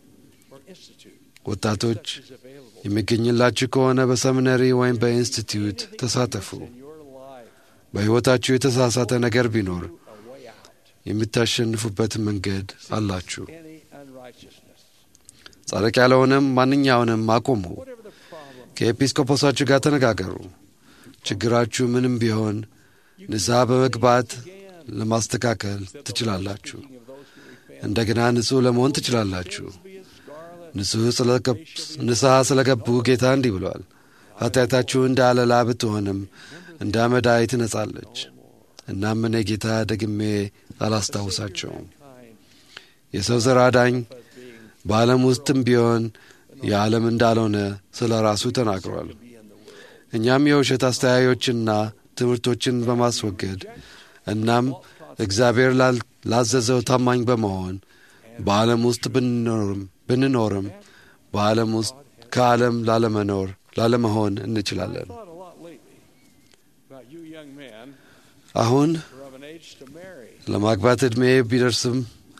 ወጣቶች የሚገኝላችሁ ከሆነ በሰሚነሪ ወይም በኢንስቲትዩት ተሳተፉ። በሕይወታችሁ የተሳሳተ ነገር ቢኖር የምታሸንፉበት መንገድ አላችሁ። Any unrighteousness. ጻድቅ ያልሆነም ማንኛውንም አቁሙ። ከኤጲስቆጶሳችሁ ጋር ተነጋገሩ። ችግራችሁ ምንም ቢሆን ንስሐ በመግባት ለማስተካከል ትችላላችሁ። እንደገና ንጹሕ ለመሆን ትችላላችሁ። ንጹሕ ስለገብ- ንስሐ ስለገቡ ጌታ እንዲህ ብሏል፣ ኃጢአታችሁ እንደ አለላ ብትሆንም እንደ አመዳይ ትነጻለች። እናም እኔ ጌታ ደግሜ አላስታውሳቸውም። የሰው ዘር አዳኝ በዓለም ውስጥም ቢሆን የዓለም እንዳልሆነ ስለ ራሱ ተናግሯል። እኛም የውሸት አስተያዮችና ትምህርቶችን በማስወገድ እናም እግዚአብሔር ላል- ላዘዘው ታማኝ በመሆን በዓለም ውስጥ ብንኖርም ብንኖርም በዓለም ውስጥ ከዓለም ላለመኖር ላለመሆን እንችላለን። thought a lot lately about you young men አሁን who are of an age to marry. ለማግባት ዕድሜ ቢደርስም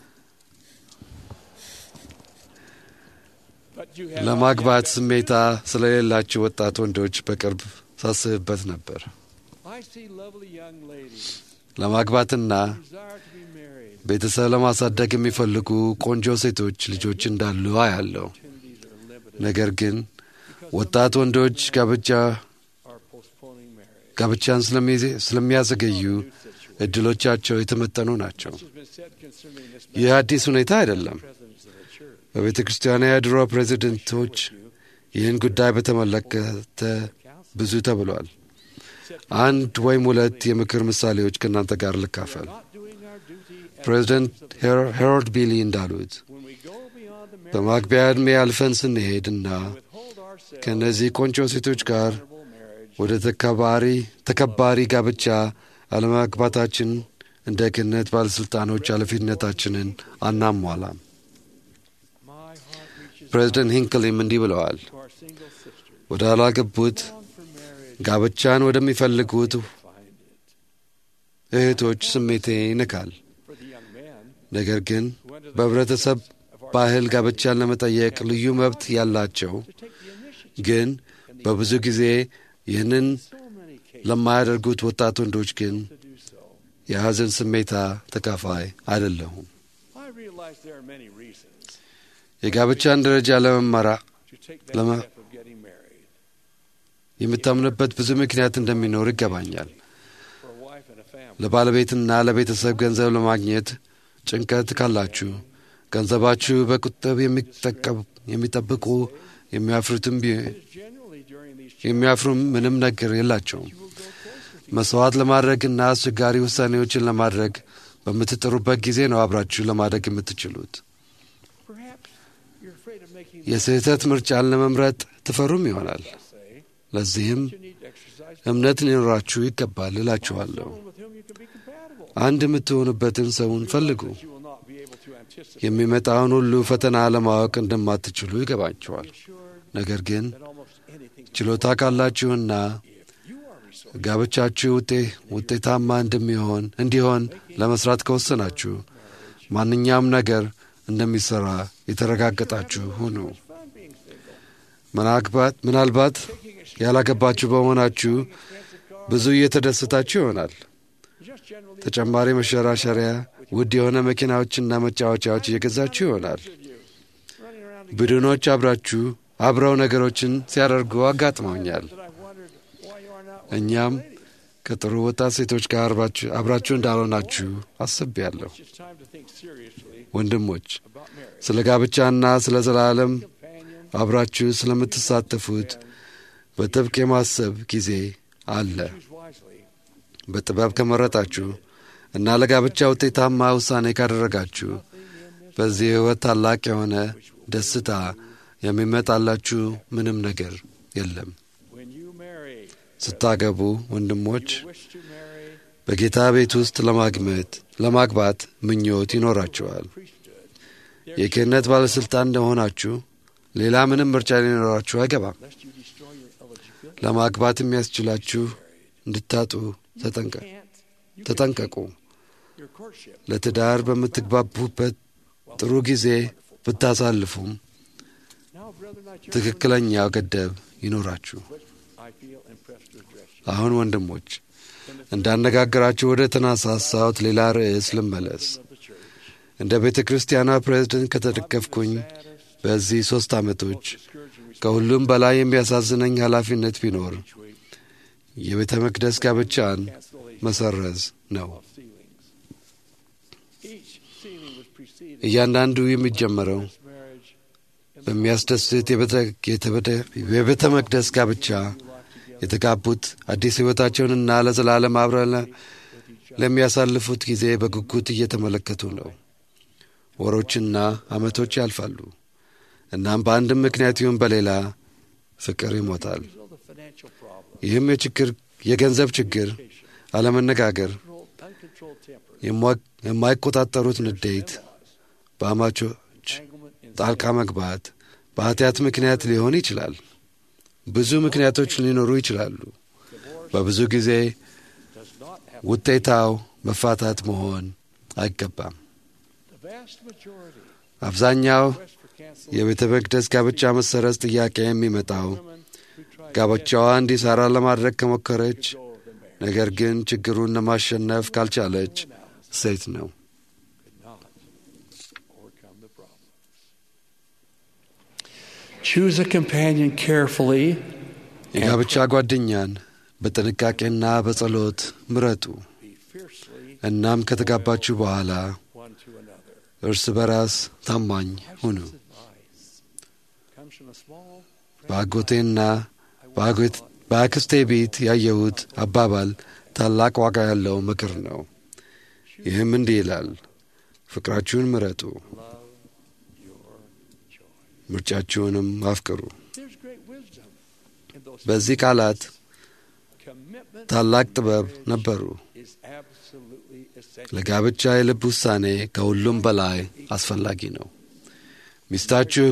But you have ለማግባት ስሜታ ስለሌላቸው ወጣት ወንዶች በቅርብ ሳስብበት ነበር። I see lovely young ladies ለማግባትና who desire to be married. ቤተሰብ ለማሳደግ የሚፈልጉ ቆንጆ ሴቶች ልጆች እንዳሉ አያለው። ነገር ግን ወጣት ወንዶች ጋብቻ Are postponing marriage. ጋብቻን ስለሚ- ስለሚያዘገዩ እድሎቻቸው የተመጠኑ ናቸው። Has been said concerning this ይህ አዲስ ሁኔታ አይደለም። presidents of the church. በቤተ ክርስቲያኗ የድሮ ፕሬዚደንቶች ይህን ጉዳይ በተመለከተ ብዙ ተብሏል። አንድ ወይም ሁለት የምክር ምሳሌዎች ከእናንተ ጋር ልካፈል። ፕሬዚደንት ሄሮ- ሄሮልድ ቢሊ እንዳሉት በማግቢያ ዕድሜ አልፈን ስንሄድ እና ከእነዚህ ቆንጆ ሴቶች ጋር ወደ ተከባሪ ተከባሪ ጋብቻ አለማግባታችን እንደ ክህነት ባለሥልጣኖች ኃላፊነታችንን አናሟላም። ፕሬዚደንት ሂንክሊም እንዲህ ብለዋል። ወደ አላገቡት ጋብቻን ወደሚፈልጉት እህቶች ስሜቴ ይንካል። ነገር ግን በህብረተሰብ ባህል ጋብቻን ለመጠየቅ ልዩ መብት ያላቸው ግን በብዙ ጊዜ ይህንን ለማያደርጉት ወጣት ወንዶች ግን የሐዘን ስሜታ ተካፋይ አይደለሁም። I realize there are many reasons የጋብቻን ደረጃ ለመመራ to take that ለመ- step of getting married. የምታምንበት ብዙ ምክንያት እንደሚኖር ይገባኛል። For a wife and a family. ለባለቤትና ለቤተሰብ ገንዘብ ለማግኘት ጭንቀት ካላችሁ ገንዘባችሁ በቁጠብ የሚጠቀም- የሚጠብቁ የሚያፍሩትም ቢ- Generally during these የሚያፍሩም ምንም ነገር የላቸውም። መስዋዕት ለማድረግና አስቸጋሪ ውሳኔዎችን ለማድረግ በምትጥሩበት ጊዜ ነው አብራችሁ ለማደግ የምትችሉት። perhaps you're afraid of making የስህተት ምርጫን ለመምረጥ ትፈሩም ይሆናል። say ለዚህም you need to exercise እምነት ሊኖራችሁ ይገባል እላችኋለሁ። someone with whom you can be compatible. አንድ የምትሆኑበትን ሰውን ፈልጉ። You will not be able to anticipate የሚመጣውን ሁሉ ፈተና ለማወቅ እንደማትችሉ ይገባችኋል። ነገር ግን that almost anything ችሎታ ካላችሁና you are resourceful. ጋብቻችሁ ውጤ ውጤታማ እንደሚሆን እንዲሆን ለመስራት ከወሰናችሁ ማንኛውም ነገር እንደሚሰራ የተረጋገጣችሁ ሁኑ። Fun being single. ምናልባት ምናልባት ያላገባችሁ በመሆናችሁ ብዙ እየተደሰታችሁ ይሆናል። ተጨማሪ መሸራሸሪያ፣ ውድ የሆነ መኪናዎችና መጫወቻዎች እየገዛችሁ ይሆናል። ቡድኖች አብራችሁ አብረው ነገሮችን ሲያደርጉ አጋጥመውኛል። እኛም ከጥሩ ወጣት ሴቶች ጋር አብራችሁ እንዳልሆናችሁ አስቤያለሁ። ወንድሞች ስለ ጋብቻና ስለ ዘላለም አብራችሁ ስለምትሳተፉት በጥብቅ የማሰብ ጊዜ አለ። በጥበብ ከመረጣችሁ እና ለጋብቻ ውጤታማ ውሳኔ ካደረጋችሁ በዚህ ሕይወት ታላቅ የሆነ ደስታ የሚመጣላችሁ ምንም ነገር የለም። ስታገቡ ወንድሞች በጌታ ቤት ውስጥ ለማግመት ለማግባት ምኞት ይኖራችኋል። የክህነት ባለሥልጣን እንደሆናችሁ ሌላ ምንም ምርጫ ሊኖራችሁ አይገባም። ለማግባት የሚያስችላችሁ እንድታጡ ተጠንቀቁ። ለትዳር በምትግባቡበት ጥሩ ጊዜ ብታሳልፉም ትክክለኛው ገደብ ይኖራችሁ። አሁን ወንድሞች እንዳነጋገራችሁ ወደ ተነሳሳሁት ሌላ ርዕስ ልመለስ። እንደ ቤተ ክርስቲያኗ ፕሬዝደንት ከተደገፍኩኝ በዚህ ሦስት ዓመቶች ከሁሉም በላይ የሚያሳዝነኝ ኃላፊነት ቢኖር የቤተ መቅደስ ጋብቻን መሰረዝ ነው። እያንዳንዱ የሚጀመረው በሚያስደስት የቤተ መቅደስ ጋብቻ የተጋቡት አዲስ ሕይወታቸውንና ለዘላለም አብረን ለሚያሳልፉት ጊዜ በጉጉት እየተመለከቱ ነው። ወሮችና ዓመቶች ያልፋሉ። እናም በአንድም ምክንያት ይሁን በሌላ ፍቅር ይሞታል። ይህም የችግር የገንዘብ ችግር፣ አለመነጋገር፣ የማይቆጣጠሩት ንዴት፣ በአማቾች ጣልቃ መግባት፣ በኃጢአት ምክንያት ሊሆን ይችላል። ብዙ ምክንያቶች ሊኖሩ ይችላሉ። በብዙ ጊዜ ውጤታው መፋታት መሆን አይገባም። አብዛኛው የቤተ መቅደስ ጋብቻ መሰረዝ ጥያቄ የሚመጣው ጋብቻዋ እንዲሠራ ለማድረግ ከሞከረች፣ ነገር ግን ችግሩን ለማሸነፍ ካልቻለች ሴት ነው። Choose a companion carefully. የጋብቻ ጓደኛን በጥንቃቄና በጸሎት ምረጡ። እናም ከተጋባችሁ በኋላ እርስ በራስ ታማኝ ሁኑ። በአጎቴና በአክስቴ ቤት ያየሁት አባባል ታላቅ ዋጋ ያለው ምክር ነው። ይህም እንዲህ ይላል፣ ፍቅራችሁን ምረጡ፣ ምርጫችሁንም አፍቅሩ። በዚህ ቃላት ታላቅ ጥበብ ነበሩ። ለጋብቻ የልብ ውሳኔ ከሁሉም በላይ አስፈላጊ ነው። ሚስታችሁ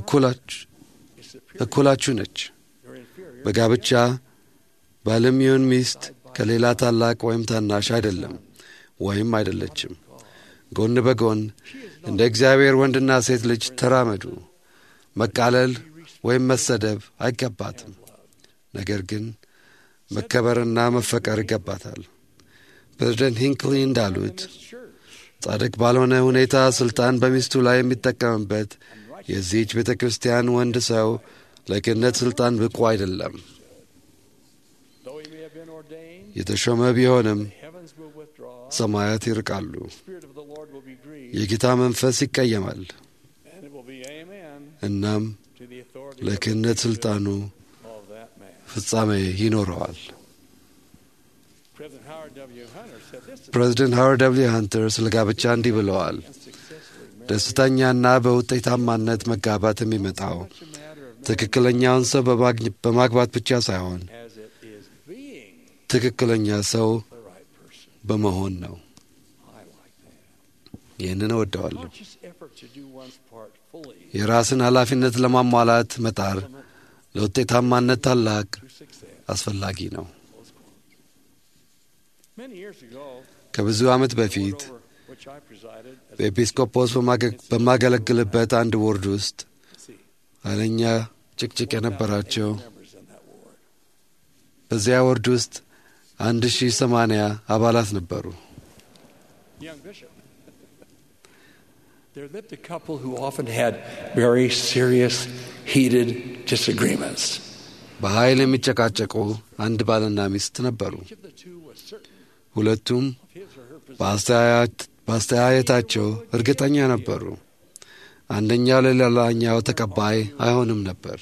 እኩላችሁ ነች። በጋብቻ ባልም ይሁን ሚስት ከሌላ ታላቅ ወይም ታናሽ አይደለም ወይም አይደለችም። ጎን በጎን እንደ እግዚአብሔር ወንድና ሴት ልጅ ተራመዱ። መቃለል ወይም መሰደብ አይገባትም። ነገር ግን መከበርና መፈቀር ይገባታል። ፕሬዝደንት ሂንክሊ እንዳሉት ጻድቅ ባልሆነ ሁኔታ ስልጣን በሚስቱ ላይ የሚጠቀምበት የዚህች ቤተ ክርስቲያን ወንድ ሰው ለክህነት ስልጣን ብቁ አይደለም። የተሾመ ቢሆንም ሰማያት ይርቃሉ፣ የጌታ መንፈስ ይቀየማል። እናም ለክህነት ስልጣኑ ፍጻሜ ይኖረዋል። ፕሬዚደንት ሃዋርድ ደብልዩ ሃንተር ስለ ጋብቻ እንዲህ ብለዋል። ደስተኛና በውጤታማነት መጋባት የሚመጣው ትክክለኛውን ሰው በማግባት ብቻ ሳይሆን ትክክለኛ ሰው በመሆን ነው። ይህንን እወደዋለሁ። የራስን ኃላፊነት ለማሟላት መጣር ለውጤታማነት ታላቅ አስፈላጊ ነው። ከብዙ ዓመት በፊት በኤጲስቆጶስ በማገለግልበት አንድ ቦርድ ውስጥ ኃይለኛ ጭቅጭቅ የነበራቸው በዚያ ቦርድ ውስጥ አንድ ሺህ ሰማንያ አባላት ነበሩ። Young bishop. There lived a couple who often had very serious, heated disagreements. በኃይል የሚጨቃጨቁ አንድ ባልና ሚስት ነበሩ። ሁለቱም በአስተያየታቸው እርግጠኛ ነበሩ። አንደኛው ለሌላኛው ተቀባይ አይሆንም ነበር።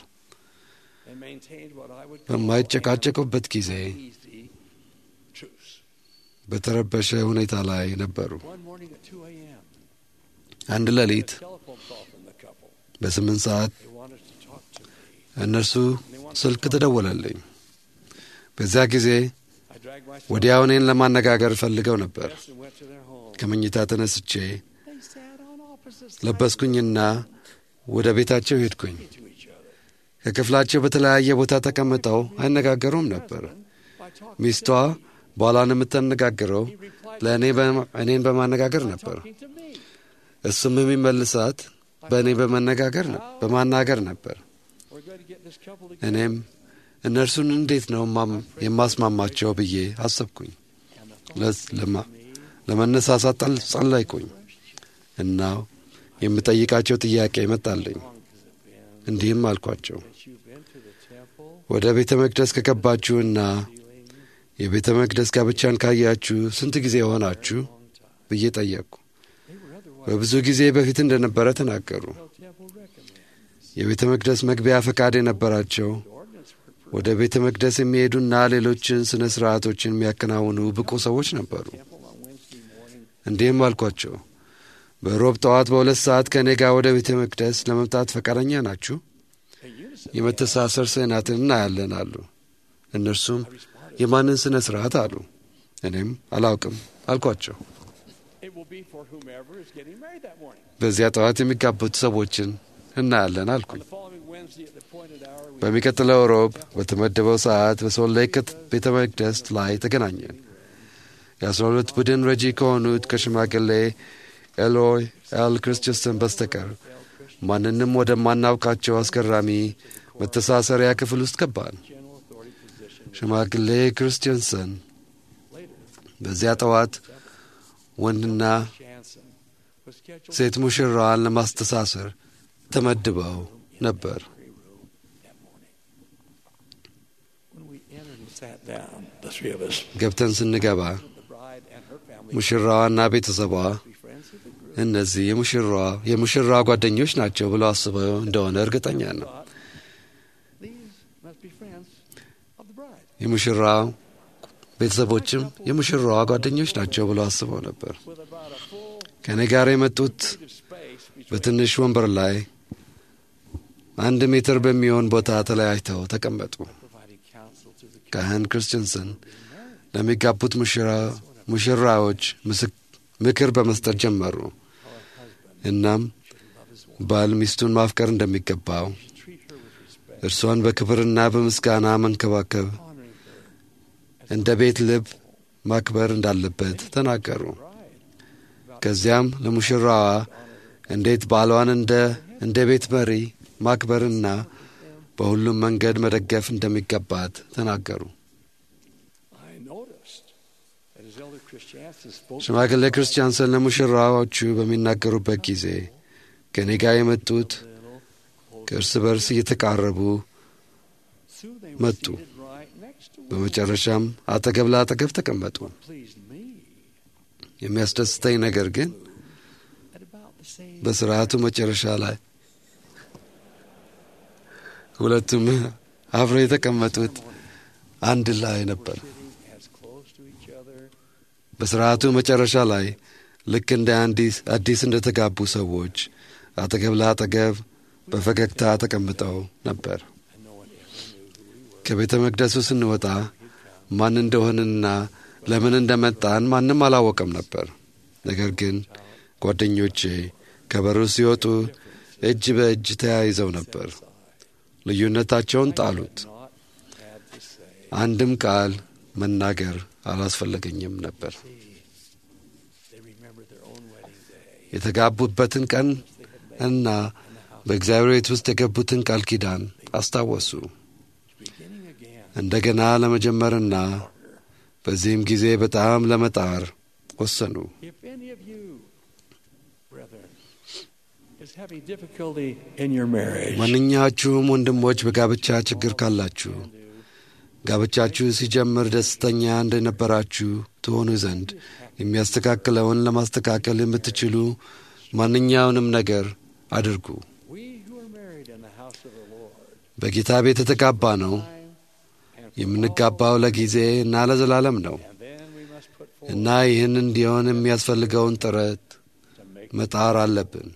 በማይጨቃጨቁበት ጊዜ በተረበሸ ሁኔታ ላይ ነበሩ። አንድ ሌሊት በስምንት ሰዓት እነርሱ ስልክ ተደወለልኝ። በዚያ ጊዜ ወዲያው እኔን ለማነጋገር ፈልገው ነበር። ከመኝታ ተነስቼ ለበስኩኝና ወደ ቤታቸው ሄድኩኝ። ከክፍላቸው በተለያየ ቦታ ተቀምጠው አይነጋገሩም ነበር። ሚስቷ ባሏን የምታነጋግረው ለእኔ እኔን በማነጋገር ነበር። እሱም የሚመልሳት በእኔ በመነጋገር በማናገር ነበር። እኔም እነርሱን እንዴት ነው የማስማማቸው ብዬ አሰብኩኝ። ለመነሳሳት ጸለይኩኝ እና የምጠይቃቸው ጥያቄ መጣልኝ። እንዲህም አልኳቸው፣ ወደ ቤተ መቅደስ ከገባችሁና የቤተ መቅደስ ጋብቻን ካያችሁ ስንት ጊዜ ሆናችሁ ብዬ ጠየቅኩ። በብዙ ጊዜ በፊት እንደነበረ ተናገሩ። የቤተ መቅደስ መግቢያ ፈቃድ የነበራቸው ወደ ቤተ መቅደስ የሚሄዱና ሌሎችን ሥነ ሥርዓቶችን የሚያከናውኑ ብቁ ሰዎች ነበሩ። እንዲህም አልኳቸው፣ በሮብ ጠዋት በሁለት ሰዓት ከእኔ ጋር ወደ ቤተ መቅደስ ለመምጣት ፈቃደኛ ናችሁ? የመተሳሰር ስዕናትን እናያለን አሉ። እነርሱም የማንን ሥነ ሥርዓት አሉ። እኔም አላውቅም አልኳቸው። በዚያ ጠዋት የሚጋቡት ሰዎችን እናያለን አልኩኝ። በሚቀጥለው ሮብ በተመደበው ሰዓት በሶል ሌክ ቤተ መቅደስ ላይ ተገናኘን። የአስራ ሁለት ቡድን ረጂ ከሆኑት ከሽማግሌ ኤሎይ ኤል ክርስቲንሰን በስተቀር ማንንም ወደማናውቃቸው አስገራሚ መተሳሰሪያ ክፍል ውስጥ ገባን። ሽማግሌ ክርስቲንሰን በዚያ ጠዋት ወንድና ሴት ሙሽራዋን ለማስተሳሰር ተመድበው ነበር። ገብተን ስንገባ ሙሽራዋና ቤተሰቧ እነዚህ የሙሽራዋ የሙሽራዋ ጓደኞች ናቸው ብለው አስበው እንደሆነ እርግጠኛ ነው። የሙሽራው ቤተሰቦችም የሙሽራዋ ጓደኞች ናቸው ብለው አስበው ነበር። ከእኔ ጋር የመጡት በትንሽ ወንበር ላይ አንድ ሜትር በሚሆን ቦታ ተለያይተው ተቀመጡ። ካህን ክርስቲንሰን ለሚጋቡት ሙሽራዎች ምክር በመስጠት ጀመሩ። እናም ባል ሚስቱን ማፍቀር እንደሚገባው፣ እርሷን በክብርና በምስጋና መንከባከብ፣ እንደ ቤት ልብ ማክበር እንዳለበት ተናገሩ። ከዚያም ለሙሽራዋ እንዴት ባሏን እንደ እንደ ቤት መሪ ማክበርና በሁሉም መንገድ መደገፍ እንደሚገባት ተናገሩ። ሽማግሌ ክርስቲያንሰን ለሙሽራዎቹ በሚናገሩበት ጊዜ ከእኔ ጋር የመጡት ከእርስ በርስ እየተቃረቡ መጡ። በመጨረሻም አጠገብ ለአጠገብ ተቀመጡ። የሚያስደስተኝ ነገር ግን በስርዓቱ መጨረሻ ላይ ሁለቱም አብረው የተቀመጡት አንድ ላይ ነበር። በስርዓቱ መጨረሻ ላይ ልክ እንደ አዲስ እንደ ተጋቡ ሰዎች አጠገብ ለአጠገብ በፈገግታ ተቀምጠው ነበር። ከቤተ መቅደሱ ስንወጣ ማን እንደሆንና ለምን እንደመጣን ማንም አላወቀም ነበር። ነገር ግን ጓደኞቼ ከበሩ ሲወጡ እጅ በእጅ ተያይዘው ነበር። ልዩነታቸውን ጣሉት። አንድም ቃል መናገር አላስፈለገኝም ነበር። የተጋቡበትን ቀን እና በእግዚአብሔር ቤት ውስጥ የገቡትን ቃል ኪዳን አስታወሱ። እንደገና ለመጀመርና በዚህም ጊዜ በጣም ለመጣር ወሰኑ። If any of you, brethren, is having difficulty in your marriage, ማንኛችሁም ወንድሞች በጋብቻ ችግር ካላችሁ ጋብቻችሁ ሲጀምር ደስተኛ እንደነበራችሁ ትሆኑ ዘንድ የሚያስተካክለውን ለማስተካከል የምትችሉ ማንኛውንም ነገር አድርጉ። we who are married in the house of the Lord, በጌታ ቤት የተጋባ ነው። የምንጋባው ለጊዜ እና ለዘላለም ነው እና ይህን እንዲሆን የሚያስፈልገውን ጥረት መጣር አለብን።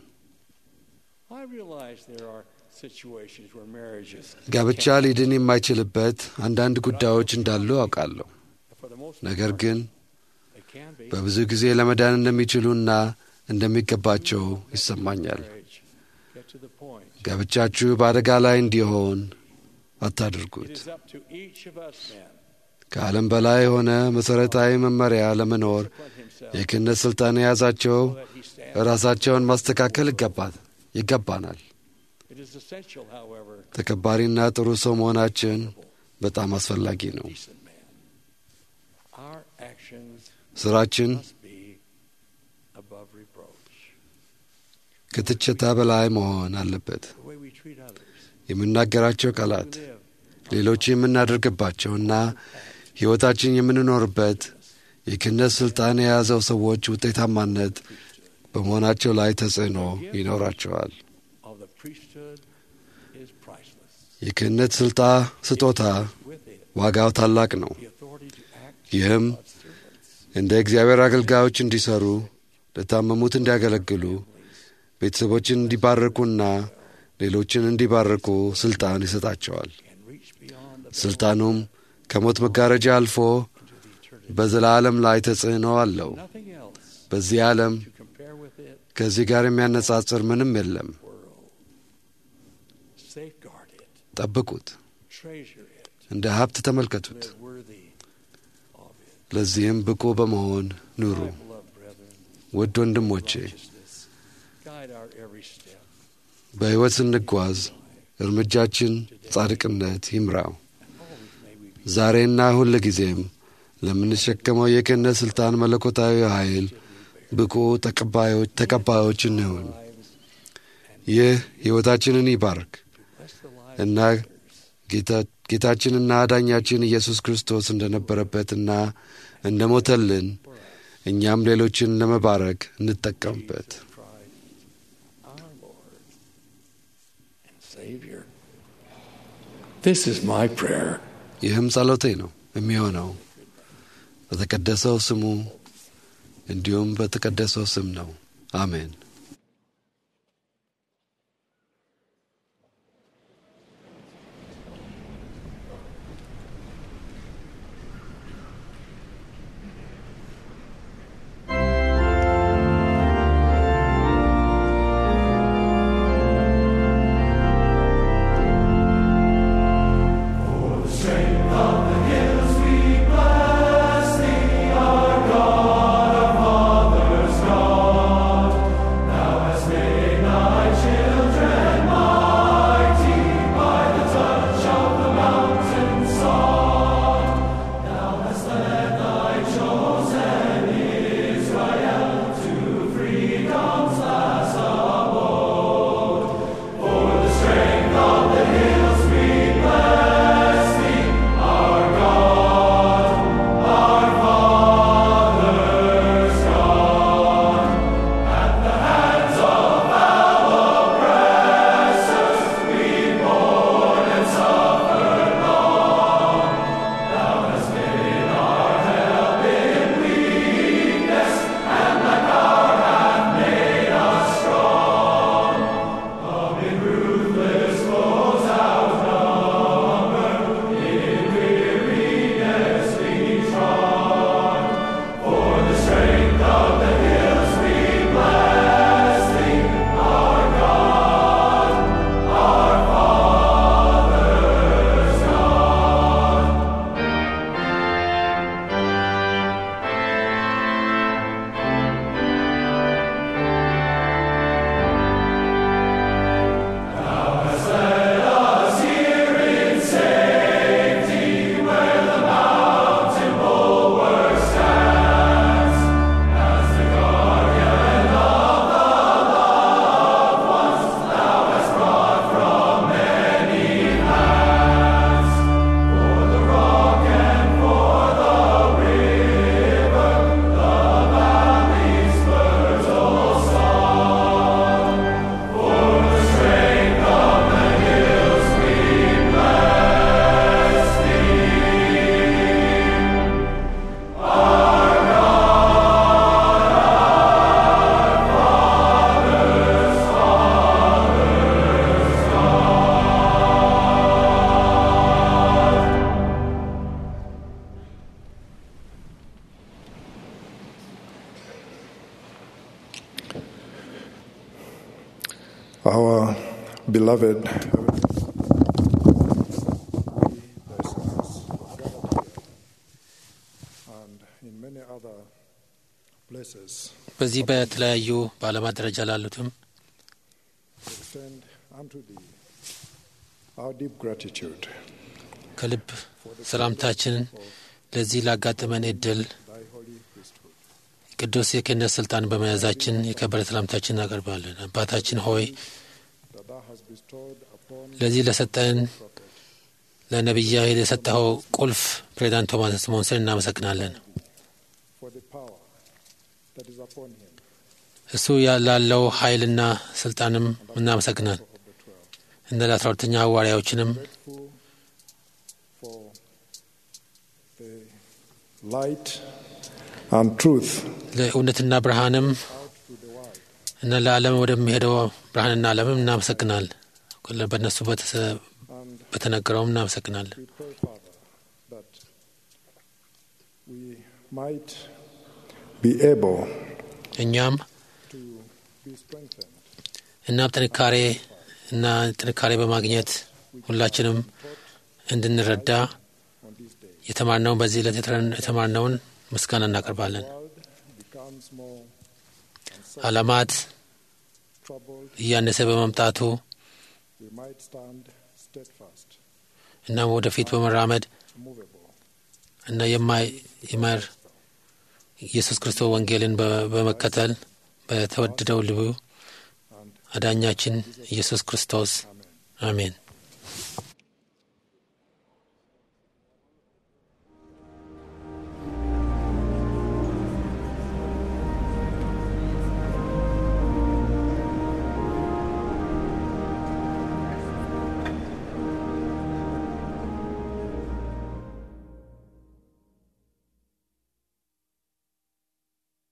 I realize there are situations where marriages, ጋብቻ ሊድን የማይችልበት አንዳንድ ጉዳዮች እንዳሉ አውቃለሁ። for the most ነገር ግን they can be, በብዙ ጊዜ ለመዳን እንደሚችሉና እንደሚገባቸው ይሰማኛል። get to the point. ጋብቻችሁ በአደጋ ላይ እንዲሆን አታድርጉት። It is up to each of us men ከዓለም በላይ የሆነ መሠረታዊ መመሪያ ለመኖር የክህነት ሥልጣን የያዛቸው ራሳቸውን ማስተካከል ይገባ- ይገባናል። It is essential, however, ተከባሪና ጥሩ ሰው መሆናችን በጣም አስፈላጊ ነው። decent man. Our actions ሥራችን must be above reproach. ከትችታ በላይ መሆን አለበት። The way we treat others, የምናገራቸው ቃላት ሌሎች የምናደርግባቸውና ሕይወታችን የምንኖርበት የክህነት ሥልጣን የያዘው ሰዎች ውጤታማነት በመሆናቸው ላይ ተጽዕኖ ይኖራቸዋል። of the priesthood is priceless. የክህነት ስልጣ ስጦታ ዋጋው ታላቅ ነው። ይህም እንደ እግዚአብሔር አገልጋዮች እንዲሰሩ፣ ለታመሙት እንዲያገለግሉ፣ ቤተሰቦችን እንዲባርኩና ሌሎችን እንዲባርኩ ስልጣን ይሰጣቸዋል። ስልጣኑም ከሞት መጋረጃ አልፎ በዘላለም ላይ ተጽዕኖ አለው። Nothing else በዚህ ዓለም to compare with it. ከዚህ ጋር የሚያነጻጽር ምንም የለም። Safeguard it. ጠብቁት፣ Treasure it. እንደ ሀብት ተመልከቱት። Live worthy of it. ለዚህም ብቁ በመሆን ኑሩ። Beloved brethren, ውድ ወንድሞቼ righteousness, guide our every step. በሕይወት ስንጓዝ እርምጃችን ጻድቅነት ይምራው። ዛሬና ሁል ጊዜም ለምንሸከመው የክህነት ሥልጣን መለኮታዊ ኃይል ብቁ ተቀባዮች ተቀባዮች እንሁን። ይህ ሕይወታችንን ይባርክ እና ጌታ- ጌታችንና አዳኛችን ኢየሱስ ክርስቶስ እንደነበረበትና እንደ ሞተልን እኛም ሌሎችን ለመባረክ እንጠቀምበት። Our Lord and Savior. This is my prayer. ይህም ጸሎቴ ነው የሚሆነው በተቀደሰው ስሙ እንዲሁም በተቀደሰው ስም ነው። አሜን። Strength of the hills we bless thee, our God, our Father's God, Beloved, and in many other places, በዚህ በተለያዩ በዓለማት ደረጃ ላሉትም extend unto thee our deep gratitude ከልብ ሰላምታችንን ለዚህ ላጋጠመን እድል thy holy priesthood. ቅዱስ የክህነት ስልጣን በመያዛችን የከበረ ሰላምታችን እናቀርባለን። አባታችን ሆይ that thou hast bestowed upon ለዚህ ለሰጠን ለነቢያ የሰጠኸው ቁልፍ ፕሬዚዳንት ቶማስ ስሞንስን እናመሰግናለን። for the power that is upon him እሱ ላለው ኃይልና ስልጣንም እናመሰግናል። እነ ለአስራ ሁለተኛ ሐዋርያዎችንም grateful for the light and truth ለእውነትና ብርሃንም እና ለዓለም ወደሚሄደው ብርሃንና ዓለምም እናመሰግናል። በእነሱ በተሰ- በተነገረውም እናመሰግናለን። we pray father that we might be able እኛም to be strengthened እናም ጥንካሬ እና ጥንካሬ በማግኘት ሁላችንም እንድንረዳ on this day የተማርነውን በዚህ ዕለት የተረ- የተማርነውን ምስጋና እናቀርባለን። world becomes more ዓለማት troubled እያነሰ በመምጣቱ we might stand steadfast እናም ወደፊት በመራመድ immovable እና የማይ የማር ኢየሱስ ክርስቶስ ወንጌልን በ- በመከተል በተወደደው ልቡ አዳኛችን ኢየሱስ ክርስቶስ አሜን።